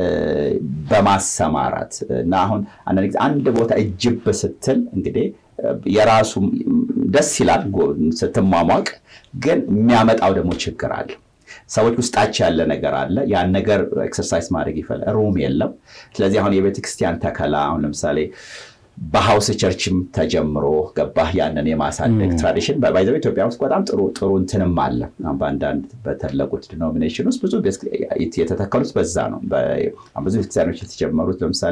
A: በማሰማራት እና አሁን አንዳንድ ጊዜ አንድ ቦታ እጅብ ስትል እንግዲህ የራሱ ደስ ይላል ስትሟሟቅ፣ ግን የሚያመጣው ደግሞ ችግር አለ። ሰዎች ውስጣቸው ያለ ነገር አለ። ያን ነገር ኤክሰርሳይዝ ማድረግ ይፈል ሩም የለም። ስለዚህ አሁን የቤተክርስቲያን ተከላ አሁን ለምሳሌ በሀውስ ቸርችም ተጀምሮ ገባህ ያንን የማሳደግ ትራዲሽን ባይዘ ኢትዮጵያ ውስጥ በጣም ጥሩ ጥሩ እንትንም አለ። በአንዳንድ በተለቁት ዲኖሚኔሽን ውስጥ ብዙ የተተከሉት በዛ ነው። ብዙ ቤተክርስቲያኖች የተጀመሩት ለምሳሌ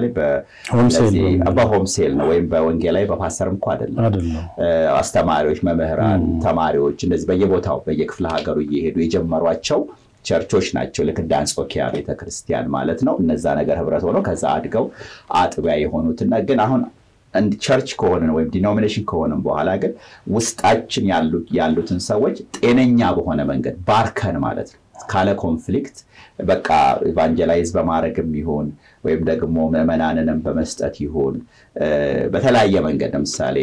A: በሆምሴል ነው ወይም በወንጌላዊ በፓስተርም እኮ አይደለም። አስተማሪዎች፣ መምህራን፣ ተማሪዎች እንደዚህ በየቦታው በየክፍለ ሀገሩ እየሄዱ የጀመሯቸው ቸርቾች ናቸው። ልክ እንደ አንጾኪያ ቤተክርስቲያን ማለት ነው። እነዛ ነገር ህብረት ሆነው ከዛ አድገው አጥቢያ የሆኑትና ግን አሁን ቸርች ከሆንን ወይም ዲኖሚኔሽን ከሆንን በኋላ ግን ውስጣችን ያሉትን ሰዎች ጤነኛ በሆነ መንገድ ባርከን ማለት ነው ካለ ኮንፍሊክት በቃ ኢቫንጀላይዝ በማድረግም ይሁን ወይም ደግሞ ምዕመናንንም በመስጠት ይሁን በተለያየ መንገድ ለምሳሌ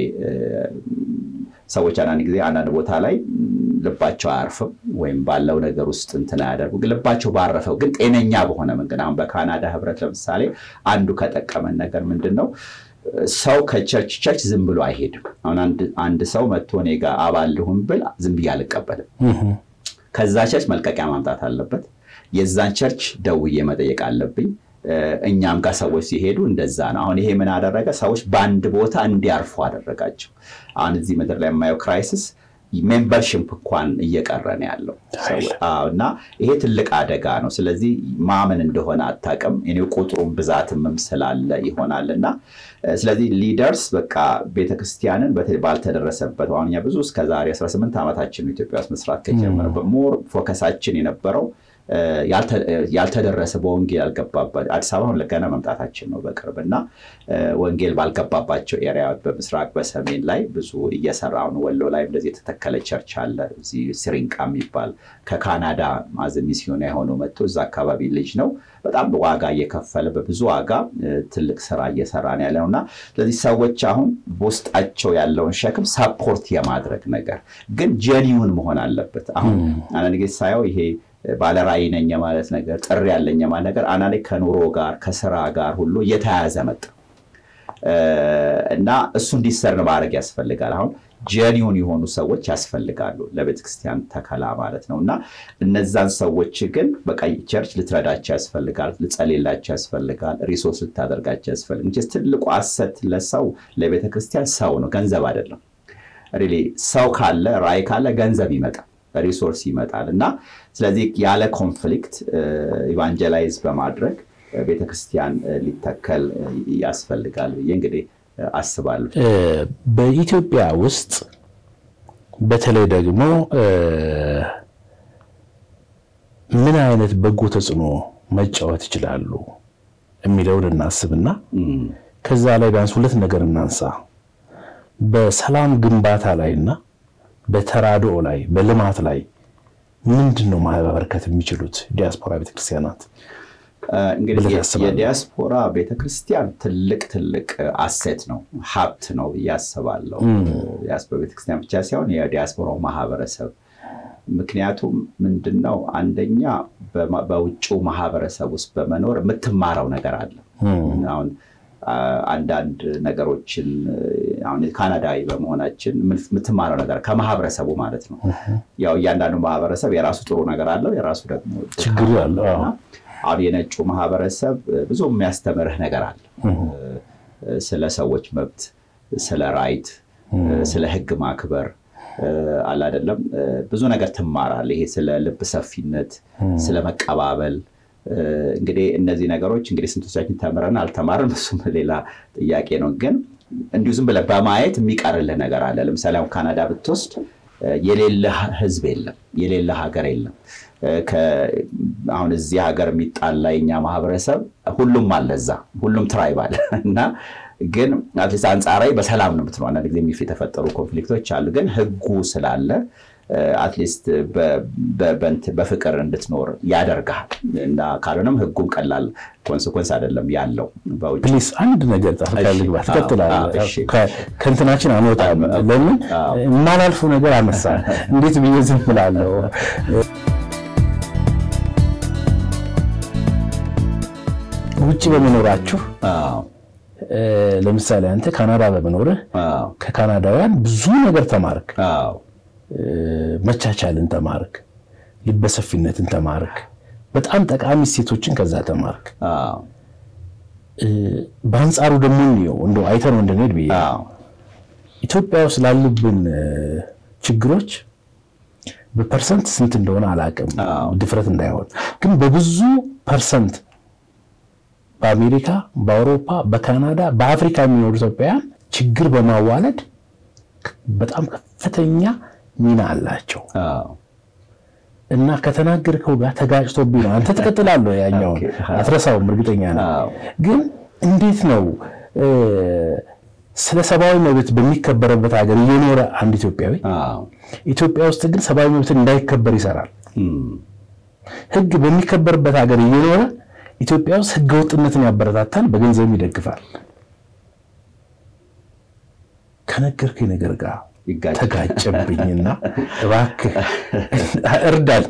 A: ሰዎች አንዳንድ ጊዜ አንዳንድ ቦታ ላይ ልባቸው አያርፍም ወይም ባለው ነገር ውስጥ እንትን አያደርጉ ልባቸው ባረፈው ግን ጤነኛ በሆነ መንገድ አሁን በካናዳ ህብረት ለምሳሌ አንዱ ከጠቀመን ነገር ምንድን ነው ሰው ከቸርች ቸርች ዝም ብሎ አይሄድም። አሁን አንድ ሰው መጥቶ እኔ ጋር አባል ልሁን ብል ዝም ብዬ አልቀበልም። ከዛ ቸርች መልቀቂያ ማምጣት አለበት። የዛን ቸርች ደውዬ መጠየቅ አለብኝ። እኛም ጋር ሰዎች ሲሄዱ እንደዛ ነው። አሁን ይሄ ምን አደረገ? ሰዎች በአንድ ቦታ እንዲያርፉ አደረጋቸው። አሁን እዚህ ምድር ላይ የማየው ክራይሲስ ሜምበርሽፕ እንኳን እየቀረ ነው ያለው እና ይሄ ትልቅ አደጋ ነው። ስለዚህ ማመን እንደሆነ አታውቅም። እኔ ቁጥሩም ብዛትምም ስላለ ይሆናል እና ስለዚህ ሊደርስ በቃ ቤተክርስቲያንን ባልተደረሰበት አሁን እኛ ብዙ እስከዛሬ 18 ዓመታችን ኢትዮጵያ ውስጥ መስራት ከጀመረ ሞር ፎከሳችን የነበረው ያልተደረሰ በወንጌል ያልገባበት አዲስ አበባ አሁን ገና መምጣታችን ነው በቅርብ እና ወንጌል ባልገባባቸው ኤሪያ በምስራቅ በሰሜን ላይ ብዙ እየሰራ ነው። ወሎ ላይ እንደዚህ የተተከለ ቸርች አለ። እዚህ ሲሪንቃ የሚባል ከካናዳ ማዘ ሚስዮን የሆነው መጥቶ እዛ አካባቢ ልጅ ነው በጣም ዋጋ እየከፈለ በብዙ ዋጋ ትልቅ ስራ እየሰራ ነው ያለው እና ስለዚህ ሰዎች አሁን በውስጣቸው ያለውን ሸክም ሰፖርት የማድረግ ነገር ግን ጀኒውን መሆን አለበት። አሁን አንዳንድ ጊዜ ሳየው ይሄ ባለራዕይ ነኝ ማለት ነገር ጥሪ ያለኝ ማለት ነገር አንዳንዴ ከኑሮ ጋር ከስራ ጋር ሁሉ እየተያያዘ መጣ እና እሱ እንዲሰርን ማድረግ ያስፈልጋል። አሁን ጀኒውን የሆኑ ሰዎች ያስፈልጋሉ ለቤተክርስቲያን ተከላ ማለት ነው እና እነዛን ሰዎች ግን በቃ ቸርች ልትረዳቸው ያስፈልጋል፣ ልጸሌላቸው ያስፈልጋል፣ ሪሶርስ ልታደርጋቸው ያስፈልጋል። ትልቁ አሰት ለሰው ለቤተክርስቲያን ሰው ነው፣ ገንዘብ አይደለም። ሪሊ ሰው ካለ ራዕይ ካለ ገንዘብ ይመጣል ሪሶርስ ይመጣል እና ስለዚህ ያለ ኮንፍሊክት ኢቫንጀላይዝ በማድረግ ቤተክርስቲያን ሊተከል ያስፈልጋል ብዬ እንግዲህ አስባለሁ።
B: በኢትዮጵያ ውስጥ በተለይ ደግሞ ምን አይነት በጎ ተጽዕኖ መጫወት ይችላሉ የሚለውን እናስብና ከዛ ላይ ቢያንስ ሁለት ነገር እናንሳ። በሰላም ግንባታ ላይና በተራድኦ ላይ በልማት ላይ ምንድን ነው ማበርከት የሚችሉት ዲያስፖራ ቤተክርስቲያናት?
A: እንግዲህ የዲያስፖራ ቤተክርስቲያን ትልቅ ትልቅ አሴት ነው፣ ሀብት ነው ብዬ አስባለሁ። ዲያስፖራ ቤተክርስቲያን ብቻ ሳይሆን የዲያስፖራው ማህበረሰብ። ምክንያቱም ምንድን ነው አንደኛ በውጭው ማህበረሰብ ውስጥ በመኖር የምትማረው ነገር አለ። አሁን አንዳንድ ነገሮችን አሁን ካናዳዊ በመሆናችን የምትማረው ነገር ከማህበረሰቡ ማለት ነው። ያው እያንዳንዱ ማህበረሰብ የራሱ ጥሩ ነገር አለው፣ የራሱ ደግሞ
B: ችግር አለው።
A: አሁን የነጩ ማህበረሰብ ብዙ የሚያስተምርህ ነገር አለ። ስለ ሰዎች መብት፣ ስለ ራይት፣ ስለ ህግ ማክበር አለ አይደለም። ብዙ ነገር ትማራለህ። ይሄ ስለ ልብ ሰፊነት፣ ስለ መቀባበል እንግዲህ እነዚህ ነገሮች እንግዲህ ስንቶቻችን ተምረን አልተማርን፣ እሱም ሌላ ጥያቄ ነው። ግን እንዲሁ ዝም ብለህ በማየት የሚቀርልህ ነገር አለ። ለምሳሌ አሁን ካናዳ ብትወስድ የሌለ ህዝብ የለም፣ የሌለ ሀገር የለም። አሁን እዚህ ሀገር የሚጣላ የኛ ማህበረሰብ ሁሉም አለ እዛ፣ ሁሉም ትራይብ አለ እና ግን አትሊስት አንጻራዊ በሰላም ነው የምትለው። አንዳንድ ጊዜ የተፈጠሩ ኮንፍሊክቶች አሉ፣ ግን ህጉ ስላለ አትሊስት በፍቅር እንድትኖር ያደርግሃል እና ካልሆነም ህጉም ቀላል ኮንስኮንስ አይደለም ያለው።
B: ፕሊስ አንድ ነገር ጣፍቃ ልግባ፣ ትቀጥላለህ። ከእንትናችን አንወጣም። ለምን የማላልፈው ነገር አነሳ። እንዴት ብዬ ዝም እላለሁ? ውጭ በመኖራችሁ ለምሳሌ አንተ ካናዳ በመኖርህ ከካናዳውያን ብዙ ነገር ተማርክ። መቻቻልን ተማርክ፣ ልበሰፊነትን ተማርክ፣ በጣም ጠቃሚ እሴቶችን ከዛ ተማርክ። በአንጻሩ ደግሞ እንየው እንደው አይተነው እንድንሄድ ብዬ ኢትዮጵያ ውስጥ ላሉብን ችግሮች በፐርሰንት ስንት እንደሆነ አላውቅም፣ ድፍረት እንዳይሆን ግን በብዙ ፐርሰንት በአሜሪካ፣ በአውሮፓ፣ በካናዳ፣ በአፍሪካ የሚኖሩ ኢትዮጵያውያን ችግር በማዋለድ በጣም ከፍተኛ ሚና አላቸው እና ከተናገርከው ጋር ተጋጭቶብኝ ነው። አንተ ትቀጥላለህ፣ ያኛውን አትረሳውም፣ እርግጠኛ ነው። ግን እንዴት ነው ስለ ሰብአዊ መብት በሚከበርበት ሀገር እየኖረ አንድ ኢትዮጵያዊ ኢትዮጵያ ውስጥ ግን ሰብአዊ መብትን እንዳይከበር ይሰራል። ሕግ በሚከበርበት ሀገር እየኖረ ኢትዮጵያ ውስጥ ሕገ ወጥነትን ያበረታታል፣ በገንዘብ ይደግፋል። ከነገርከኝ ነገር ጋር ተጋጨብኝና እባክህ እርዳል።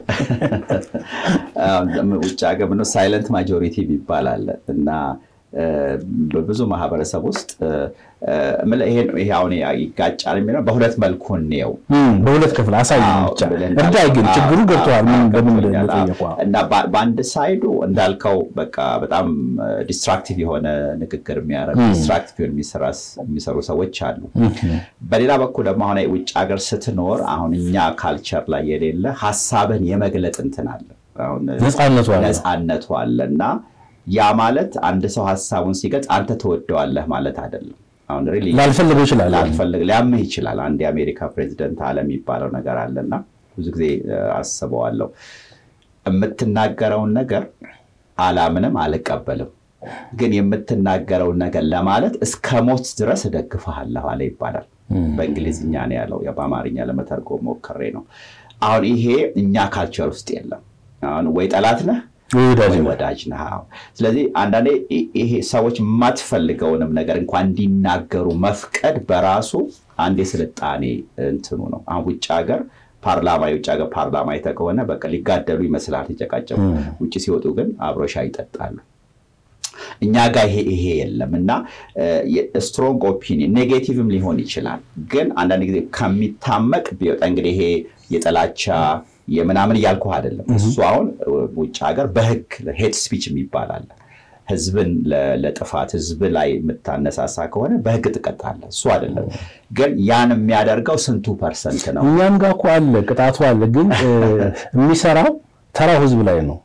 A: ውጭ ሀገር ምነው ሳይለንት ማጆሪቲ ይባላል እና በብዙ ማህበረሰብ ውስጥ ይሄ አሁን ይጋጫል የሚለው በሁለት መልኩ እንየው፣
B: በሁለት ክፍል አሳይ ብቻ እርዳይ። ግን ችግሩ ገብተዋል።
A: እና በአንድ ሳይዱ እንዳልከው በቃ በጣም ዲስትራክቲቭ የሆነ ንግግር የሚያደርጉ ዲስትራክቲቭ የሚሰሩ ሰዎች አሉ። በሌላ በኩል ደግሞ አሁን ውጭ ሀገር ስትኖር አሁን እኛ ካልቸር ላይ የሌለ ሀሳብን የመግለጥ እንትን አለ፣ ነፃነቱ አለ እና ያ ማለት አንድ ሰው ሀሳቡን ሲገልጽ አንተ ትወደዋለህ ማለት አይደለም። አሁን
B: ላልፈልገው ይችላል፣
A: ላልፈልግ ሊያምህ ይችላል። አንድ የአሜሪካ ፕሬዚደንት አለ የሚባለው ነገር አለና ብዙ ጊዜ አስበዋለሁ። የምትናገረውን ነገር አላምንም፣ አልቀበልም፣ ግን የምትናገረውን ነገር ለማለት እስከ ሞት ድረስ እደግፍሃለሁ አለ ይባላል። በእንግሊዝኛ ነው ያለው፣ በአማርኛ ለመተርጎም ሞክሬ ነው። አሁን ይሄ እኛ ካልቸር ውስጥ የለም። አሁን ወይ ጠላት ነህ ወይ ወዳጅ ነህ። ስለዚህ አንዳንዴ ይሄ ሰዎች የማትፈልገውንም ነገር እንኳን እንዲናገሩ መፍቀድ በራሱ አንድ የስልጣኔ እንትኑ ነው። አሁን ውጭ ሀገር ፓርላማ የውጭ ሀገር ፓርላማ አይተህ ከሆነ በቃ ሊጋደሉ ይመስላል ሲጨቃጨቁ፣ ውጭ ሲወጡ ግን አብሮ ሻይ ይጠጣሉ። እኛ ጋር ይሄ ይሄ የለም እና ስትሮንግ ኦፒኒየን ኔጌቲቭም ሊሆን ይችላል። ግን አንዳንድ ጊዜ ከሚታመቅ ቢወጣ እንግዲህ ይሄ የጥላቻ የምናምን እያልኩህ አይደለም። እሱ አሁን ውጭ ሀገር በህግ ሄት ስፒች የሚባል አለ። ህዝብን ለጥፋት ህዝብ ላይ የምታነሳሳ ከሆነ በህግ ትቀጣለህ። እሱ አይደለም ግን ያን የሚያደርገው ስንቱ ፐርሰንት ነው?
B: እኛም ጋር እኮ አለ፣ ቅጣቱ አለ። ግን የሚሰራው ተራው ህዝብ ላይ ነው።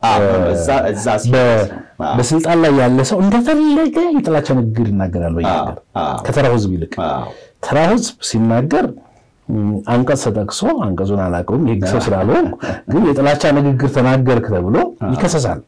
B: በስልጣን ላይ ያለ ሰው እንደፈለገ የጥላቻ ንግግር ይናገራል በየሀገር ከተራው ህዝብ ይልቅ ተራው ህዝብ ሲናገር አንቀጽ ተጠቅሶ አንቀጹን አላውቀውም የህግ ሰው ስላልሆንኩ፣ ግን የጥላቻ ንግግር ተናገርክ ተብሎ ይከሰሳል።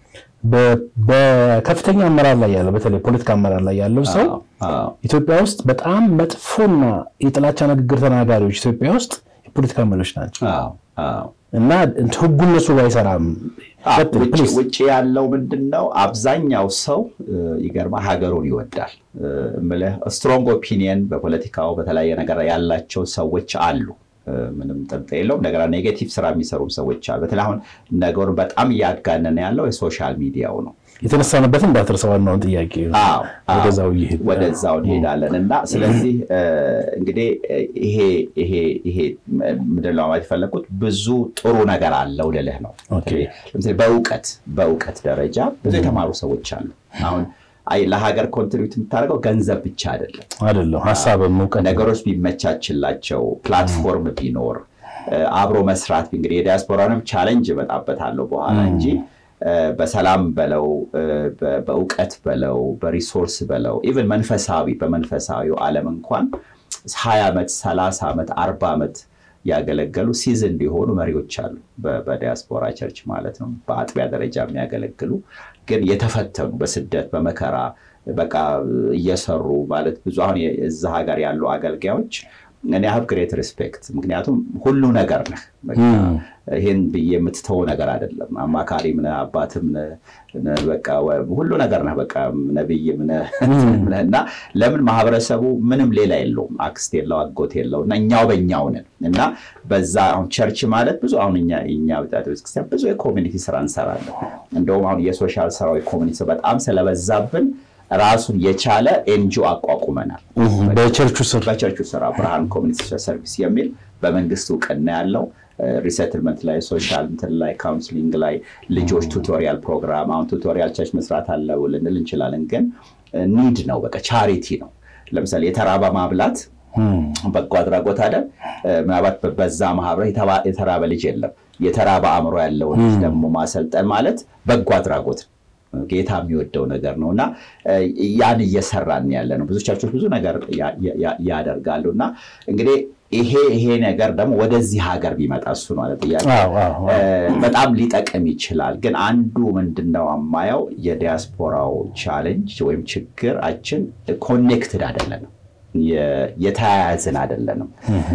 B: በከፍተኛ አመራር ላይ ያለው በተለይ ፖለቲካ አመራር ላይ ያለው ሰው ኢትዮጵያ ውስጥ በጣም መጥፎና የጥላቻ ንግግር ተናጋሪዎች ኢትዮጵያ ውስጥ የፖለቲካ መሪዎች ናቸው እና ህጉ እነሱ ጋር አይሰራም።
A: ውጭ ያለው ምንድን ነው? አብዛኛው ሰው ይገርማ ሀገሩን ይወዳል። ስትሮንግ ኦፒኒየን በፖለቲካው በተለያየ ነገር ያላቸው ሰዎች አሉ። ምንም ጥርጥር የለውም። እንደገና ኔጌቲቭ ስራ የሚሰሩም ሰዎች አሉ። በተለይ አሁን ነገሩን በጣም እያጋነነ ያለው የሶሻል ሚዲያው ነው።
B: የተነሳንበትን እንዳትረሳ ዋናውን ጥያቄ ወደዛው
A: ወደዛው እንሄዳለን እና ስለዚህ እንግዲህ ይሄ ይሄ ይሄ ምንድን ነው ማለት የፈለግኩት ብዙ ጥሩ ነገር አለው ልልህ ነው። ለምሳሌ በእውቀት በእውቀት ደረጃ ብዙ የተማሩ ሰዎች አሉ አሁን ለሀገር ኮንትሪቢዩት የምታደርገው ገንዘብ ብቻ አይደለም
B: አይደለም፣ ሀሳብም እውቀት
A: ነገሮች ቢመቻችላቸው ፕላትፎርም ቢኖር አብሮ መስራት እንግዲህ የዲያስፖራንም ቻለንጅ እመጣበታለሁ በኋላ እንጂ በሰላም በለው በእውቀት በለው በሪሶርስ በለው ኢቨን መንፈሳዊ በመንፈሳዊው ዓለም እንኳን ሀያ ዓመት ሰላሳ ዓመት አርባ ዓመት ያገለገሉ ሲዝን እንዲሆኑ መሪዎች አሉ። በዲያስፖራ ቸርች ማለት ነው። በአጥቢያ ደረጃ የሚያገለግሉ ግን የተፈተኑ በስደት በመከራ በቃ እየሰሩ ማለት ብዙ አሁን እዛ ሀገር ያሉ አገልጋዮች እኔ ሀብ ግሬት ሪስፔክት ምክንያቱም ሁሉ ነገር ነህ። ይህን ብዬ የምትተው ነገር አይደለም። አማካሪም ነህ፣ አባትም ነህ፣ በቃ ሁሉ ነገር ነህ። በቃ ነብይም ነህ እና ለምን ማህበረሰቡ ምንም ሌላ የለውም፣ አክስት የለው አጎት የለው እና እኛው በእኛው ነን እና በዛ አሁን ቸርች ማለት ብዙ አሁን እኛ እኛ ቤተክርስቲያን ብዙ የኮሚኒቲ ስራ እንሰራለን። እንደውም አሁን የሶሻል ስራው የኮሚኒቲ በጣም ስለበዛብን ራሱን የቻለ ኤንጂኦ አቋቁመናል።
B: በቸርቹ ስር
A: በቸርቹ ስራ ብርሃን ኮሚኒቲ ሰርቪስ የሚል በመንግስት እውቅና ያለው ሪሴትልመንት ላይ ሶሻል እንትን ላይ ካውንስሊንግ ላይ ልጆች ቱቶሪያል ፕሮግራም አሁን ቱቶሪያል ቸርች መስራት አለው ልንል እንችላለን፣ ግን ኒድ ነው። በቃ ቻሪቲ ነው። ለምሳሌ የተራበ ማብላት በጎ አድራጎት አለ። ምናልባት በዛ ማህበረ የተራበ ልጅ የለም። የተራበ አእምሮ ያለውን ልጅ ደግሞ ማሰልጠን ማለት በጎ አድራጎት ነው። ጌታ የሚወደው ነገር ነው እና ያን እየሰራን ያለ ነው። ብዙ ቸርቾች ብዙ ነገር ያደርጋሉ እና እንግዲህ ይሄ ይሄ ነገር ደግሞ ወደዚህ ሀገር ቢመጣ እሱ ነው አለ ጥያቄ በጣም ሊጠቅም ይችላል። ግን አንዱ ምንድነው የማየው የዲያስፖራው ቻሌንጅ ወይም ችግራችን ኮኔክትድ አይደለንም፣ የተያያዝን አይደለንም።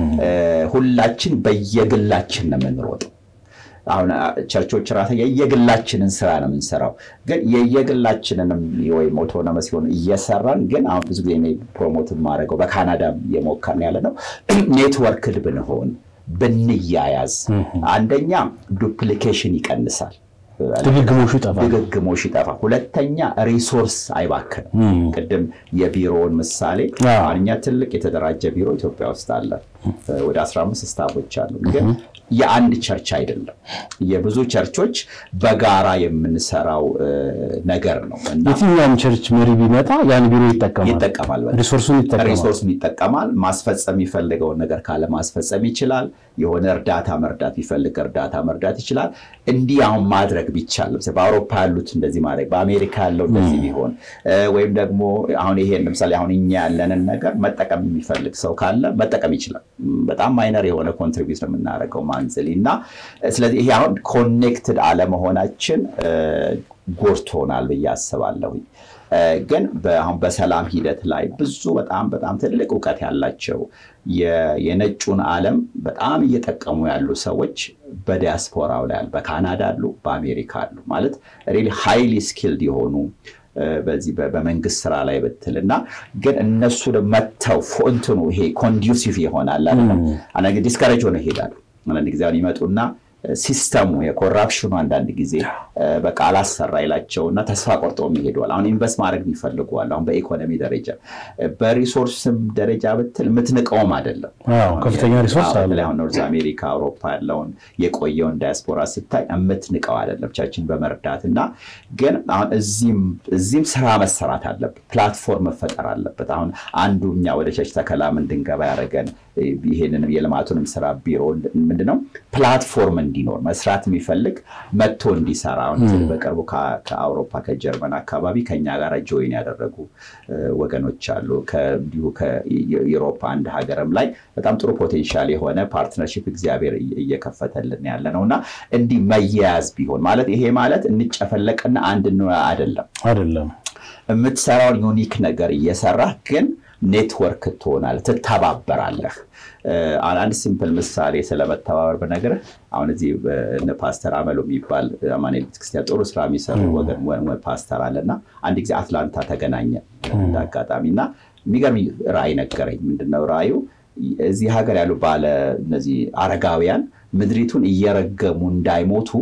A: ሁላችን በየግላችን ነው የምንሮጠው። አሁን ቸርቾች ራሱ የየግላችንን ስራ ነው የምንሰራው። ግን የየግላችንንም ወይም ኦቶኖመስ ሲሆን እየሰራን ግን አሁን ብዙ ጊዜ ፕሮሞት የማደርገው በካናዳም እየሞከርን ያለ ነው ኔትወርክድ ብንሆን ብንያያዝ፣ አንደኛ ዱፕሊኬሽን ይቀንሳል።
B: ድግግሞሹ ይጠፋል።
A: ድግግሞሽ ይጠፋል። ሁለተኛ ሪሶርስ አይባክንም። ቅድም የቢሮውን ምሳሌ እኛ ትልቅ የተደራጀ ቢሮ ኢትዮጵያ ውስጥ አለ። ወደ 15 ስታፎች አሉ። ግን የአንድ ቸርች አይደለም። የብዙ ቸርቾች በጋራ የምንሰራው ነገር ነው።
B: የትኛውም ቸርች መሪ ቢመጣ ያን ቢሮ ይጠቀማል
A: ይጠቀማል፣
B: ሪሶርሱን ይጠቀማል።
A: ሪሶርሱን ይጠቀማል። ማስፈጸም የሚፈልገውን ነገር ካለ ማስፈጸም ይችላል። የሆነ እርዳታ መርዳት ቢፈልግ እርዳታ መርዳት ይችላል። እንዲህ አሁን ማድረግ ቢቻል በአውሮፓ ያሉት እንደዚህ ማድረግ በአሜሪካ ያለው እንደዚህ ቢሆን ወይም ደግሞ አሁን ይሄን ለምሳሌ አሁን እኛ ያለንን ነገር መጠቀም የሚፈልግ ሰው ካለ መጠቀም ይችላል። በጣም ማይነር የሆነ ኮንትሪቢዩት ነው የምናደርገው ማንዝሊ እና ስለዚህ ይሄ አሁን ኮኔክትድ አለመሆናችን ጎድቶናል ብዬ አስባለሁ። ግን አሁን በሰላም ሂደት ላይ ብዙ በጣም በጣም ትልቅ እውቀት ያላቸው የነጩን ዓለም በጣም እየጠቀሙ ያሉ ሰዎች በዲያስፖራው ላይ አሉ። በካናዳ አሉ፣ በአሜሪካ አሉ። ማለት ሪሊ ሃይሊ ስኪልድ የሆኑ በዚህ በመንግስት ስራ ላይ ብትል እና ግን እነሱ መጥተው ፎንትኑ ይሄ ኮንዱሲቭ ይሆናል አንዳንድ ጊዜ ዲስከሬጅ ሆነው ይሄዳሉ። አንዳንድ ጊዜ አሁን ይመጡና ሲስተሙ የኮራፕሽኑ አንዳንድ ጊዜ በቃ አላሰራ ይላቸውና ተስፋ ቆርጠውም ይሄደዋል። አሁን ኢንቨስት ማድረግ ይፈልገዋል። አሁን በኢኮኖሚ ደረጃ በሪሶርስም ደረጃ ብትል የምትንቀውም አይደለም።
B: ከፍተኛ ሪሶርስ አለ።
A: አሁን ኖርዝ አሜሪካ፣ አውሮፓ ያለውን የቆየውን ዳያስፖራ ስታይ የምትንቀው አይደለም ቸርችን በመርዳት እና ግን አሁን እዚህም ስራ መሰራት አለበት። ፕላትፎርም መፈጠር አለበት። አሁን አንዱ እኛ ወደ ቸርች ተከላም እንድንገባ ያደረገን ይሄንንም የልማቱንም ስራ ቢሮ ምንድነው ፕላትፎርም እንዲኖር መስራት የሚፈልግ መጥቶ እንዲሰራ አሁን በቅርቡ ከአውሮፓ ከጀርመን አካባቢ ከኛ ጋር ጆይን ያደረጉ ወገኖች አሉ። እንዲሁ ከዩሮፓ አንድ ሀገርም ላይ በጣም ጥሩ ፖቴንሻል የሆነ ፓርትነርሽፕ እግዚአብሔር እየከፈተልን ያለ ነው እና እንዲህ መያያዝ ቢሆን ማለት ይሄ ማለት እንጨፈለቅና አንድ አይደለም
B: አይደለም
A: የምትሰራውን ዩኒክ ነገር እየሰራህ ግን ኔትወርክ ትሆናለህ፣ ትተባበራለህ። አንድ ሲምፕል ምሳሌ ስለመተባበር ብነግርህ አሁን እዚህ ፓስተር አመሎ የሚባል አማኑኤል ቤተክርስቲያን ጥሩ ስራ የሚሰሩ ወገን ፓስተር አለና አንድ ጊዜ አትላንታ ተገናኘ እንደ አጋጣሚ እና የሚገርም ራእይ ነገረኝ። ምንድነው ራእዩ? እዚህ ሀገር ያሉ ባለ እነዚህ አረጋውያን ምድሪቱን እየረገሙ እንዳይሞቱ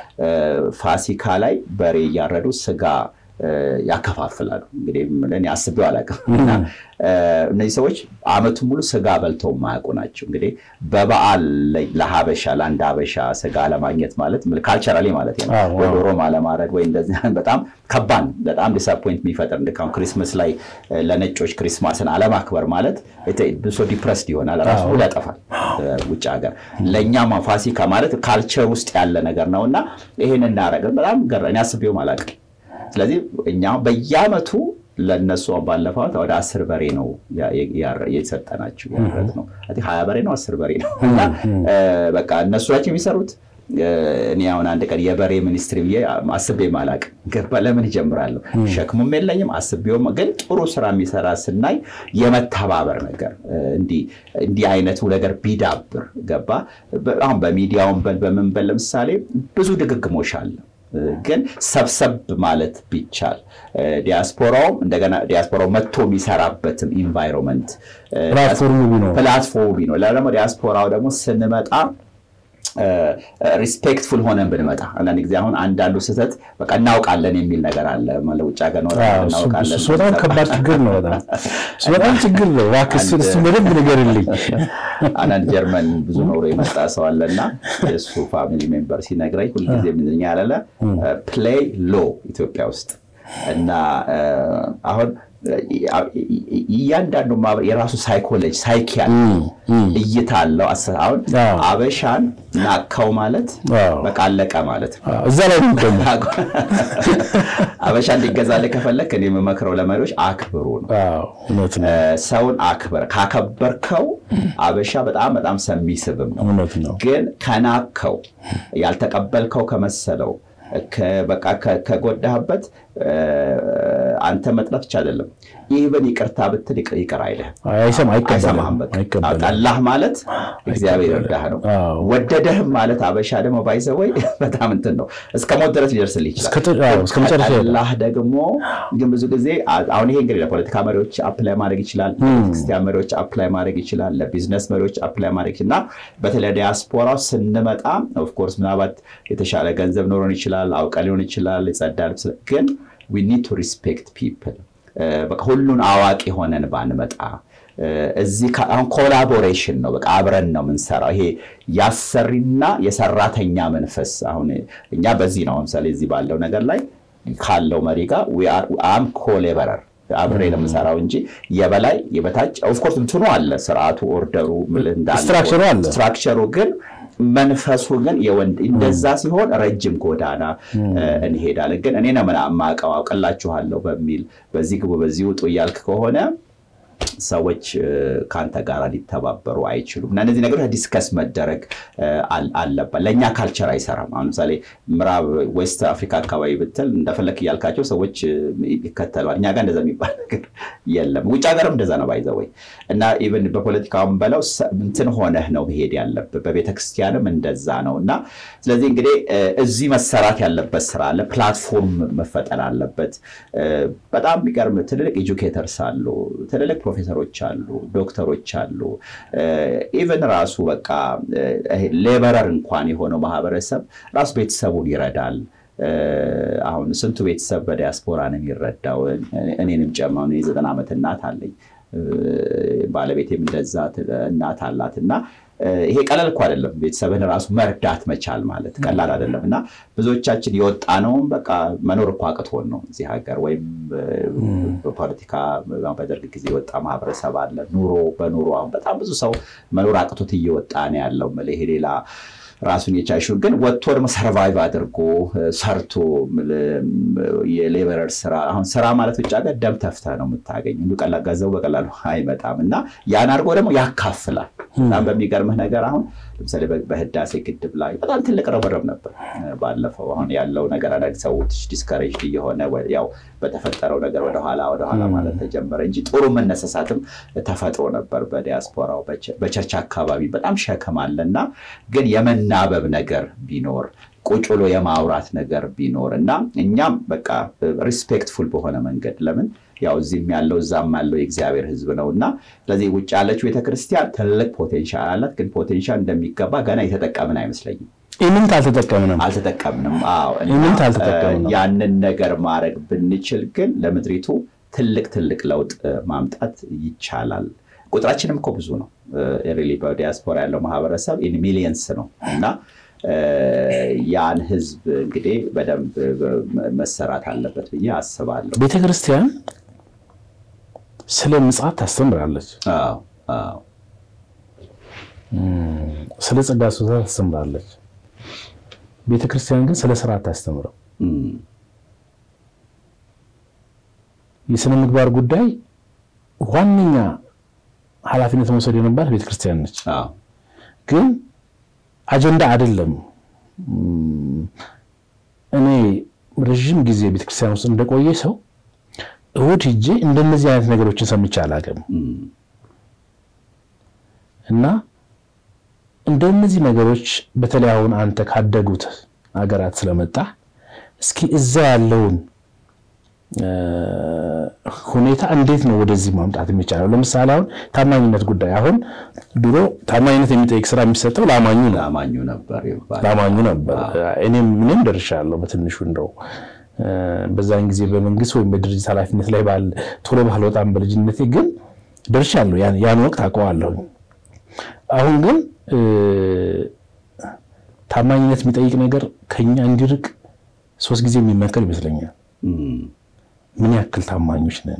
A: ፋሲካ ላይ በሬ እያረዱ ስጋ ያከፋፍላሉ። እንግዲህ እኔ አስቤው አላውቅም። እና እነዚህ ሰዎች አመቱን ሙሉ ስጋ በልተው የማያውቁ ናቸው። እንግዲህ በበዓል ለሀበሻ ለአንድ ሀበሻ ስጋ ለማግኘት ማለት ካልቸራሊ ማለት ነው ዶሮም አለማድረግ ወይ እንደዚህ በጣም ከባድ በጣም ዲስአፖይንት የሚፈጥር እንድካሁን ክሪስመስ ላይ ለነጮች ክሪስማስን አለማክበር ማለት ብሶ ዲፕረስድ ይሆናል፣ ራሱ ሁሉ ያጠፋል ውጭ ሀገር። ለእኛም ፋሲካ ማለት ካልቸር ውስጥ ያለ ነገር ነው እና ይህን እናደረግን በጣም ገረ እኔ አስቤውም አላውቅም። ስለዚህ እኛ በየአመቱ ለእነሱ ባለፈው ወደ አስር በሬ ነው የሰጠናቸው ያረት ነው ሀያ በሬ ነው አስር በሬ ነው እና በቃ እነሱ ናቸው የሚሰሩት እኔ አሁን አንድ ቀን የበሬ ሚኒስትሪ ብዬ አስቤ ማላቅ ገባ ለምን ይጀምራለሁ? ሸክሙም የለኝም አስቤውም። ግን ጥሩ ስራ የሚሰራ ስናይ የመተባበር ነገር እንዲህ አይነቱ ነገር ቢዳብር ገባ አሁን በሚዲያውን በል በምን በል ለምሳሌ ብዙ ድግግሞሽ አለ ግን ሰብሰብ ማለት ቢቻል ዲያስፖራውም እንደገና ዲያስፖራው መጥቶ የሚሰራበትም ኢንቫይሮንመንት ፕላትፎርሙ ቢኖር ደግሞ ዲያስፖራው ደግሞ ስንመጣ ሪስፔክትፉል ሆነን ብንመጣ አንዳንድ ጊዜ አሁን አንዳንዱ ስህተት በቃ እናውቃለን የሚል ነገር አለ። ውጭ ሀገር ነው እናውቃለን።
B: እሱ በጣም ከባድ ችግር ነው። በጣም እሱ በጣም ችግር ነው። እባክህ እሱ በደንብ ንገርልኝ።
A: አንዳንድ ጀርመን ብዙ ኖሮ የመጣ ሰው አለና የእሱ ፋሚሊ ሜምበር ሲነግረኝ ሁልጊዜ ምንኛ ያለለ ፕሌይ ሎ ኢትዮጵያ ውስጥ እና አሁን እያንዳንዱ የራሱ ሳይኮሎጂ ሳይኪ እይታ አለው። አሁን አበሻን ናካው ማለት በቃ አለቀ ማለት ነው።
B: እዛ ላይ ደግሞ
A: አበሻ እንዲገዛልህ ከፈለክ እኔ የምመክረው ለመሪዎች አክብሩ ነው። ሰውን አክብር። ካከበርከው አበሻ በጣም በጣም ሰሚስብም ነው። ግን ከናከው ያልተቀበልከው ከመሰለው በቃ ከጎዳህበት አንተ መጥላት ብቻ አይደለም፣ ኢቨን ይቅርታ ብትል ይቅር አይልህ፣ አይሰማህም። ጠላህ ማለት እግዚአብሔር እርዳህ ነው። ወደደህም ማለት አበሻ ደግሞ ባይዘወይ በጣም እንትን ነው፣ እስከ ሞት ድረስ ሊደርስልህ ይችላል። ጠላህ ደግሞ ግን ብዙ ጊዜ አሁን ይሄ እንግዲህ ለፖለቲካ መሪዎች አፕላይ ማድረግ ይችላል፣ ለቤተክርስቲያን መሪዎች አፕላይ ማድረግ ይችላል፣ ለቢዝነስ መሪዎች አፕላይ ማድረግ እና በተለይ ዲያስፖራው ስንመጣ ኦፍኮርስ ምናልባት የተሻለ ገንዘብ ኖሮን ይችላል፣ አውቀ ሊሆን ይችላል፣ ይጸዳል ግን ዊ ኒድ ቱ ሪስፔክት ፒፕል በቃ ሁሉን አዋቂ ሆነን ባንመጣ እዚህ አሁን ኮላቦሬሽን ነው። በቃ አብረን ነው የምንሰራው። ይሄ ያሰሪና የሰራተኛ መንፈስ አሁን እኛ በዚህ ነው ለምሳሌ እዚህ ባለው ነገር ላይ ካለው መሪ ጋር አም ኮሌበረር አብሬ ነው የምሰራው እንጂ የበላይ የበታች ኦፍኮርስ እንትኑ አለ ስርዓቱ ኦርደሩ ስትራክቸሩ ግን መንፈሱ ግን የወንድ እንደዛ ሲሆን ረጅም ጎዳና እንሄዳለን። ግን እኔ ነው የማውቀው አውቅላችኋለሁ በሚል በዚህ ግቡ በዚህ ውጡ እያልክ ከሆነ ሰዎች ከአንተ ጋር ሊተባበሩ አይችሉም። እና እነዚህ ነገሮች ዲስከስ መደረግ አለበት። ለእኛ ካልቸር አይሰራም። አሁን ለምሳሌ ምዕራብ ዌስት አፍሪካ አካባቢ ብትል እንደፈለክ እያልካቸው ሰዎች ይከተሏል። እኛ ጋር እንደዛ የሚባል ነገር የለም። ውጭ ሀገርም እንደዛ ነው ባይዘወይ እና ኢቨን በፖለቲካውም በለው እንትን ሆነህ ነው መሄድ ያለብህ። በቤተክርስቲያንም እንደዛ ነው እና ስለዚህ እንግዲህ እዚህ መሰራት ያለበት ስራ አለ። ፕላትፎርም መፈጠር አለበት። በጣም የሚገርም ትልልቅ ኤጁኬተርስ አሉ፣ ትልልቅ ፕሮፌሰሮች አሉ፣ ዶክተሮች አሉ። ኢቨን ራሱ በቃ ሌበረር እንኳን የሆነው ማህበረሰብ ራሱ ቤተሰቡን ይረዳል። አሁን ስንቱ ቤተሰብ በዲያስፖራ ነው የሚረዳው? እኔንም ጨምሮ የዘጠና ዓመት እናት አለኝ። ባለቤቴም እንደዛ እናት አላት እና ይሄ ቀላል እኮ አይደለም። ቤተሰብን ራሱ መርዳት መቻል ማለት ቀላል አይደለም እና ብዙዎቻችን የወጣ ነውም በቃ መኖር እኮ አቅቶን ነው እዚህ ሀገር ወይም በፖለቲካ በደርግ ጊዜ የወጣ ማህበረሰብ አለ። ኑሮ በኑሮ አሁን በጣም ብዙ ሰው መኖር አቅቶት እየወጣ ነው ያለው። ይሄ ሌላ ራሱን የቻሹ ግን ወጥቶ ደግሞ ሰርቫይቭ አድርጎ ሰርቶ የሌበረር ስራ አሁን ስራ ማለት ውጭ ሀገር ደም ተፍተህ ነው የምታገኝ። እንዱ ቀላል ገንዘቡ በቀላሉ አይመጣም እና ያን አድርጎ ደግሞ ያካፍላል። በጣም በሚገርምህ ነገር አሁን ለምሳሌ በህዳሴ ግድብ ላይ በጣም ትልቅ ርብርብ ነበር ባለፈው። አሁን ያለው ነገር አንዳንድ ሰዎች ዲስከሬጅ እየሆነ ያው በተፈጠረው ነገር ወደኋላ ወደኋላ ማለት ተጀመረ እንጂ ጥሩ መነሳሳትም ተፈጥሮ ነበር በዲያስፖራው በቸርች አካባቢ በጣም ሸክም አለና ግን የመናበብ ነገር ቢኖር ቁጭ ብሎ የማውራት ነገር ቢኖር እና እኛም በቃ ሪስፔክትፉል በሆነ መንገድ ለምን ያው እዚህም ያለው እዛም ያለው የእግዚአብሔር ሕዝብ ነው እና ስለዚህ ውጭ ያለችው ቤተክርስቲያን ትልቅ ፖቴንሻል አላት። ግን ፖቴንሻል እንደሚገባ ገና የተጠቀምን አይመስለኝም።
B: ኢምንት አልተጠቀምንም
A: አልተጠቀምንም።
B: ኢምንት አልተጠቀምንም።
A: ያንን ነገር ማድረግ ብንችል ግን ለምድሪቱ ትልቅ ትልቅ ለውጥ ማምጣት ይቻላል። ቁጥራችንም እኮ ብዙ ነው። ሪሊ በዲያስፖራ ያለው ማህበረሰብ ኢን ሚሊየንስ ነው እና ያን ህዝብ እንግዲህ በደንብ መሰራት አለበት ብዬ አስባለሁ።
B: ቤተ ክርስቲያን ስለ ምጽአት ታስተምራለች፣ ስለ ጸጋ ስጦታ ታስተምራለች። ቤተ ክርስቲያን ግን ስለ ስራ አታስተምረው። የስነ ምግባር ጉዳይ ዋነኛ ኃላፊነት መውሰድ የነበራት ቤተ ክርስቲያን ነች። ግን አጀንዳ አይደለም እኔ ረዥም ጊዜ ቤተክርስቲያን ውስጥ እንደቆየ ሰው እሑድ ሂጄ እንደነዚህ አይነት ነገሮችን ሰምቼ አላውቅም እና እንደነዚህ ነገሮች በተለይ አሁን አንተ ካደጉት ሀገራት ስለመጣ እስኪ እዛ ያለውን ሁኔታ እንዴት ነው ወደዚህ ማምጣት የሚቻለው? ለምሳሌ አሁን ታማኝነት ጉዳይ አሁን ድሮ ታማኝነት የሚጠይቅ ስራ የሚሰጠው ለአማኙ ነው
A: ለአማኙ ነበር ይባላል።
B: ለአማኙ ነበር። እኔም እኔም ደርሻለሁ በትንሹ እንደው በዛን ጊዜ በመንግስት ወይም በድርጅት ኃላፊነት ላይ ባለ ቶሎ ባልወጣም በልጅነቴ ግን ደርሻለሁ። ያን ወቅት አውቀዋለሁ። አሁን ግን ታማኝነት የሚጠይቅ ነገር ከኛ እንዲርቅ ሶስት ጊዜ የሚመከር ይመስለኛል። ምን ያክል ታማኞች ነን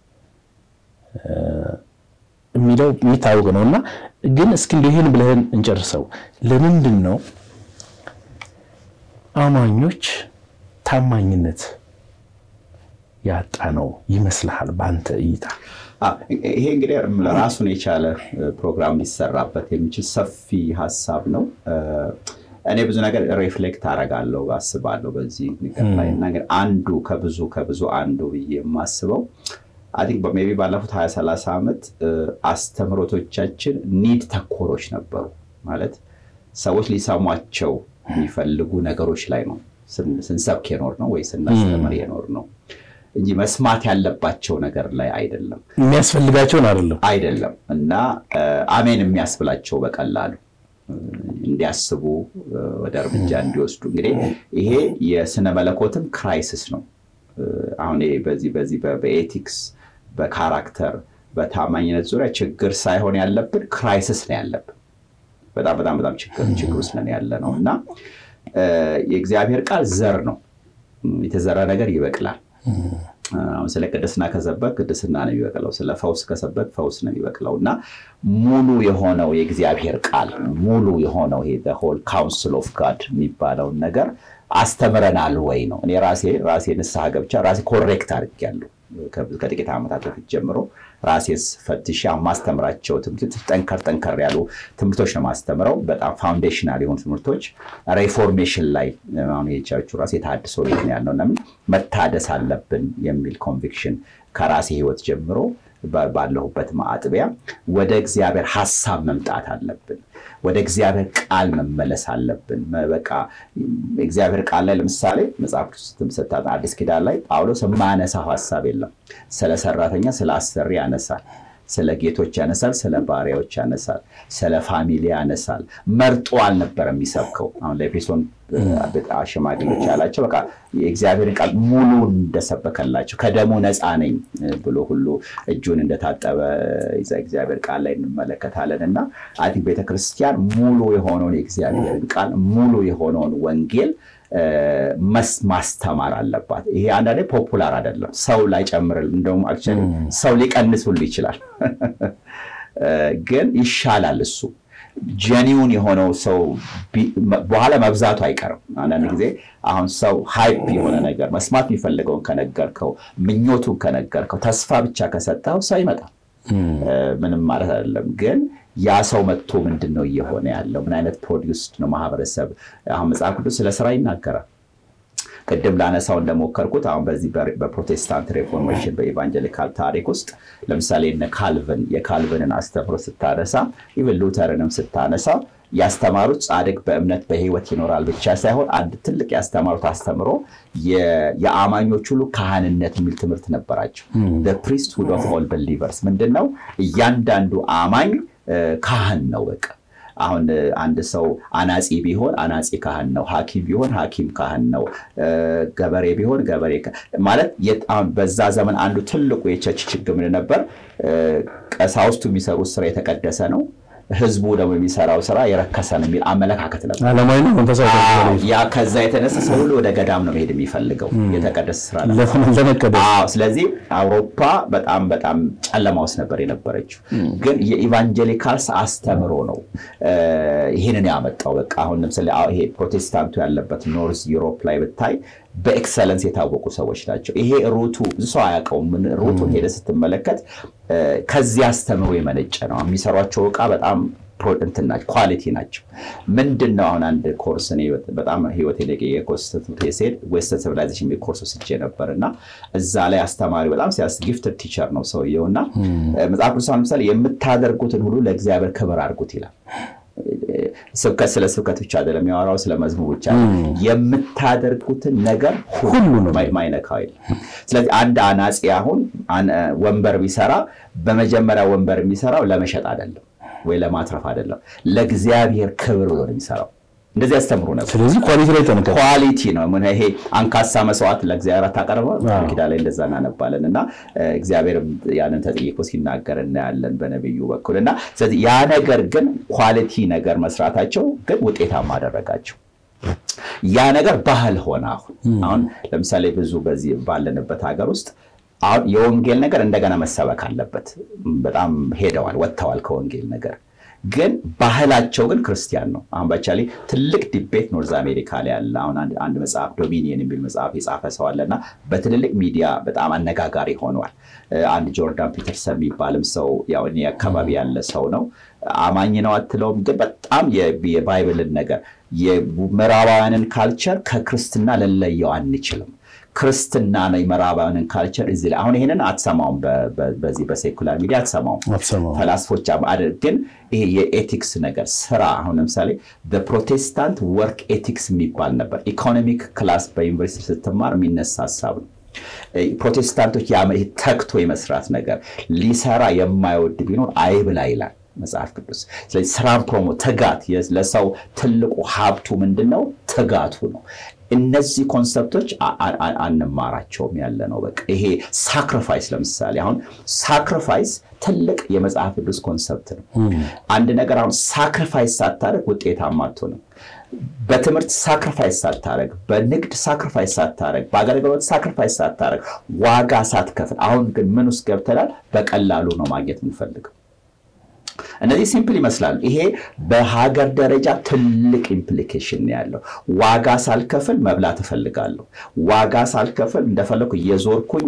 B: የሚለው የሚታወቅ ነው እና ግን እስኪ እንደው ይህን ብለህን እንጨርሰው። ለምንድን ነው አማኞች ታማኝነት ያጣ ነው ይመስልሃል በአንተ እይታ?
A: ይሄ እንግዲህ ራሱን የቻለ ፕሮግራም ሊሰራበት የሚችል ሰፊ ሀሳብ ነው። እኔ ብዙ ነገር ሪፍሌክት አደርጋለሁ አስባለሁ በዚህ ነገር ላይ እና ግን አንዱ ከብዙ ከብዙ አንዱ ብዬ የማስበው አይ ቲንክ ሜይ ቢ ባለፉት ሀያ ሰላሳ ዓመት አስተምህሮቶቻችን ኒድ ተኮሮች ነበሩ። ማለት ሰዎች ሊሰሟቸው የሚፈልጉ ነገሮች ላይ ነው ስንሰብክ የኖር ነው ወይ ስናስተምር የኖር ነው እንጂ መስማት ያለባቸው ነገር ላይ አይደለም።
B: የሚያስፈልጋቸውን አይደለም
A: አይደለም እና አሜን የሚያስብላቸው በቀላሉ እንዲያስቡ ወደ እርምጃ እንዲወስዱ እንግዲህ ይሄ የስነ መለኮትም ክራይሲስ ነው። አሁን በዚህ በዚህ በኤቲክስ በካራክተር በታማኝነት ዙሪያ ችግር ሳይሆን ያለብን ክራይሲስ ነው ያለብን። በጣም በጣም በጣም ችግር ችግር ውስጥ ነን ያለ ነው እና የእግዚአብሔር ቃል ዘር ነው። የተዘራ ነገር ይበቅላል። አሁን ስለ ቅድስና ከሰበክ ቅድስና ነው የሚበቅለው። ስለ ፈውስ ከሰበክ ፈውስ ነው የሚበቅለው እና ሙሉ የሆነው የእግዚአብሔር ቃል ሙሉ የሆነው ይሄ ሆል ካውንስል ኦፍ ጋድ የሚባለውን ነገር አስተምረናል ወይ ነው። እኔ ራሴ ራሴ ንስሐ ገብቻ ራሴ ኮሬክት አድርጌያለሁ። ከጥቂት ዓመታት በፊት ጀምሮ ራሴን ፈትሼ የማስተምራቸው ትምህርቶች ጠንከር ጠንከር ያሉ ትምህርቶች ነው የማስተምረው። በጣም ፋውንዴሽናል የሆኑ ትምህርቶች ሬፎርሜሽን ላይ አሁን የቻችሁ ራሴ የታድሶ ቤት ነው ያለው። ለምን መታደስ አለብን የሚል ኮንቪክሽን ከራሴ ህይወት ጀምሮ ባለሁበት ማጥቢያ ወደ እግዚአብሔር ሀሳብ መምጣት አለብን። ወደ እግዚአብሔር ቃል መመለስ አለብን። በቃ እግዚአብሔር ቃል ላይ ለምሳሌ መጽሐፍ ቅዱስ ስታጠና አዲስ ኪዳን ላይ ጳውሎስ የማያነሳው ሀሳብ የለም። ስለ ሰራተኛ፣ ስለ አሰሪ ያነሳል። ስለ ጌቶች ያነሳል። ስለ ባሪያዎች ያነሳል። ስለ ፋሚሊ ያነሳል። መርጦ አልነበረ የሚሰብከው። አሁን ለኤፌሶን ሽማግሌዎች ያላቸው በቃ የእግዚአብሔርን ቃል ሙሉ እንደሰበከላቸው ከደሙ ነፃ ነኝ ብሎ ሁሉ እጁን እንደታጠበ እግዚአብሔር ቃል ላይ እንመለከታለን እና አይ ቲንክ ቤተክርስቲያን ሙሉ የሆነውን የእግዚአብሔርን ቃል ሙሉ የሆነውን ወንጌል ማስተማር አለባት። ይሄ አንዳንዴ ፖፑላር አይደለም፣ ሰው ላይጨምር እንደውም አክቹዋሊ ሰው ሊቀንስ ሁሉ ይችላል፣ ግን ይሻላል እሱ ጀኒውን የሆነው ሰው በኋላ መብዛቱ አይቀርም። አንዳንድ ጊዜ አሁን ሰው ሃይፕ የሆነ ነገር መስማት የሚፈልገውን ከነገርከው፣ ምኞቱን ከነገርከው፣ ተስፋ ብቻ ከሰጠው ሰው ይመጣል። ምንም ማለት አይደለም ግን ያ ሰው መጥቶ ምንድን ነው እየሆነ ያለው? ምን አይነት ፕሮዲውስድ ነው ማህበረሰብ? አሁን መጽሐፍ ቅዱስ ስለ ስራ ይናገራል። ቅድም ላነሳው እንደሞከርኩት አሁን በዚህ በፕሮቴስታንት ሬፎርሜሽን በኢቫንጀሊካል ታሪክ ውስጥ ለምሳሌ እነ ካልቪን የካልቪንን አስተምሮ ስታነሳ ኢቨን ሉተርንም ስታነሳ ያስተማሩት ጻድቅ በእምነት በህይወት ይኖራል ብቻ ሳይሆን አንድ ትልቅ ያስተማሩት አስተምሮ የአማኞች ሁሉ ካህንነት የሚል ትምህርት ነበራቸው። ፕሪስትሁድ ኦፍ ኦል በሊቨርስ ምንድን ነው? እያንዳንዱ አማኝ ካህን ነው። በቃ አሁን አንድ ሰው አናጺ ቢሆን አናጺ ካህን ነው። ሐኪም ቢሆን ሐኪም ካህን ነው። ገበሬ ቢሆን ገበሬ ማለት በዛ ዘመን አንዱ ትልቁ የቸርች ችግር ምን ነበር? ቀሳውስቱ የሚሰሩት ስራ የተቀደሰ ነው ህዝቡ ደግሞ የሚሰራው ስራ የረከሰ ነው የሚል አመለካከት ነበር። ያ ከዛ የተነሳ ሰው ሁሉ ወደ ገዳም ነው መሄድ የሚፈልገው የተቀደሰ ስራ ስለዚህ አውሮፓ በጣም በጣም ጨለማ ውስጥ ነበር የነበረችው። ግን የኢቫንጀሊካልስ አስተምሮ ነው ይህንን ያመጣው። በቃ አሁን ለምሳሌ ይሄ ፕሮቴስታንቱ ያለበት ኖርዝ ዩሮፕ ላይ ብታይ በኤክሰለንስ የታወቁ ሰዎች ናቸው። ይሄ ሩቱ ብዙ ሰው አያውቀውም። ሩቱን ሄደ ስትመለከት ከዚህ አስተምሮ የመነጨ ነው። የሚሰሯቸው እቃ በጣም እንትን ናቸው ኳሊቲ ናቸው። ምንድን ነው አሁን አንድ ኮርስ እኔ በጣም ህይወት የኮርስ ሲሄድ ዌስተርን ሲቪላይዜሽን የሚል ኮርስ ወስጄ ነበር እና እዛ ላይ አስተማሪ በጣም ሲያስ ጊፍትድ ቲቸር ነው ሰውየው እና መጽሐፍ ቅዱስ ለምሳሌ የምታደርጉትን ሁሉ ለእግዚአብሔር ክብር አድርጉት ይላል። ስብከት ስለ ስብከት ብቻ አይደለም የሚያወራው፣ ስለ መዝሙር ብቻ የምታደርጉትን ነገር ሁሉ ማይነካው የለም። ስለዚህ አንድ አናጺ አሁን ወንበር ቢሰራ በመጀመሪያ ወንበር የሚሰራው ለመሸጥ አይደለም ወይ ለማትረፍ አይደለም፣ ለእግዚአብሔር ክብር ብሎ ነው የሚሰራው። እንደዚህ ያስተምሩ ነበር።
B: ስለዚህ ኳሊቲ ላይ ጠንቀቅ።
A: ኳሊቲ ነው። ምን ይሄ አንካሳ መስዋዕት ለእግዚአብሔር አታቀርበው ኪዳ ላይ እንደዛ እናነባለን እና እግዚአብሔር ያንን ተጠይቆ ሲናገር እናያለን በነቢዩ በኩል እና ስለዚህ ያ ነገር ግን ኳሊቲ ነገር መስራታቸው ግን ውጤታማ አደረጋቸው። ያ ነገር ባህል ሆነ። አሁን አሁን ለምሳሌ ብዙ በዚህ ባለንበት ሀገር ውስጥ አሁን የወንጌል ነገር እንደገና መሰበክ አለበት። በጣም ሄደዋል፣ ወጥተዋል ከወንጌል ነገር ግን ባህላቸው ግን ክርስቲያን ነው። አሁን ባቻሌ ትልቅ ዲቤት ኖርዝ አሜሪካ ላይ ያለ አሁን አንድ መጽሐፍ ዶሚኒየን የሚል መጽሐፍ የጻፈ ሰው አለ እና በትልልቅ ሚዲያ በጣም አነጋጋሪ ሆኗል። አንድ ጆርዳን ፒተርሰን የሚባልም ሰው ያው እኔ አካባቢ ያለ ሰው ነው። አማኝ ነው አትለውም፣ ግን በጣም የባይብልን ነገር የምዕራባውያንን ካልቸር ከክርስትና ልንለየው አንችልም። ክርስትና ነው የምዕራባውያንን ካልቸር እዚህ ላይ አሁን ይሄንን አትሰማውም። በዚህ በሴኩላር ሚዲያ አትሰማውም። ፈላስፎች ግን ይሄ የኤቲክስ ነገር ስራ አሁን ለምሳሌ በፕሮቴስታንት ወርክ ኤቲክስ የሚባል ነበር። ኢኮኖሚክ ክላስ በዩኒቨርሲቲ ስትማር የሚነሳ ሀሳብ ነው። ፕሮቴስታንቶች ተግቶ የመስራት ነገር ሊሰራ የማይወድ ቢኖር አይብላ ይላል መጽሐፍ ቅዱስ። ስለዚህ ስራን ፕሮሞ ትጋት፣ ለሰው ትልቁ ሀብቱ ምንድን ነው? ትጋቱ ነው። እነዚህ ኮንሰፕቶች አንማራቸውም ያለ ነው። በቃ ይሄ ሳክሪፋይስ ለምሳሌ አሁን ሳክሪፋይስ ትልቅ የመጽሐፍ ቅዱስ ኮንሰፕት ነው። አንድ ነገር አሁን ሳክሪፋይስ ሳታደርግ ውጤታማ አትሆንም። በትምህርት ሳክሪፋይስ ሳታደርግ፣ በንግድ ሳክሪፋይስ ሳታደርግ፣ በአገልግሎት ሳክሪፋይስ ሳታደርግ፣ ዋጋ ሳትከፍል፣ አሁን ግን ምን ውስጥ ገብተናል? በቀላሉ ነው ማግኘት የምንፈልገው። እነዚህ ሲምፕል ይመስላሉ። ይሄ በሀገር ደረጃ ትልቅ ኢምፕሊኬሽን ያለው ዋጋ ሳልከፍል መብላት እፈልጋለሁ። ዋጋ ሳልከፍል እንደፈለኩ እየዞርኩኝ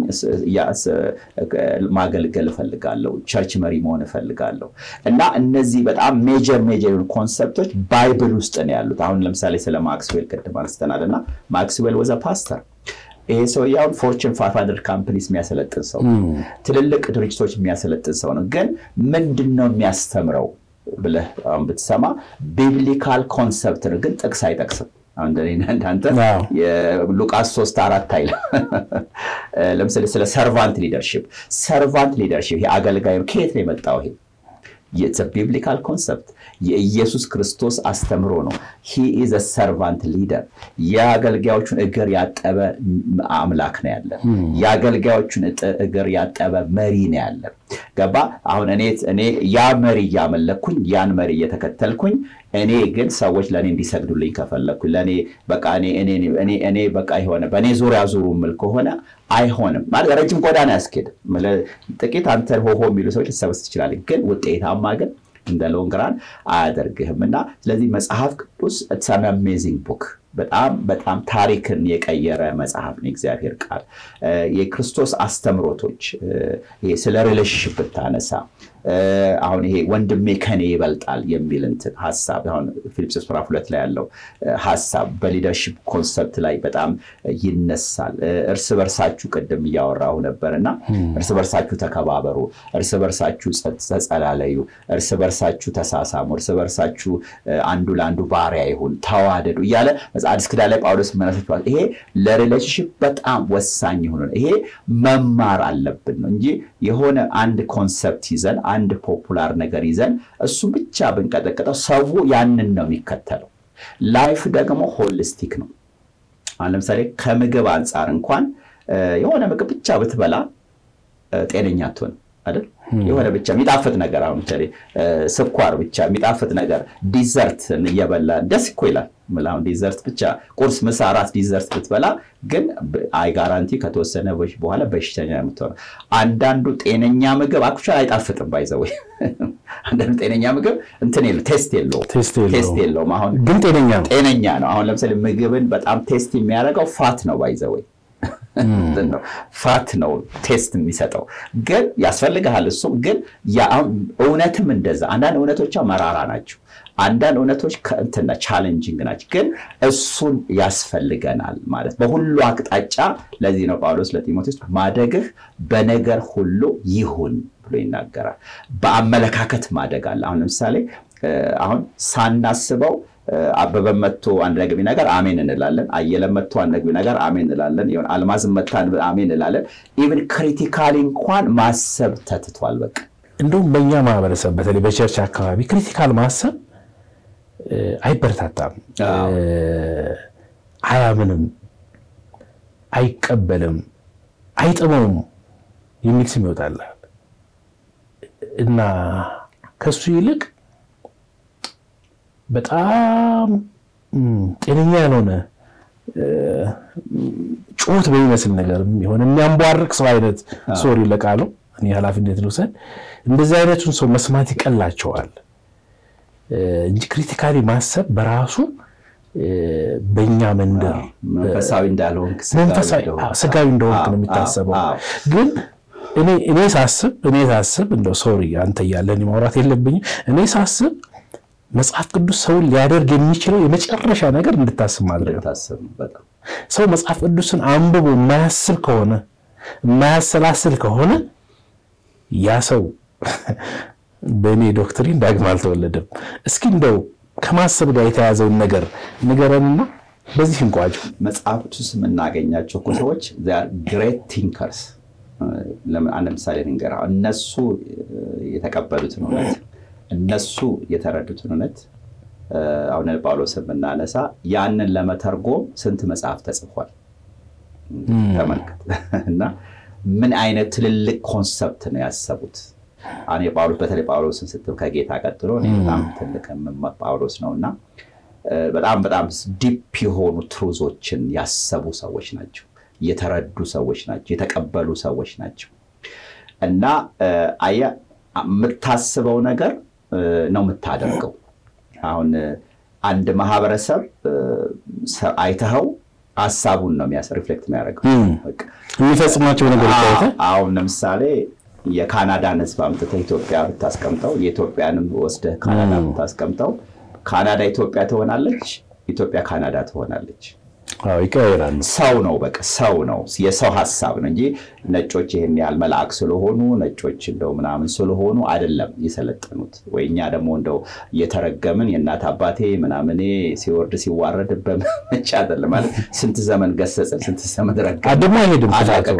A: ማገልገል እፈልጋለሁ። ቸርች መሪ መሆን እፈልጋለሁ። እና እነዚህ በጣም ሜጀር ሜጀር ኮንሰፕቶች ባይብል ውስጥ ነው ያሉት። አሁን ለምሳሌ ስለ ማክስዌል ቅድም አንስተናል እና ማክስዌል ወዘ ፓስተር ይሄ ሰውዬ አሁን ፎርችን ፋይቭ ሀንድረድ ካምፕኒስ የሚያሰለጥን ሰው ትልልቅ ድርጅቶች የሚያሰለጥን ሰው ነው። ግን ምንድን ነው የሚያስተምረው ብለህ ብትሰማ ቢብሊካል ኮንሰፕት ነው፣ ግን ጥቅስ አይጠቅስም። እንዳንተ ሉቃስ ሶስት አራት አይል ለምሳሌ ስለ ሰርቫንት ሊደርሽፕ ሰርቫንት ሊደርሽፕ ይሄ አገልጋይ ከየት ነው የመጣው? ይሄ ቢብሊካል ኮንሰፕት የኢየሱስ ክርስቶስ አስተምሮ ነው። ሂ ኢዝ ሰርቫንት ሊደር የአገልጋዮቹን እግር ያጠበ አምላክ ነው ያለን። የአገልጋዮቹን እግር ያጠበ መሪ ነው ያለን። ገባ? አሁን እኔ ያ መሪ እያመለኩኝ ያን መሪ እየተከተልኩኝ እኔ ግን ሰዎች ለእኔ እንዲሰግዱልኝ ከፈለግኩኝ ለእኔ በቃ እኔ በቃ የሆነ በእኔ ዙሪያ ዙሩ ምል ከሆነ አይሆንም። ማለት ረጅም ጎዳና ያስኬድም። ጥቂት አንተ ሆሆ የሚሉ ሰዎች ልትሰበስ ትችላለህ፣ ግን ውጤታማ ግን እንደ ሎንግራን አያደርግህም። እና ስለዚህ መጽሐፍ ቅዱስ ሰን አሜዚንግ ቡክ በጣም በጣም ታሪክን የቀየረ መጽሐፍ ነው። እግዚአብሔር ቃል የክርስቶስ አስተምሮቶች ስለ ሪሌሽንሽፕ ብታነሳ አሁን ይሄ ወንድሜ ከኔ ይበልጣል የሚል እንትን ሀሳብ አሁን ፊልጵስዩስ ምዕራፍ ሁለት ላይ ያለው ሀሳብ በሊደርሽፕ ኮንሰፕት ላይ በጣም ይነሳል። እርስ በርሳችሁ ቅድም እያወራሁ ነበር እና እርስ በርሳችሁ ተከባበሩ፣ እርስ በርሳችሁ ተጸላለዩ፣ እርስ በርሳችሁ ተሳሳሙ፣ እርስ በርሳችሁ አንዱ ለአንዱ ባሪያ ይሁን፣ ተዋደዱ እያለ አዲስ ኪዳን ላይ ጳውሎስ መነሳቸዋል። ይሄ ለሪሌሽንሽፕ በጣም ወሳኝ የሆነ ይሄ መማር አለብን ነው እንጂ የሆነ አንድ ኮንሰፕት ይዘን አንድ ፖፑላር ነገር ይዘን እሱ ብቻ ብንቀጠቅጠው ሰው ያንን ነው የሚከተለው። ላይፍ ደግሞ ሆሊስቲክ ነው። አሁን ለምሳሌ ከምግብ አንጻር እንኳን የሆነ ምግብ ብቻ ብትበላ ጤነኛ አትሆንም አይደል? የሆነ ብቻ የሚጣፍጥ ነገር አሁን ስኳር ብቻ የሚጣፍጥ ነገር ዲዘርት እየበላ ደስ እኮ ይላል። አሁን ዲዘርት ብቻ ቁርስ፣ ምሳ፣ እራት ዲዘርት ብትበላ ግን አይ ጋራንቲ ከተወሰነ በኋላ በሽተኛ የምትሆነው። አንዳንዱ ጤነኛ ምግብ አክቹዋሊ አይጣፍጥም። ባይዘወይ አንዳንዱ ጤነኛ ምግብ እንትን የለው ቴስት የለውም ቴስት የለውም። አሁን
B: ግን ጤነኛ ነው
A: ጤነኛ ነው። አሁን ለምሳሌ ምግብን በጣም ቴስት የሚያደርገው ፋት ነው ባይዘወይ ፋት ነው ቴስት የሚሰጠው ግን ያስፈልግሃል። እሱም ግን እውነትም እንደዛ አንዳንድ እውነቶቿ መራራ ናቸው። አንዳንድ እውነቶች ከእንትና ቻሌንጂንግ ናቸው። ግን እሱን ያስፈልገናል ማለት በሁሉ አቅጣጫ። ለዚህ ነው ጳውሎስ ለጢሞቴዎስ ማደግህ በነገር ሁሉ ይሁን ብሎ ይናገራል። በአመለካከት ማደግ አለ። አሁን ለምሳሌ አሁን ሳናስበው አበበ መጥቶ አንድ ነገር ቢነገር አሜን እንላለን። አየለ መጥቶ አንድ ነገር ቢነገር አሜን እንላለን። አልማዝም መጥታ አሜን እንላለን። ኢቭን ክሪቲካሊ እንኳን ማሰብ ተትቷል። በቃ
B: እንደውም በእኛ ማህበረሰብ በተለይ በቸርች አካባቢ ክሪቲካል ማሰብ አይበረታታም፣ አያምንም፣ አይቀበልም፣ አይጥመውም የሚል ስም ይወጣላል እና ከሱ ይልቅ በጣም ጤነኛ ያልሆነ ጩኸት በሚመስል ነገር የሆነ የሚያንቧርቅ ሰው አይነት ሶሪ ለቃሉ እኔ ኃላፊነት ልውሰድ። እንደዚህ አይነቱን ሰው መስማት ይቀላቸዋል እንጂ ክሪቲካሊ ማሰብ በራሱ በእኛ መንደር
A: መንፈሳዊ እንዳልሆንክ
B: ስጋዊ እንደሆንክ ነው የሚታሰበው። ግን እኔ ሳስብ እኔ ሳስብ እንደው ሶሪ አንተ እያለን ማውራት የለብኝም እኔ ሳስብ መጽሐፍ ቅዱስ ሰውን ሊያደርግ የሚችለው የመጨረሻ ነገር እንድታስብ ማድረግ ነው። ሰው መጽሐፍ ቅዱስን አንብቦ የማያስብ ከሆነ የማያሰላስል ከሆነ ያ ሰው በእኔ ዶክትሪን ዳግም አልተወለደም። እስኪ እንደው ከማሰብ ጋር የተያዘውን ነገር ንገረንና በዚህ እንቋጭ።
A: መጽሐፍ ቅዱስ የምናገኛቸው እኮ ሰዎች ግሬት ቲንከርስ። አንድ ምሳሌ ንገር። እነሱ የተቀበሉትን እውነት እነሱ የተረዱትን እውነት አሁን ጳውሎስ የምናነሳ ያንን ለመተርጎም ስንት መጽሐፍ ተጽፏል ተመልከት። እና ምን አይነት ትልልቅ ኮንሰፕት ነው ያሰቡት። አሁን የጳውሎስ በተለይ ጳውሎስን ስትል ከጌታ ቀጥሎ በጣም ትልቅ ጳውሎስ ነው እና በጣም በጣም ዲፕ የሆኑ ትሩዞችን ያሰቡ ሰዎች ናቸው፣ የተረዱ ሰዎች ናቸው፣ የተቀበሉ ሰዎች ናቸው እና አየህ የምታስበው ነገር ነው የምታደርገው። አሁን አንድ ማህበረሰብ አይተኸው ሀሳቡን ነው ሪፍሌክት የሚያደርገው
B: የሚፈጽሟቸው ነገሮች።
A: አሁን ለምሳሌ የካናዳን ሕዝብ አምጥተህ ኢትዮጵያ ብታስቀምጠው የኢትዮጵያንም ወስደህ ካናዳ ብታስቀምጠው ካናዳ ኢትዮጵያ ትሆናለች፣ ኢትዮጵያ ካናዳ ትሆናለች።
B: ይቀያየራሉ።
A: ሰው ነው በቃ ሰው ነው የሰው ሀሳብ ነው እንጂ ነጮች ይህን ያህል መልአክ ስለሆኑ ነጮች እንደው ምናምን ስለሆኑ አይደለም የሰለጠኑት። ወይ እኛ ደግሞ እንደው እየተረገምን የእናት አባቴ ምናምኔ ሲወርድ ሲዋረድ በመቻ አይደለም ማለት ስንት ዘመን ገሰጽን፣ ስንት ዘመን ረገምን።
B: ደግሞ አይሄድም።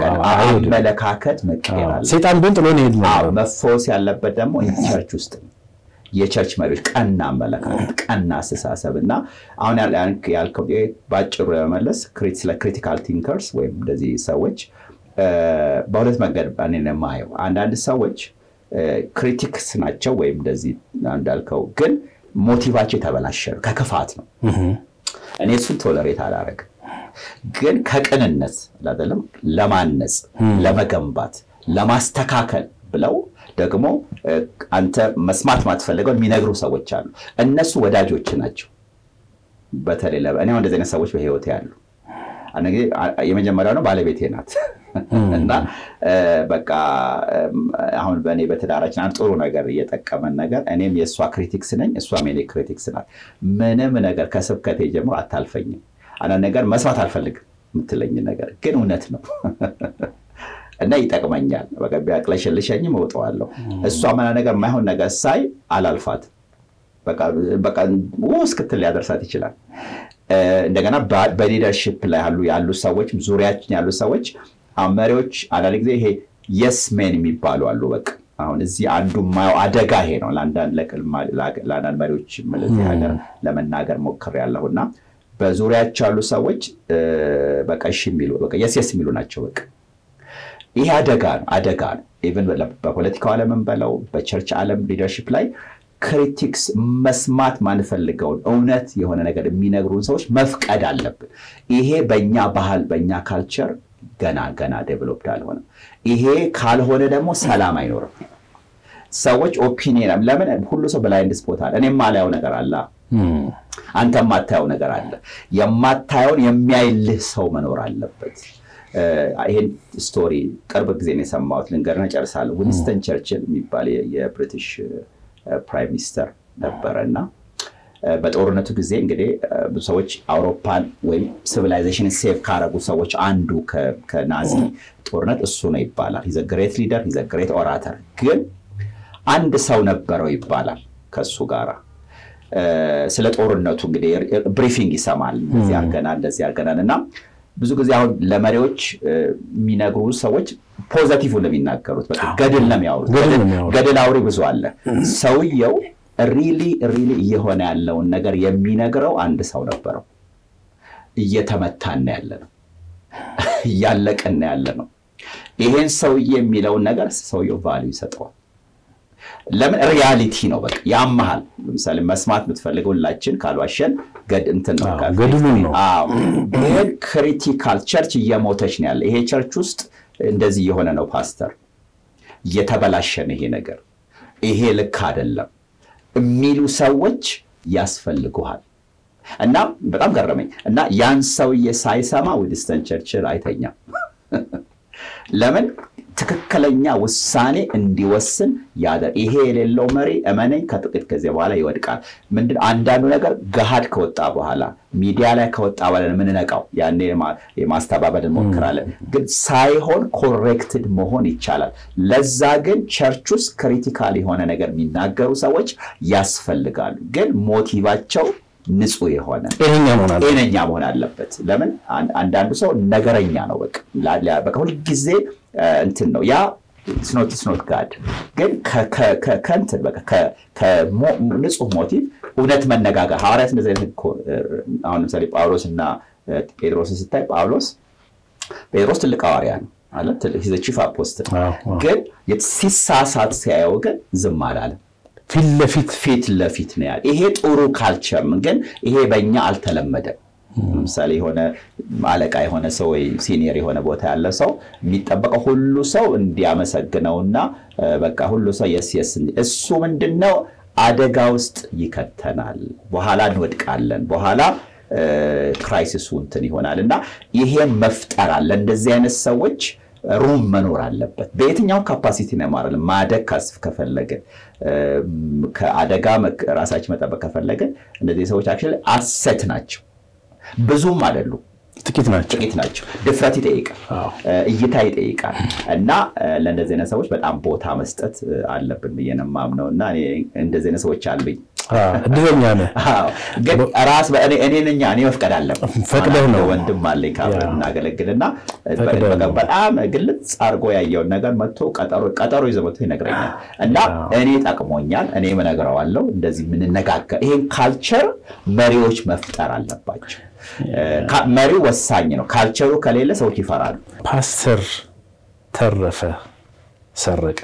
A: አመለካከት መቀየር አለ።
B: ሴጣን ብን ጥሎን ይሄድ
A: መፈወስ ያለበት ደግሞ ቸርች ውስጥ ነው። የቸርች መሪዎች ቀና አመለካከት፣ ቀና አስተሳሰብ እና አሁን ያልከው በአጭሩ ለመመለስ ስለ ክሪቲካል ቲንከርስ ወይም እንደዚህ ሰዎች በሁለት መንገድ እኔ የማየው አንዳንድ ሰዎች ክሪቲክስ ናቸው ወይም እንደዚህ እንዳልከው ግን ሞቲቫቸው የተበላሸ ነው፣ ከክፋት ነው። እኔ እሱን ቶለሬት አላረግም። ግን ከቅንነት አይደለም ለማነጽ፣ ለመገንባት፣ ለማስተካከል ብለው ደግሞ አንተ መስማት ማትፈልገው የሚነግሩ ሰዎች አሉ። እነሱ ወዳጆች ናቸው። በተለይ እኔ አሁን እንደዚህ አይነት ሰዎች በህይወት ያሉ አንድ ጊዜ የመጀመሪያው ነው ባለቤቴ ናት እና በቃ አሁን በእኔ በትዳራችን አንድ ጥሩ ነገር እየጠቀመን ነገር እኔም የእሷ ክሪቲክስ ነኝ፣ እሷም የኔ ክሪቲክስ ናት። ምንም ነገር ከስብከቴ ጀምሮ አታልፈኝም። አንዳንድ ነገር መስማት አልፈልግም የምትለኝ ነገር ግን እውነት ነው እና ይጠቅመኛል። በቃ ቢያቅለሸልሸኝም እወጣዋለሁ። እሷ ምና ነገር የማይሆን ነገር ሳይ አላልፋትም። በቃ እስክትል ሊያደርሳት ይችላል። እንደገና በሊደርሽፕ ላይ ያሉ ሰዎች ዙሪያችን ያሉ ሰዎች መሪዎች አንዳንድ ጊዜ ይሄ የስ ሜን የሚባሉ አሉ። በቃ አሁን እዚህ አንዱ የማየው አደጋ ይሄ ነው። ለአንዳንድ መሪዎች ለዚህ ሀገር ለመናገር ሞክሬያለሁ እና በዙሪያቸው ያሉ ሰዎች በቃ እሺ የሚሉ በቃ የስ የስ የሚሉ ናቸው በቃ ይሄ አደጋ ነው፣ አደጋ ነው። ኢቨን በፖለቲካው ዓለምን በለው በቸርች ዓለም ሊደርሽፕ ላይ ክሪቲክስ መስማት ማንፈልገውን እውነት የሆነ ነገር የሚነግሩን ሰዎች መፍቀድ አለብን። ይሄ በእኛ ባህል በእኛ ካልቸር ገና ገና ዴቨሎፕድ አልሆነም። ይሄ ካልሆነ ደግሞ ሰላም አይኖርም። ሰዎች ኦፒኒየን ለምን ሁሉ ሰው ብላይንድ ስፖት አለ። እኔ የማላየው ነገር አለ፣ አንተ የማታየው ነገር አለ። የማታየውን የሚያይልህ ሰው መኖር አለበት። ይሄን ስቶሪ ቅርብ ጊዜ ነው የሰማሁት። ልንገርና ጨርሳለሁ። ዊንስተን ቸርችል የሚባል የብሪቲሽ ፕራይም ሚኒስተር ነበረ እና በጦርነቱ ጊዜ እንግዲህ ብዙ ሰዎች አውሮፓን ወይም ሲቪላይዜሽን ሴቭ ካረጉ ሰዎች አንዱ ከናዚ ጦርነት እሱ ነው ይባላል። ሂዘ ግሬት ሊደር ሂዘ ግሬት ኦራተር። ግን አንድ ሰው ነበረው ይባላል ከሱ ጋራ ስለ ጦርነቱ እንግዲህ ብሪፊንግ ይሰማል። እንደዚህ አድርገናል፣ እንደዚህ አድርገናል እና ብዙ ጊዜ አሁን ለመሪዎች የሚነግሩ ሰዎች ፖዘቲቭ ነው የሚናገሩት። በቃ ገድል ነው የሚያወሩት። ገድል አውሪ ብዙ አለ። ሰውየው ሪሊ ሪሊ እየሆነ ያለውን ነገር የሚነግረው አንድ ሰው ነበረው። እየተመታን ያለ ነው፣ እያለቅን ያለ ነው። ይሄን ሰውዬ የሚለውን ነገር ሰውየው ቫሊዩ ይሰጠዋል። ለምን ሪያሊቲ ነው። በቃ ያመሃል። ለምሳሌ መስማት የምትፈልገው ሁላችን ካልዋሸን እንትን ነው
B: ገድሉን ነው።
A: ግን ክሪቲካል ቸርች እየሞተች ነው ያለ። ይሄ ቸርች ውስጥ እንደዚህ የሆነ ነው ፓስተር፣ እየተበላሸ ነው ይሄ ነገር፣ ይሄ ልክ አይደለም የሚሉ ሰዎች ያስፈልጉሃል። እና በጣም ገረመኝ። እና ያን ሰውዬ ሳይሰማ ዊንስተን ቸርችል አይተኛም። ለምን ትክክለኛ ውሳኔ እንዲወስን ያደ ይሄ የሌለው መሪ እመነኝ ከጥቂት ጊዜ በኋላ ይወድቃል። ምንድን አንዳንዱ ነገር ገሃድ ከወጣ በኋላ ሚዲያ ላይ ከወጣ በኋላ የምንነቃው ያኔ የማስተባበል እንሞክራለን። ግን ሳይሆን ኮሬክትድ መሆን ይቻላል። ለዛ ግን ቸርች ውስጥ ክሪቲካል የሆነ ነገር የሚናገሩ ሰዎች ያስፈልጋሉ። ግን ሞቲቫቸው ንጹህ የሆነ ጤነኛ መሆን አለበት። ለምን አንዳንዱ ሰው ነገረኛ ነው። በቃ ሁልጊዜ እንትን ነው ያ ስኖት ስኖት ጋድ ግን ከእንትን ንጹህ ሞቲቭ እውነት መነጋገር ሐዋርያት እንደዚህ አይነት አሁን ለምሳሌ ጳውሎስ እና ጴጥሮስን ስታይ ጳውሎስ ጴጥሮስ ትልቅ ሐዋርያ ነው አለ ቺፍ አፖስትል ግን ሲሳሳት ሲያየው ግን ዝም አላለም።
B: ፊት ለፊት
A: ፊት ለፊት ነው ያለ። ይሄ ጥሩ ካልቸር ግን ይሄ በእኛ አልተለመደም። ለምሳሌ የሆነ አለቃ የሆነ ሰው ወይ ሲኒየር የሆነ ቦታ ያለ ሰው የሚጠበቀው ሁሉ ሰው እንዲያመሰግነውና በቃ ሁሉ ሰው የስ የስ እሱ ምንድን ነው አደጋ ውስጥ ይከተናል። በኋላ እንወድቃለን። በኋላ ክራይሲሱ እንትን ይሆናል እና ይሄም መፍጠር አለ እንደዚህ አይነት ሰዎች ሩም መኖር አለበት። በየትኛው ካፓሲቲ ነው ማለት ማደግ ከፈለግን ከአደጋ ራሳችን መጠበቅ ከፈለግን እነዚህ ሰዎች አክቹዋሊ አሰት ናቸው። ብዙም አይደሉም፣
B: ጥቂት ናቸው።
A: ጥቂት ናቸው። ድፍረት ይጠይቃል፣ እይታ ይጠይቃል እና ለእንደዚህ አይነት ሰዎች በጣም ቦታ መስጠት አለብን ብዬ ነው የማምነው እና እንደዚህ አይነት ሰዎች አሉኝ።
B: እድለኛ ነህ።
A: ግን ራስ እኔ ነኛ እኔ መፍቀድ አለብን።
B: ፈቅደህ ነው።
A: ወንድም አለኝ ካብረን እናገለግልና በጣም ግልጽ አድርጎ ያየውን ነገር መጥቶ ቀጠሮ ይዞ መጥቶ ይነግረኛል እና እኔ ጠቅሞኛል፣ እኔ እነግረዋለሁ። እንደዚህ የምንነጋገር ይሄን ካልቸር መሪዎች መፍጠር አለባቸው። መሪው ወሳኝ ነው። ካልቸሩ ከሌለ ሰዎች ይፈራሉ።
B: ፓስተር ተረፈ ሰረቀ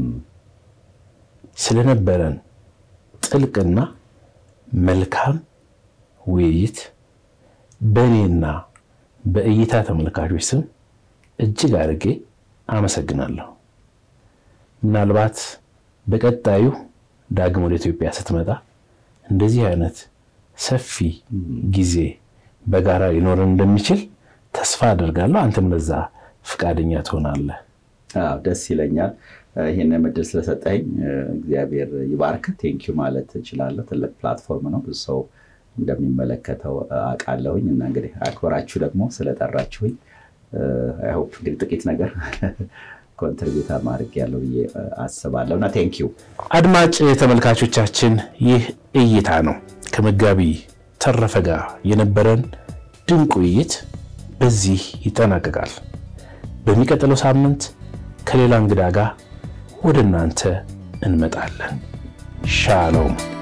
B: ስለነበረን ጥልቅና መልካም ውይይት በእኔና በእይታ ተመልካቾች ስም እጅግ አድርጌ አመሰግናለሁ። ምናልባት በቀጣዩ ዳግም ወደ ኢትዮጵያ ስትመጣ እንደዚህ አይነት ሰፊ ጊዜ በጋራ ሊኖረን እንደሚችል ተስፋ አደርጋለሁ። አንተም ለዛ ፈቃደኛ ትሆናለህ።
A: ደስ ይለኛል። ይህንን እድል ስለሰጠኝ እግዚአብሔር ይባርክ። ቴንኪዩ ማለት እችላለሁ። ትልቅ ፕላትፎርም ነው፣ ብዙ ሰው እንደሚመለከተው አውቃለሁኝ እና እንግዲህ አክብራችሁ ደግሞ ስለጠራችሁኝ አይሆፕ እንግዲህ ጥቂት ነገር ኮንትሪቢዩት ማድረግ ያለው ብዬ አስባለሁ እና ቴንኪዩ።
B: አድማጭ ተመልካቾቻችን ይህ እይታ ነው። ከመጋቢ ተረፈ ጋር የነበረን ድንቅ ውይይት በዚህ ይጠናቀቃል። በሚቀጥለው ሳምንት ከሌላ እንግዳ ጋር ወደ እናንተ እንመጣለን። ሻሎም